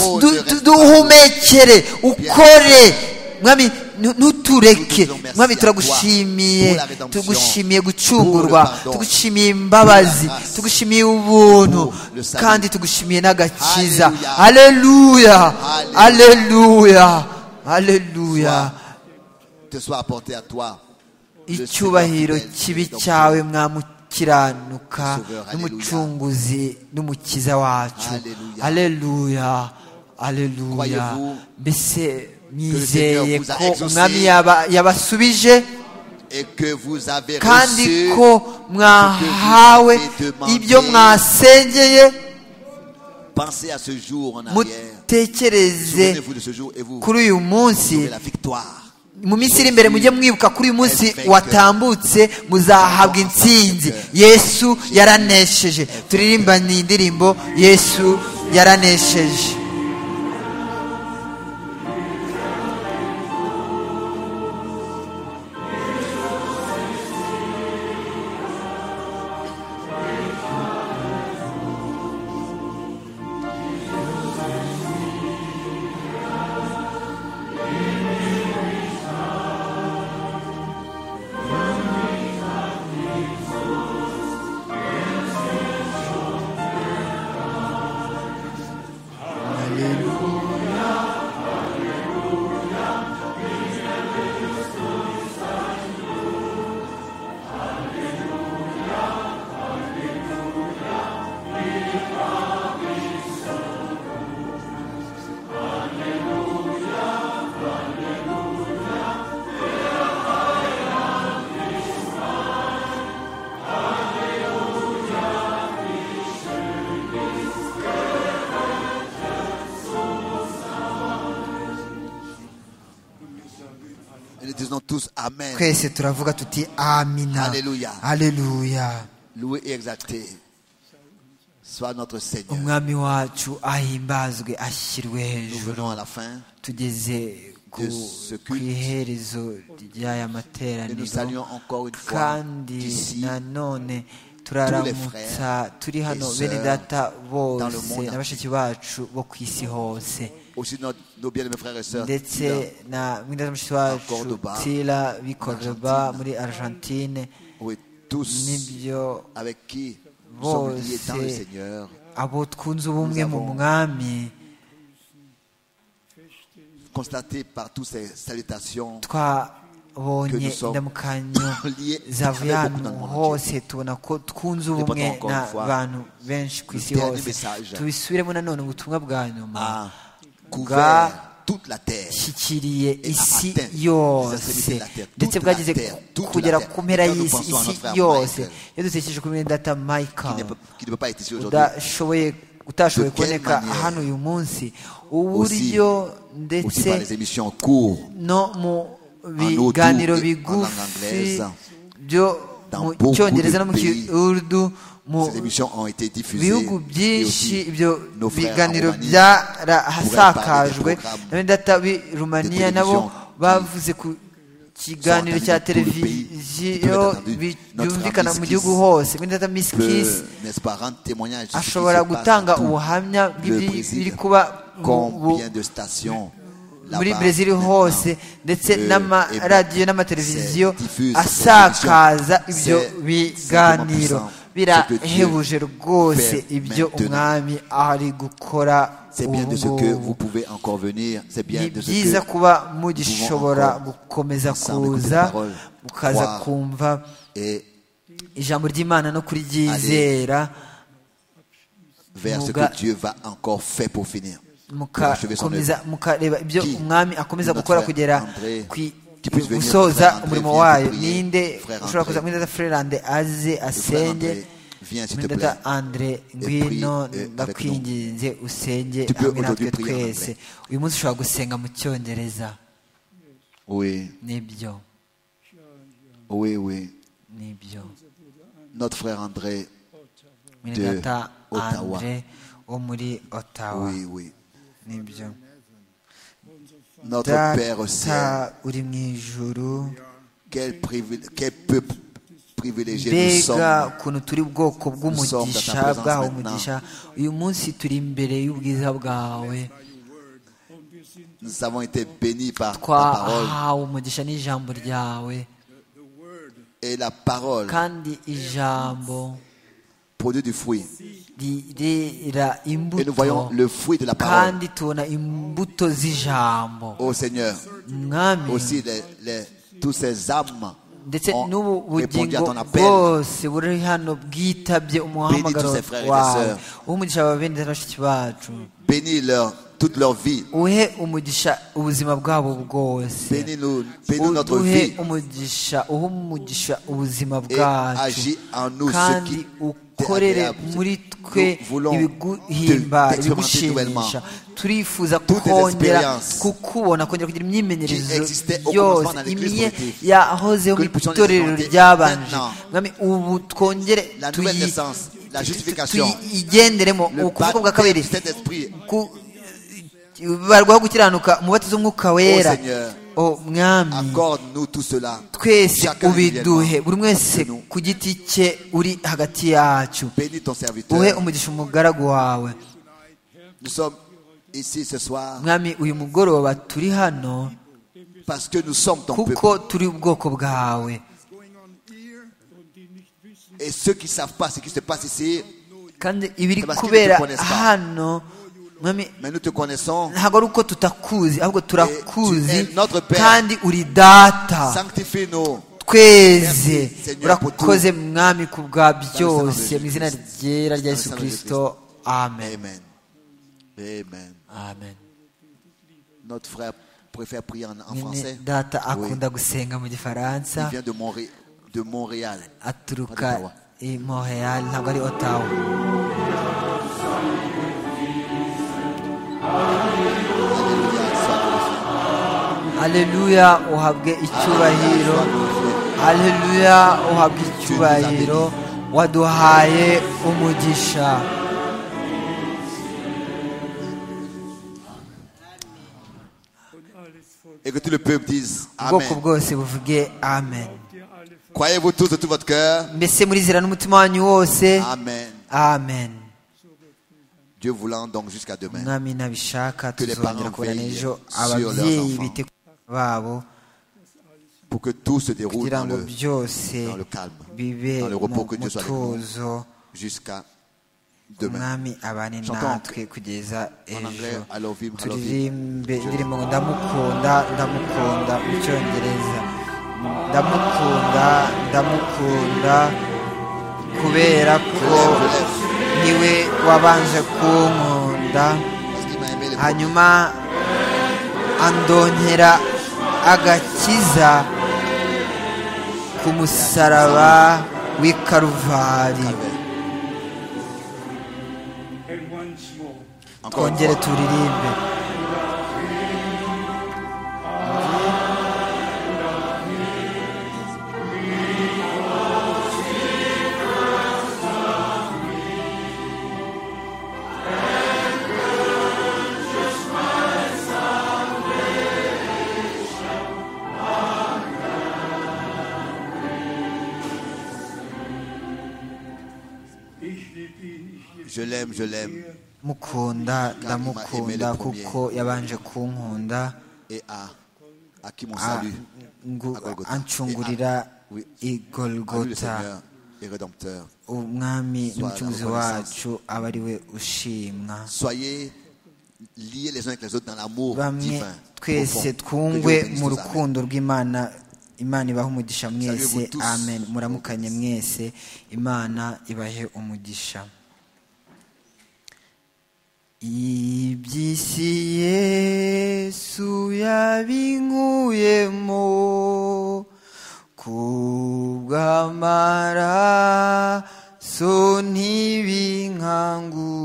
Oh, Du- Dieu, du- reste duhumekere ukore mwami ntu- ntutureke Nous disons merci mwami à turagushimiye toi pour la rédemption, tugushimiye pour gucungurwa le pardon, tugushimiye imbabazi pour la grâce, tugushimiye ubuntu pour le salut. kandi tugushimiye n'agakiza aleluya Alléluia. aleluya aleluya te soit apporté à toi. le icyubahiro Seigneur kibi fidèle, cyawe mwamukiranuka Sauveur, Alléluia. n'umucunguzi n'umukiza wacu Alléluia. aleluya aleluya Croyez-vous mbese le Seigneur mwizeye vous a ko exaucé? umwami yaba- yabasubije et que vous avez kandi reçu ko mwahawe avez demandé ibyo mwasengeye Pensez à ce jour en arrière. mutekereze Souvenez-vous de ce jour et vous kuri uyu munsi aurez la victoire. mu minsi iri imbere mujye mwibuka kuri uyu munsi watambutse muzahabwa intsinzi yesu yaranesheje turirimbane iyi ndirimbo yesu yaranesheje Und wir sagen alle, Et nous disons tous Amen. twese turavuga tuti amina Alleluia. aleluya Loué et exalté soit notre Seigneur. umwami wacu ahimbazwe ashyirwe Nous hejuru venons à la fin tugeze ku De ce ku culte. iherezo ry'aya et nous materaniro saluons encore une fois kandi ici nanone frères turaramutsa turi et hano sœurs bene data dans le bose monde na bashiki bacu bo ku isi hose aussi notre- nos bien-aimés frères et sœurs. ndetse Tila, na mwindaza mushiki wacu Cordoba, tila b'i Cordoba muri argentine Oui, tous nibyo avec qui nous sommes liés dans le bose Seigneur. abo twunze ubumwe mu avons- mwami feste in Constaté par toutes ces salutations, twabonye sommes indamukanyo liés zavuye avec ahantu beaucoup dans le monde hose tubona ko twunze ubumwe portons encore une fois n'abantu benshi ku le isi dernier hose message. tubisubiremo nanone ubutumwa bwa nyuma a Bwa- couvert toute la terre. shyikiriye Et isi atteint les yose extrémités de la terre, ndetse toute bwageze la terre, toute kugera la terre. ku mpera Quand nous y'isi pensons à isi notre frère yose Michael, iyo dutekereje kuri mwene data Qui ne, michael peut, qui ne peut pas être ici aujourd'hui. udashoboye utashoboye De quelle kuboneka manière? hano uyu munsi Aussi, uburyo aussi ndetse par les émissions en cours, no mu audio, biganiro en langue bigufi anglaise, byo dans mu beaucoup cyongereza de no mu pays, kiurdu mu ces émissions ont été diffusées. bihugu Et byinshi aussi, ibyo nos frères en biganiro Roumanie, byarahasakajwe programmes na bene data b'i rumaniya de nabo télévision bavuze ku kiganiro sont cya entendus dans tout le pays, televiziyo tout le pays. bi- Notre byumvikana Miss mu gihugu Kiss hose bene data misikisi peut, n'est-ce pas, rendre témoignage de ce qui se ashobora passe gutanga partout. ubuhamya Le bw'ibiri Brésil, kuba mu- bu- combien de stations muri là-bas brezil maintenant, hose ndetse euh, eh bien, n'amaradiyo n'amateleviziyo c'est diffuse, asakaza c'est ibyo simplement biganiro puissant. Ce que Dieu birahebuje rwose fait ibyo maintenant. umwami ari gukora C'est bien de ce que vous ubungubu pouvez encore venir. C'est bien ni de ce byiza que kuba mugishobora encore gukomeza ensemble écouter kuza parole, mukaza croire. kumva et ijambo ry'imana no kuriryizera vers ce Muga- que Dieu va encore faire pour finir. Pour achever son mukakomeza œuvre. mukareba ibyo Qui? umwami akomeza Notre gukora frère kugera André, ku qui puisse venir, frère gusoza André, umurimo viens wayo te prier. ninde Frère ushobora André. kuza muri data frerande aze Le frère asenge André, viens s'il muri te data plaît. andre prie, ngwino eh, avec ndakwinginze usenge Tu peux hamwe natwe aujourd'hui prier en twese uyu munsi ushobora gusenga mu cyongereza Oui, nibyo oui, oui. nibyo Notre frère André, muri De data Ottawa. andre wo muri ottawa oui, oui. nibyo Notre Père au ciel, data uri mu ijuru quel, privil- quel peuple privilégié nous mbega sommes. ukuntu turi ubwoko bw'umugisha Nous sommes dans ta présence bwawe maintenant. umugisha uyu munsi turi imbere y'ubwiza bwawe und wir sind Nous avons été bénis par ta parole. twahawe umugisha n'ijambo ryawe Et la parole kandi ijambo produit du fruit. rirera Et nous imbuto voyons le fruit de la parole. kandi tubona imbuto z'ijambo Ô Seigneur, mwami aussi les, les- tous ces âmes ndetse n'ubu ont répondu bugingo à ton appel. bwose buri hano bwitabye umuhamagaro tous ces frères et wawe sœurs. umugisha wawe bene na bashiki bacu Bénis leur, toute leur vie. uhe umugisha ubuzima bwabo bwose Bénis-nous, bénis notre vie. uhe umugisha uhe umugisha ubuzima Et bwacu agis en nous ce kandi qui ukorere agréable. muri twe Nous voulons ibiguhimba te- t'expérimenter ibigushimisha turifuza Toutes les kongera expériences kukubona kongera kugira qui existaient imyimenyerezo au yose commencement dans les Christ imwe primitifs. yahozeho Que mu nous puissions les itorero expérimenter ryabanje maintenant. mwami ubu twongere La tuyi- nouvelle naissance, la tu- tu- justification. tuyigenderemo Le ukuvuka bwa baptême kabiri du Saint-Esprit. ku- barwaho gukiranuka umubatizo w'umwuka wera Seigneur, o mwami Accorde-nous tout cela. twese Chacun ubiduhe individuellement. buri wese ku giti cye uri hagati yacu Bénis ton uhe serviteur. umugisha umugaragu wawe Nous sommes ici ce soir mwami uyu mugoroba turi hano parce que nous sommes ton peuple. kuko turi ubwoko bwawe Et ceux qui ne savent pas ce qui se passe ici, kandi ibiri Parce que kubera nous te connaissons. hano mwami mais nous te connaissons. ntabwo ari uko tutakuzi ahubwo Eh, turakuzi tu es notre Père. kandi uri data Sanctifie-nous. tweze Merci, Seigneur, urakoze mwami ku bwa byose Christ. mu izina ryera rya yesu Dans le nom de kirisito amen Amen. Amen. amen Notre frère préfère prier en, en nyine français. data Oui. akunda gusenga mu Il gifaransa vient de, Montré- de Montréal. aturuka i montreal ntabwo ari otawa Alléluia. Sois aleluya uhabwe icyubahiro aleluya uhabwe icyubahiro waduhaye umugisha und alles Volk, Et que tout le peuple dise ubwoko Amen. bwose buvuge amen der alle Volk, Croyez-vous tous de tout votre cœur. mbese murizera n'umutima wanyu wose Amen. amen Dieu voulant donc jusqu'à demain. mwami nabishaka Que les tuzongera parents kubona veillent ejo sur leurs ababyeyi enfants. bite ku bana babo Pour que tout se déroule kugira dans ngo le, byose dans le calme, bibe dans le mu repos que Dieu soit avec nous mutuzo jusqu'à demain. umwami abane Chantons natwe kugeza En anglais, ejo I love him, I love him. turirimbe indirimbo ngo ndamukunda ndamukunda mu cyongereza ndamukunda ndamukunda kubera Je ko lève, je lève. niwe wabanje kunkunda Parce qu'il m'a aimé les premiers. hanyuma andonkera agakiza ku musaraba w'i karuvari and once more. Encore une twongere fois. turirimbe Ich liebe ihn, ich liebe Je l'aime, je l'aime. mukunda Car il m'a aimé ndamukunda le premier. kuko yabanje kunkunda Et à, à qui mon a- salut. ngu- À Golgotha. ancungurira Et à- i À lui le golgota Seigneur et Rédempteur. umwami Sois n'umucunguzi la reconnaissance. wacu aba ari we ushimwa Soyez liés les uns avec les autres dans l'amour bamwe divin. profond. Que twese Dieu vous twungwe bénisse mu tous. Amen. rukundo rw'imana imana ibahe umugisha mwese Salut vous tous. amen muramukanye mwese imana ibahe umugisha iby'isi yesu yabinkuyemo kubw'amaraso ntibinkangu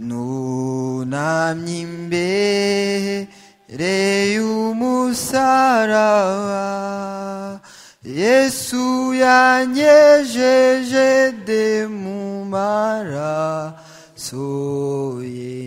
nunamye imbere y'umusaraba yesu yanyejeje de mu maraso ye